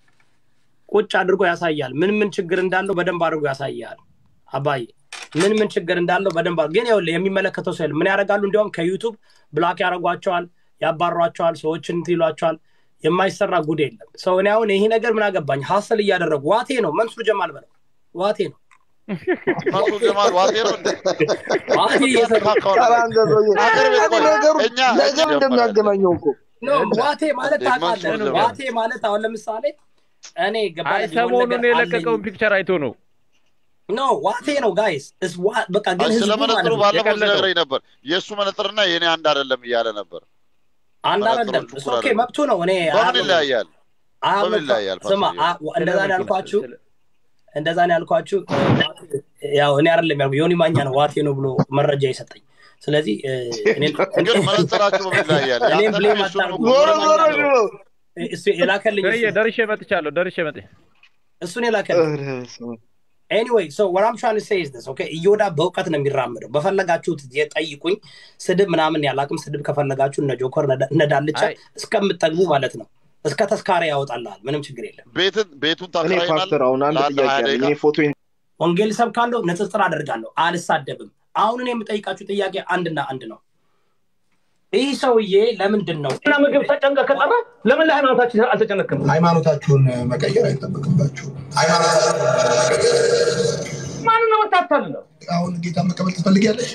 ቁጭ አድርጎ ያሳያል ምን ምን ችግር እንዳለው በደንብ አድርጎ ያሳያል አባዬ ምን ምን ችግር እንዳለው በደንብ አድርጎ ግን ይኸውልህ የሚመለከተው ሰው የለም ምን ያደርጋሉ እንዲያውም ከዩቱብ ብላክ ያደርጓቸዋል ያባሯቸዋል ሰዎችን እንትን ይሏቸዋል የማይሰራ ጉድ የለም ሰው እኔ አሁን ይሄ ነገር ምን አገባኝ ሀሰል እያደረጉ ዋቴ ነው መንሱር ጀማል በለው ዋቴ ነው መንሱር ጀማል ዋቴ ነው እንዴ? ዋቴ እየሰሩ ካካውን ኧረ አንተ ሰውዬ አገር ቤት ቆይ ነገሩ እኛ ነገር እንደሚያገናኘው እኮ ኖ ዋቴ ማለት እንዴ፣ መንሱር ታውቃለህ ጀማል ዋቴ ማለት አሁን ለምሳሌ እኔ ገባህ አይ የሆነ ሰሞኑን ነገር አለኝ የለቀቀውን ፒክቸር አይቶ ነው ኖ ዋቴ ነው ጋይስ እስ ዋ- በቃ ግን ስለ ህዝቡ ማለት መነጥሩ ነው ባለፈው የቀለጠው። ሲነግረኝ ነበር። የእሱ መነጥርና የእኔ አንድ አይደለም እያለ ነበር። አንድ አይደለም መነጥሮቹ እሱ እኩል ኦኬ አይደለም። መብቱ ነው እኔ በምን አያምንም። ይለያያል? አያምንም። በምን ይለያያል? ስማ ፓስተር አ- እንደዛ ነው ያልኳችሁ ስለ- እንደዛ ነው ያልኳችሁ ያው እኔ አይደለም ያልኩ ዮኒ ማኛ ነው ዋቴ ነው ብሎ መረጃ የሰጠኝ ስለዚህ እ፣ እኔን- ግን መነጽራችሁ በምን ይለያያል? እኔም ያንተና ብሌም የእሱን ነው አታርጉ እኮ ዞሮ ዮኒ ዞሮ ማኛ ነው ነው እሱ የላከልኝ እሱ ደርዬ ደርሼ መጥቻለሁ ደርሼ መጥ እሱን የላከልኝ ኧረ በስመ አብ። ኤኒዌይ ሶ what I'm trying to say is this okay እዮዳ በእውቀት ነው የሚራምደው በፈለጋችሁት የጠይቁኝ ስድብ ምናምን ያላቅም ስድብ ከፈለጋችሁ እነ ጆከር እነ- እነ ዳልቻ አይ እስከምጠግቡ ማለት ነው እስከ ተስካሪ ያወጣልሃል ምንም ችግር የለም ቤትን ቤቱን እኔ ታከራይናል ፓስተር አሁን አንድ ለአንድ ጥያቄ ሀያ አለኝ ደቂቃ እኔ ፎቶ ወንጌል ሰብካለሁ ንጽጽር አደርጋለሁ አልሳደብም አሁን እኔ የምጠይቃችሁ ጥያቄ አንድና አንድ ነው ይህ ሰውዬ ለምንድን ነው እና ምግብ ተጨንቀ ከጠራ ለምን ለሃይማኖታችን አልተጨነቅም? ሃይማኖታችሁን መቀየር አይጠበቅባችሁ። ሃይማኖታችሁን መቀየር ማንን ነው የምታታልለው? አሁን ጌታ መቀበል ትፈልጊያለሽ?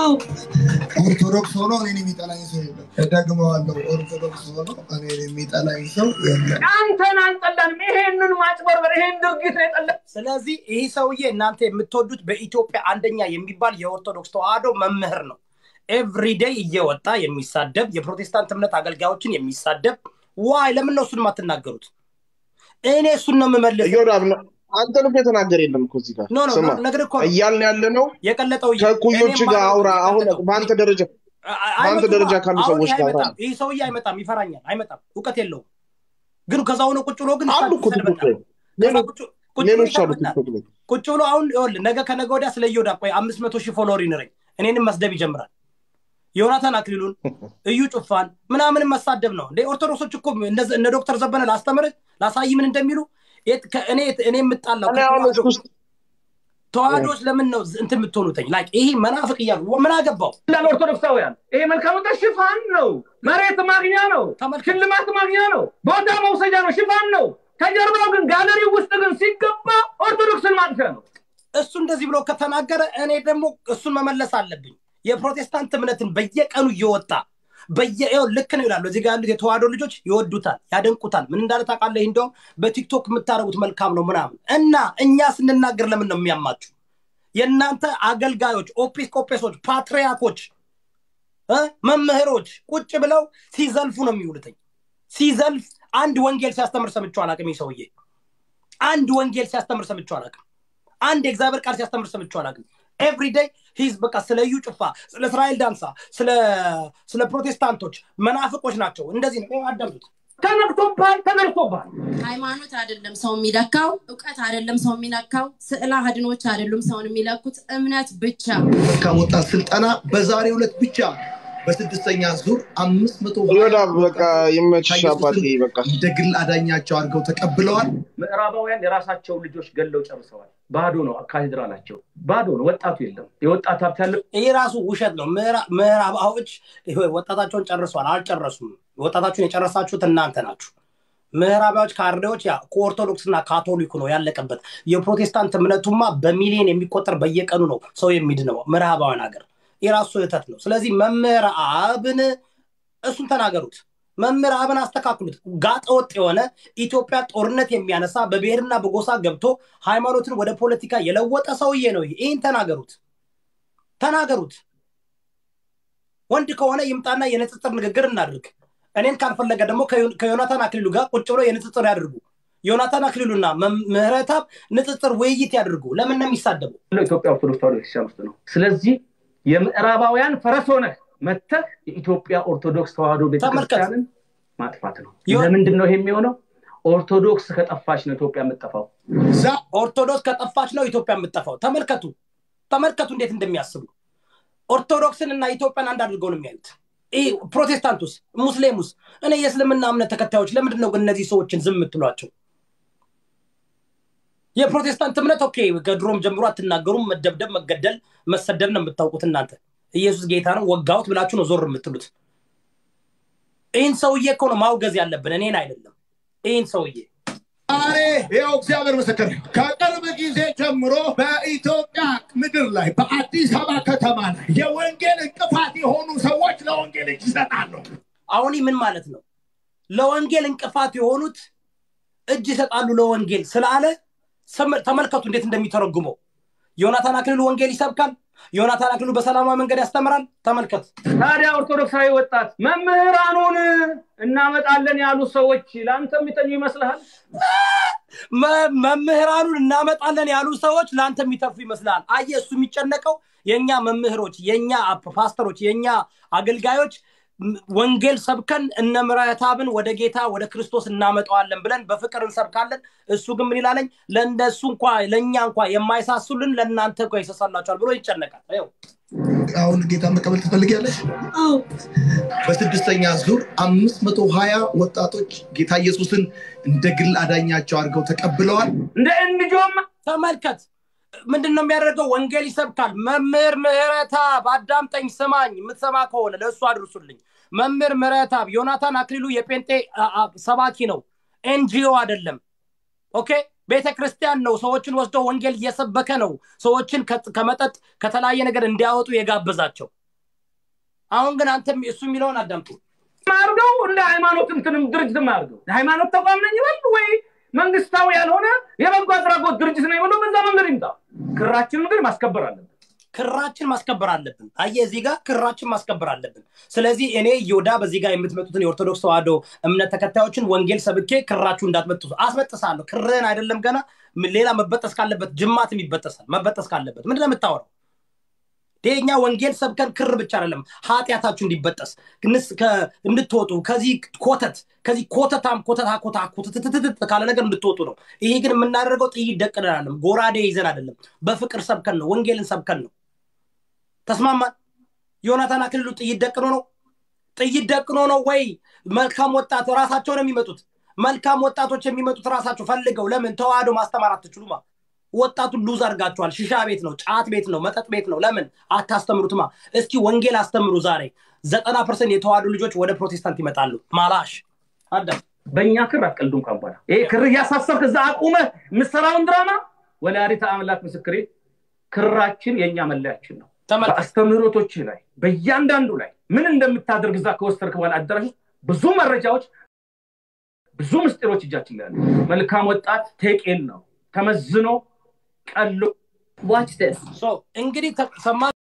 ኦርቶዶክስ ሆኖ እኔን የሚጠላኝ ሰው የለም። እደግመዋለሁ። ኦርቶዶክስ ሆኖ እኔን የሚጠላኝ ሰው የለም። አንተን አንጠላንም። ይሄንን ማጭበርበር፣ ይሄን ድርጊት ነው የጠላ ስለዚህ ይህ ሰውዬ እናንተ የምትወዱት በኢትዮጵያ አንደኛ የሚባል የኦርቶዶክስ ተዋህዶ መምህር ነው ኤቭሪዴይ እየወጣ የሚሳደብ የፕሮቴስታንት እምነት አገልጋዮችን የሚሳደብ ዋይ ለምን ነው እሱን የማትናገሩት እኔ እሱን ነው የምመልስ እዮዳብ ነው አንተን እኮ የተናገረ የለም እኮ እዚህ ጋር ኖ ኖ ስማ ነገር እኮ ነው እያልን ያለ ነው የቀለጠው ከእኩዮች እኔም ጋር ማለት አውራ አሁን የቀለጠው በአንተ ደረጃ በአንተ አይመጡማ። ደረጃ ካሉ አሁን ሰዎች ይህ ጋር አውራ አይመጣም ይህ ሰውዬ አይመጣም ይፈራኛል አይመጣም እውቀት የለውም ግን ከዛ ሆነ ቁጭ ብሎ ግን አሉ እኮ ቲክቶክ ይሰድበናል ላይ ከዛ ሌሎች ቁጭ ቁጭ ብሎ ሌሎች አሉ ይሰድበናል ቲክቶክ ላይ ቁጭ ብሎ አሁን ይኸውልህ ነገ ከነገ ወዲያ ስለ እዮዳ ቆይ አምስት መቶ ሺህ ፎሎወር ይኖረኝ እኔንም መስደብ ይጀምራል ዮናታን አክሊሉን እዩ ጩፋን ምናምን መሳደብ ነው እንደ ኦርቶዶክሶች እኮ እነዚ- እነ ዶክተር ዘበነ ላስተምርህ ላሳይ ምን እንደሚሉ የት- ከ- እኔ እኔ የምጣላው እኔ አሁን ከተዋህዶ ውስጥ ተዋህዶች ለምን ነው እንትን የምትሆኑትኝ ላይክ ይሄ መናፍቅ እያሉ ምን አገባው እንዳለ ኦርቶዶክሳውያን ይሄ መልካም ወጣት ሽፋን ነው፣ መሬት ማግኛ ነው፣ ተመልከት ሽልማት ማግኛ ነው፣ ቦታ መውሰጃ ነው፣ ሽፋን ነው። ከጀርባው ግን ጋለሪ ውስጥ ግን ሲገባ ኦርቶዶክስን ማጥፊያ ነው። እሱ እንደዚህ ብሎ ከተናገረ እኔ ደግሞ እሱን መመለስ አለብኝ የፕሮቴስታንት እምነትን በየቀኑ እየወጣ በየው ልክ ነው ይላሉ እዚህ ጋር ያሉት የተዋህዶ ልጆች ይወዱታል ያደንቁታል ምን እንዳለ ታውቃለህ እንደውም በቲክቶክ የምታደርጉት መልካም ነው ምናምን እና እኛ ስንናገር ለምን ነው የሚያማችሁ የእናንተ አገልጋዮች ኦጲስቆጶሶች ፓትሪያኮች እ መምህሮች ቁጭ ብለው ሲዘልፉ ነው የሚውሉትኝ ሲዘልፍ አንድ ወንጌል ሲያስተምር ሰምቼው አላውቅም ይህ ሰውዬ አንድ ወንጌል ሲያስተምር ሰምቼው አላውቅም አንድ የእግዚአብሔር ቃል ሲያስተምር ሰምቼው አላውቅም ኤቭሪዴይ ሂዝ በቃ ስለ እዩ ጩፋ ስለ እስራኤል ዳንሳ ስለ ስለ ፕሮቴስታንቶች መናፍቆች ናቸው እንደዚህ ነው ይኸው አዳምጡት ተነቅቶብሃል፣ ተነቅቶብሃል። ሃይማኖት አይደለም ሰው የሚለካው፣ እውቀት አይደለም ሰው የሚለካው፣ ስዕለ አድኖች አይደሉም ሰውን የሚለኩት፣ እምነት ብቻ። መልካም ወጣት ስልጠና በዛሬው ዕለት ብቻ በስድስተኛ ዙር አምስት መቶ እዮዳብ በቃ ይመችሽ አባቴ በቃ እንደ ግል አዳኛቸው አድርገው ተቀብለዋል። ምዕራባውያን የራሳቸውን ልጆች ገለው ጨርሰዋል። ባዶ ነው ካቴድራላቸው፣ ባዶ ነው። ወጣቱ የለም። የወጣት ሀብት ያለ ይሄ ራሱ ውሸት ነው ምዕራ- ምዕራባዎች ይሄ ወጣታቸውን ጨርሰዋል አልጨረሱም ወጣታችሁን የጨረሳችሁት እናንተ ናችሁ ምዕራባዎች ካርዴዎች ያ ከኦርቶዶክስ እና ካቶሊኩ ነው ያለቀበት የፕሮቴስታንት እምነቱማ በሚሊዮን የሚቆጠር በየቀኑ ነው ሰው የሚድነው ምዕራባውያን ሀገር የራሱ ስህተት ነው ስለዚህ መምህር አብን እሱን ተናገሩት መምህር አብን አስተካክሉት። ጋጠ ወጥ የሆነ ኢትዮጵያ ጦርነት የሚያነሳ በብሔርና በጎሳ ገብቶ ሃይማኖትን ወደ ፖለቲካ የለወጠ ሰውዬ ነው። ይሄ ይህን ተናገሩት፣ ተናገሩት። ወንድ ከሆነ ይምጣና የንጽጽር ንግግር እናድርግ። እኔን ካልፈለገ ደግሞ ከዮ- ከዮናታን አክሊሉ ጋር ቁጭ ብሎ የንጽጽር ያድርጉ። ዮናታን አክሊሉና መም- ምህረተአብ ንጽጽር ውይይት ያድርጉ። ለምን ነው የሚሳደቡ? ኢትዮጵያ ኦርቶዶክስ ተዋሕዶ ቤተክርስቲያን ውስጥ ነው። ስለዚህ የምዕራባውያን ፈረስ ሆነህ መተህ የኢትዮጵያ ኦርቶዶክስ ተዋሕዶ ቤተክርስቲያንን ማጥፋት ነው። ለምንድን ነው ይሄ የሚሆነው? ኦርቶዶክስ ከጠፋች ነው ኢትዮጵያ የምትጠፋው። ኦርቶዶክስ ከጠፋች ነው ኢትዮጵያ የምትጠፋው። ተመልከቱ፣ ተመልከቱ እንዴት እንደሚያስቡ። ኦርቶዶክስን እና ኢትዮጵያን አንድ አድርገው ነው የሚያዩት። ይህ ፕሮቴስታንቱስ፣ ሙስሊሙስ፣ እኔ የእስልምና እምነት ተከታዮች ለምንድን ነው ግን እነዚህ ሰዎችን ዝም የምትሏቸው? የፕሮቴስታንት እምነት ኦኬ፣ ከድሮም ጀምሮ አትናገሩም። መደብደብ፣ መገደል፣ መሰደብ ነው የምታውቁት እናንተ። ኢየሱስ ጌታ ነው ወጋሁት ብላችሁ ነው ዞር የምትሉት። ይህን ሰውዬ እኮ ነው ማውገዝ ያለብን፣ እኔን አይደለም። ይህን ሰውዬ ዛሬ ይኸው እግዚአብሔር ምስክር ነው። ከቅርብ ጊዜ ጀምሮ በኢትዮጵያ ምድር ላይ በአዲስ አበባ ከተማ ላይ የወንጌል እንቅፋት የሆኑ ሰዎች ለወንጌል እጅ ይሰጣሉ። አሁን ይህ ምን ማለት ነው? ለወንጌል እንቅፋት የሆኑት እጅ ይሰጣሉ ለወንጌል ስላለ ስም- ተመልከቱ እንዴት እንደሚተረጉመው። ዮናታን አክሊሉ ወንጌል ይሰብካል። ዮናታን አክሊሉ በሰላማዊ መንገድ ያስተምራል። ተመልከት። ታዲያ ኦርቶዶክሳዊ ወጣት መምህራኑን እናመጣለን ያሉ ሰዎች ለአንተ የሚተኙ ይመስልሃል? መ- መምህራኑን እናመጣለን ያሉ ሰዎች ለአንተ የሚተርፉ ይመስላል። አየህ፣ እሱ የሚጨነቀው የእኛ መምህሮች፣ የእኛ ፓስተሮች፣ የእኛ አገልጋዮች ም- ወንጌል ሰብከን እነ ምሕረተአብን ወደ ጌታ ወደ ክርስቶስ እናመጣዋለን ብለን በፍቅር እንሰብካለን። እሱ ግን ምን ይላለኝ? ለእነሱ እንኳ ለእኛ እንኳ የማይሳሱልን ለእናንተ እንኳ ይሰሳላቸዋል ብሎ ይጨነቃል። ይኸው አሁን ጌታ መቀበል ትፈልጊያለሽ? አዎ። በስድስተኛ ዙር አምስት መቶ ሀያ ወጣቶች ጌታ ኢየሱስን እንደ ግል አዳኛቸው አድርገው ተቀብለዋል። እንደ እንጆም ተመልከት። ምንድን ነው የሚያደርገው? ወንጌል ይሰብካል። መምህር ምሕረተአብ አዳምጠኝ፣ ስማኝ። የምትሰማ ከሆነ ለእሱ አድርሱልኝ። መምህር ምሕረተአብ ዮናታን አክሊሉ የጴንጤ አ- አ- ሰባኪ ነው፣ ኤንጂኦ አይደለም። ኦኬ ቤተ ክርስቲያን ነው። ሰዎችን ወስዶ ወንጌል እየሰበከ ነው። ሰዎችን ከ- ከመጠጥ ከተለያየ ነገር እንዲያወጡ የጋበዛቸው። አሁን ግን አንተ እሱ የሚለውን አዳምጡ። አድርገው እንደ ሃይማኖት እንትንም ድርጅትም አድርገው የሃይማኖት ተቋም ነኝ ይበል ወይ መንግስታዊ ያልሆነ የበጎ አድራጎት ድርጅት ነኝ ብሎ በዛ መንገድ ይምጣ። ክራችንን ግን ማስከበር አለብን። ክራችን ማስከበር አለብን። አየህ እዚህ ጋር ክራችን ማስከበር አለብን። ስለዚህ እኔ ዮዳ በዚህ ጋር የምትመጡትን የኦርቶዶክስ ተዋህዶ እምነት ተከታዮችን ወንጌል ሰብኬ ክራችሁ እንዳትበጥሱ አስበጥሳለሁ። ክርህን አይደለም ገና ም- ሌላ መበጠስ ካለበት ጅማትም ይበጠሳል። መበጠስ ካለበት ምንድን ነው የምታወራው? የኛ ወንጌል ሰብከን ክር ብቻ አይደለም ኃጢአታችሁ እንዲበጠስ ንስ- ከ- እንድትወጡ ከዚህ ኮተት ከዚህ ኮተታም ኮተታ ኮታ ኮተትትትት ካለ ነገር እንድትወጡ ነው። ይሄ ግን የምናደርገው ጥይት ደቅነን አይደለም፣ ጎራዴ ይዘን አይደለም፣ በፍቅር ሰብከን ነው፣ ወንጌልን ሰብከን ነው። ተስማማን? ዮናታን አክሊሉ ጥይት ደቅኖ ነው ጥይት ደቅኖ ነው ወይ? መልካም ወጣት ራሳቸው ነው የሚመጡት። መልካም ወጣቶች የሚመጡት ራሳቸው ፈልገው። ለምን ተዋህዶ ማስተማር አትችሉማ? ወጣቱን ሉዝ አድርጋችኋል። ሽሻ ቤት ነው፣ ጫት ቤት ነው፣ መጠጥ ቤት ነው። ለምን አታስተምሩትማ? እስኪ ወንጌል አስተምሩ። ዛሬ ዘጠና ፐርሰንት የተዋህዶ ልጆች ወደ ፕሮቴስታንት ይመጣሉ። ማላሽ አዳም በእኛ ክር አትቀልዱም ካሁን በኋላ ይሄ ክር እያሳሰብክ እዛ አቁመህ የምትሰራውን ድራማ ወላዲተ አምላክ ምስክሬ ክራችን የእኛ መለያችን ነው። በአስተምህሮቶች ላይ በእያንዳንዱ ላይ ምን እንደምታደርግ እዛ ከወሰድክ በኋላ አዳራሽ ውስጥ ብዙ መረጃዎች ብዙ ምስጢሮች እጃችን ላይ አሉ። መልካም ወጣት ቴቄን ነው ተመዝኖ ቀሎ ዋች ስ እንግዲህ ተ- ሰማችሁ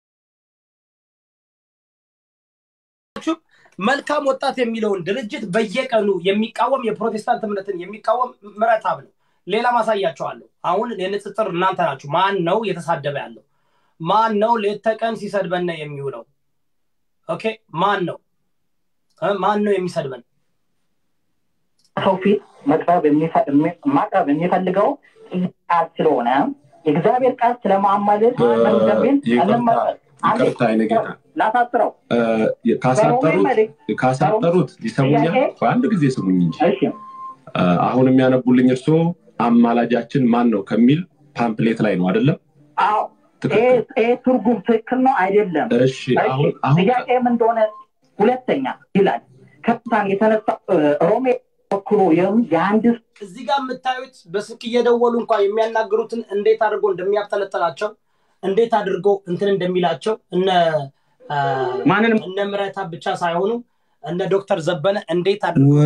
መልካም ወጣት የሚለውን ድርጅት በየቀኑ የሚቃወም የፕሮቴስታንት እምነትን የሚቃወም ምሕረተአብ ነው። ሌላ ማሳያቸዋለሁ። አሁን የንጽጽር እናንተ ናችሁ። ማን ነው የተሳደበ ያለው? ማን ነው ሌት ተቀን ሲሰድበን የሚውለው? ኦኬ ማን ነው እ? ማን ነው የሚሰድበን? ሰው ፊት መቅረብ የሚፈ- የሚ- ማቅረብ የሚፈልገው ቃል ስለሆነ የእግዚአብሔር ቃል ስለማማለድ ምን እንደሚል ይቅርታ እንመ- አንዴ ይቅርታ አይነ ጌታ ላሳጥረው እ፣ ካሳጠሩት ካሳጠሩት ይሰሙኛል። ጥያቄ? በአንድ ጊዜ ስሙኝ እንጂ እሺ እ፣ አሁን የሚያነቡልኝ እርሶ አማላጃችን ማን ነው ከሚል ፓምፕሌት ላይ ነው አይደለም? አዎ ይሄ ይሄ ትርጉም ትክክል ነው አይደለም እሺ አሁን አሁን ጥያቄም እንደሆነ ሁለተኛ ይላል ከታን የተነሳ እ፣ ሮሜ ወክሎ የም- የአንድ እዚህ ጋር የምታዩት በስልክ እየደወሉ እንኳ የሚያናግሩትን እንዴት አድርጎ እንደሚያብጠለጥላቸው እንዴት አድርጎ እንትን እንደሚላቸው እነ አ፣ ማንንም እነ ምሕረተአብ ብቻ ሳይሆኑ እነ ዶክተር ዘበነ እንዴት አድርገው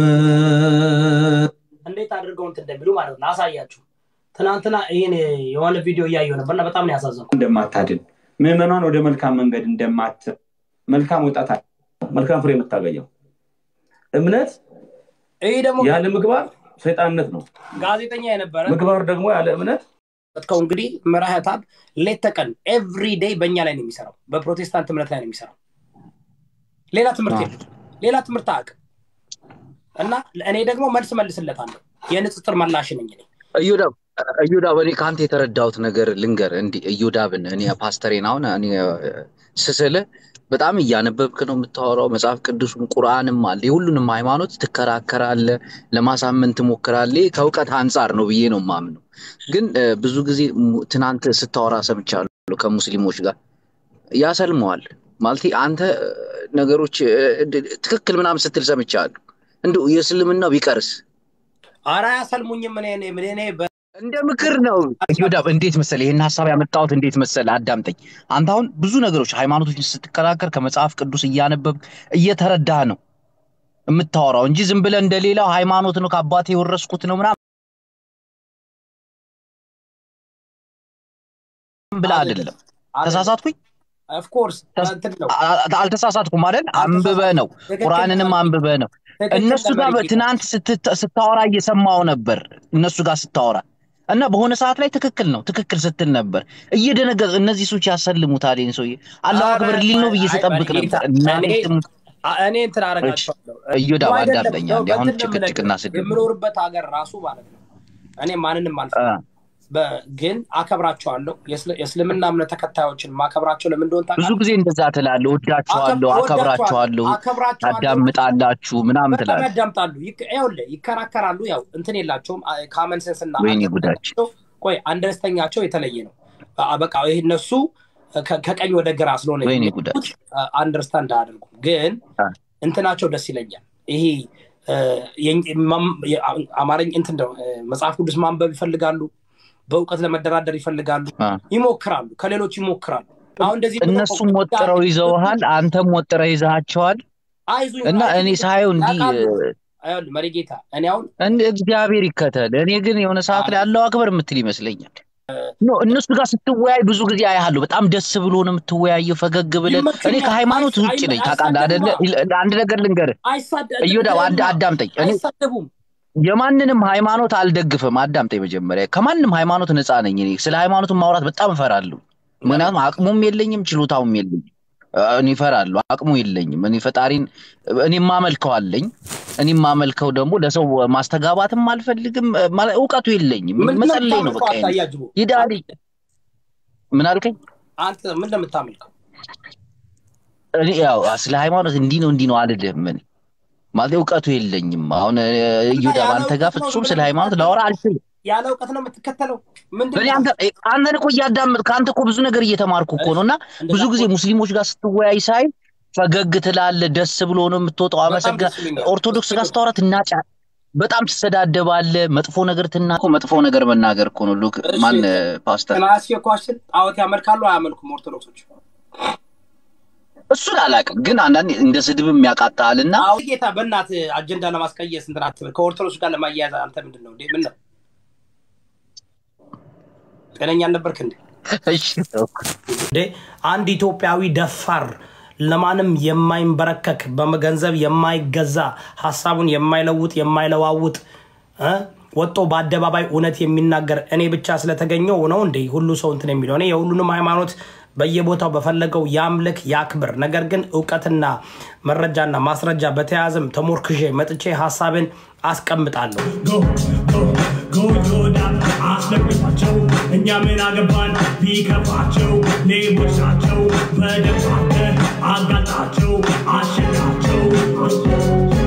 እንዴት አድርገው እንትን እንደሚሉ ማለት ነው። ላሳያችሁ። ትናንትና ይህን የሆነ ቪዲዮ እያየሁ ነበርና በጣም ነው ያሳዘንኩ። እንደማታድን ምዕመኗን ወደ መልካም መንገድ እንደማት መልካም ወጣት አለ፣ መልካም ፍሬ የምታገኘው እምነት ይህ ደግሞ ያለ ምግባር ሰይጣንነት ነው። ጋዜጠኛ የነበረ ምግባር ደግሞ ያለ እምነት ከው እንግዲህ መራህታብ ሌት ተቀን ኤቭሪ ዴይ በእኛ ላይ ነው የሚሰራው፣ በፕሮቴስታንት እምነት ላይ ነው የሚሰራው። ሌላ ትምህርት የለም፣ ሌላ ትምህርት አያውቅም። እና እኔ ደግሞ መልስ መልስለታለሁ። የንጽጽር መላሽ ነኝ እኔ። እዮዳብ እዮዳብ እኔ ከአንተ የተረዳሁት ነገር ልንገር። እንዲህ እዮዳብን እኔ ፓስተሬን አሁን እኔ ስስልህ በጣም እያነበብክ ነው የምታወራው። መጽሐፍ ቅዱስም ቁርአንም አለ። የሁሉንም ሃይማኖት ትከራከራለህ፣ ለማሳመን ትሞክራለህ። ይህ ከእውቀት አንጻር ነው ብዬ ነው የማምነው። ግን እ፣ ብዙ ጊዜ ሙ- ትናንት ስታወራ ሰምቻለሁ ከሙስሊሞች ጋር ያሰልመዋል ማለት አንተ እ፣ ነገሮች እ፣ ድ- ትክክል ምናምን ስትል ሰምቻለሁ። እንደው የእስልምናው ቢቀርስ ኧረ አያሰልሙኝም። እኔ እኔ እኔ በ- እንደ ምክር ነው ዮዳብ። እንዴት መሰለህ ይህን ሀሳብ ያመጣሁት እንዴት መሰለህ፣ አዳምጠኝ። አንተ አሁን ብዙ ነገሮች ሃይማኖቶችን ስትከራከር ከመጽሐፍ ቅዱስ እያነበብክ እየተረዳህ ነው የምታወራው እንጂ ዝም ብለህ እንደሌላው ሃይማኖት ነው ከአባቴ የወረስኩት ነው ምናምን ብለህ አይደለም። ተሳሳትኩኝ? ኦፍኮርስ እንትን ነው አ- አልተሳሳትኩም አይደል? አንብበህ ነው ቁርአንንም አንብበህ ነው። እነሱ ጋር ተመልኬ ትናንት ስትት- ስታወራ እየሰማው ነበር እነሱ ጋር ስታወራ እና በሆነ ሰዓት ላይ ትክክል ነው ትክክል ስትል ነበር እየደነገጥ እነዚህ ሰዎች ያሰልሙታል ይህን ሰውዬ አላሁ አክበር ሊል ነው ብዬ ስጠብቅ ነበር እና እኔ ትሙት እኔ እንትን አደርጋቸዋለሁ። እዮዳብ ነው አይደለም፣ አዳምጠኝ ነው አንዴ አሁን በእንትን ነው ጭቅጭቅና የምነግርህ። ስድብ የምኖርበት ሀገር ራሱ ማለት ነው እኔ ማንንም አልፈ ግን አከብራቸዋለሁ። የእስል- የእስልምና እምነት ተከታዮችን ማከብራቸው ለምን እንደሆነ ብዙ ታውቃለህ? ጊዜ እንደዛ ትላለህ ወዳችኋለሁ አከብ- አከብራችኋለሁ አከብራቸዋለሁ ታዳምጣላችሁ ምናምን በጣም ትላለህ ያዳምጣሉ። ይክ- ይኸውልህ ይከራከራሉ። ያው እንትን የላቸውም ካመን ሴንስ እና ወይኔ ጉዳችን ቆይ አንደርስተኛቸው የተለየ ነው። አ- በቃ ይህ እነሱ ከ- ከቀኝ ወደ ግራ ስለሆነ ወይኔ የሚሄዱት ጉዳችን አንደርስታንድ አያደርጉም። ግን እንትናቸው ደስ ይለኛል። ይሄ እ፣ የእኝ- ማም- የ- አማርኛ እንትን ነው እ፣ መጽሐፍ ቅዱስ ማንበብ ይፈልጋሉ። በእውቀት ለመደራደር ይፈልጋሉ። አ። ይሞክራሉ፣ ከሌሎች ይሞክራሉ። አሁን እንደዚህ ብለው እነሱም ወጥረው ይዘውሃል አንተም ወጥረህ ይዘሃቸዋል አይዙኝ እና እኔ ሳየው እንዲህ ያውቃሉ። ይኸውልህ መሪጌታ እኔ አሁን እንደ እግዚአብሔር ይከተል። እኔ ግን የሆነ ሰዓት ላይ አለው አክበር የምትል ይመስለኛል። ኖ እነሱ ጋር ስትወያይ ብዙ ጊዜ አያለሁ። በጣም ደስ ብሎ ነው የምትወያየው፣ ፈገግ ብለህ። እኔ ይመቸኛል። ከሃይማኖት አይስ- ውጭ ነኝ አይመ- ታውቃለህ አይደለ? አይሳደቡማ። አንድ ነገር ልንገርህ አይሳደ- እዮዳብ፣ አዳ- አዳምጠኝ። እኔ አይሳደቡም። የማንንም ሃይማኖት አልደግፍም። አዳምጠኝ መጀመሪያ። ከማንም ሃይማኖት ነፃ ነኝ። እኔ ስለ ሃይማኖት ማውራት በጣም እፈራለሁ። ምክንያቱም አቅሙም የለኝም ችሎታውም የለኝም። እኔ እፈራለሁ፣ አቅሙ የለኝም። እኔ ፈጣሪን እኔ የማመልከው አለኝ። እኔ የማመልከው ደግሞ ለሰው ማስተጋባትም አልፈልግም። ማለት እውቀቱ የለኝም። ምንድን ነው መጸለይ ነው የምታመልከው? በቃ። አንተ አያጅቡ ይዳል ምን አልከኝ? አንተ ምን እንደምታመልከው እኔ ያው ስለ ሃይማኖት እንዲህ ነው እንዲህ ነው አልልህም። እኔ ማለት እውቀቱ የለኝም። አሁን እዮዳብ አንተ ጋር ፍጹም ስለ ሃይማኖት ላወራ አልችልም። ያለ እውቀት ነው የምትከተለው። ምንድን እኔ ነው አንተ አንተን እኮ እያዳመጥክ አንተ እኮ ብዙ ነገር እየተማርኩ እኮ ነው እና ብዙ ጊዜ ሙስሊሞች ጋር ስትወያይ ሳይ ፈገግ ትላለህ፣ ደስ ብሎ ነው የምትወጣው። አመሰግና ደስ ይለኛል። ኦርቶዶክስ ጋር ስታወራ ትናጫ በጣም ትሰዳደባለህ፣ መጥፎ ነገር ትና እኮ መጥፎ ነገር መናገር እኮ ነው። ሉክ ማን ፓስተር ከናሲ ኳሽን ጣዖት ያመልካሉ አያመልኩም? ኦርቶዶክሶች እሱን አላውቅም፣ ግን አንዳንዴ እንደ ስድብም ያቃጣል እና አዎ ጌታ በእናት አጀንዳ ለማስቀየስ እንትን አትበል። ከኦርቶዶክስ ጋር ለማያያዝ አንተ ምንድን ነው እንዴ? ምን ነው ጤነኛ አልነበርክ እንዴ? እሺ ተውኩ። እንዴ አንድ ኢትዮጵያዊ ደፋር ለማንም የማይንበረከክ በገንዘብ የማይገዛ ሀሳቡን የማይለውጥ የማይለዋውጥ እ ወጦ በአደባባይ እውነት የሚናገር እኔ ብቻ ስለተገኘው ነው እንዴ ሁሉ ሰው እንትን የሚለው? እኔ የሁሉንም ሃይማኖት በየቦታው በፈለገው ያምልክ ያክብር። ነገር ግን እውቀትና መረጃና ማስረጃ በተያያዘም ተሞርክዤ መጥቼ ሀሳብን አስቀምጣለሁ። ጎጆዳን አስለቅቋቸው እኛ ምን አገባን ቢከፋቸው ሌቦች ናቸው በደንብ አጋጣቸው አሸናቸው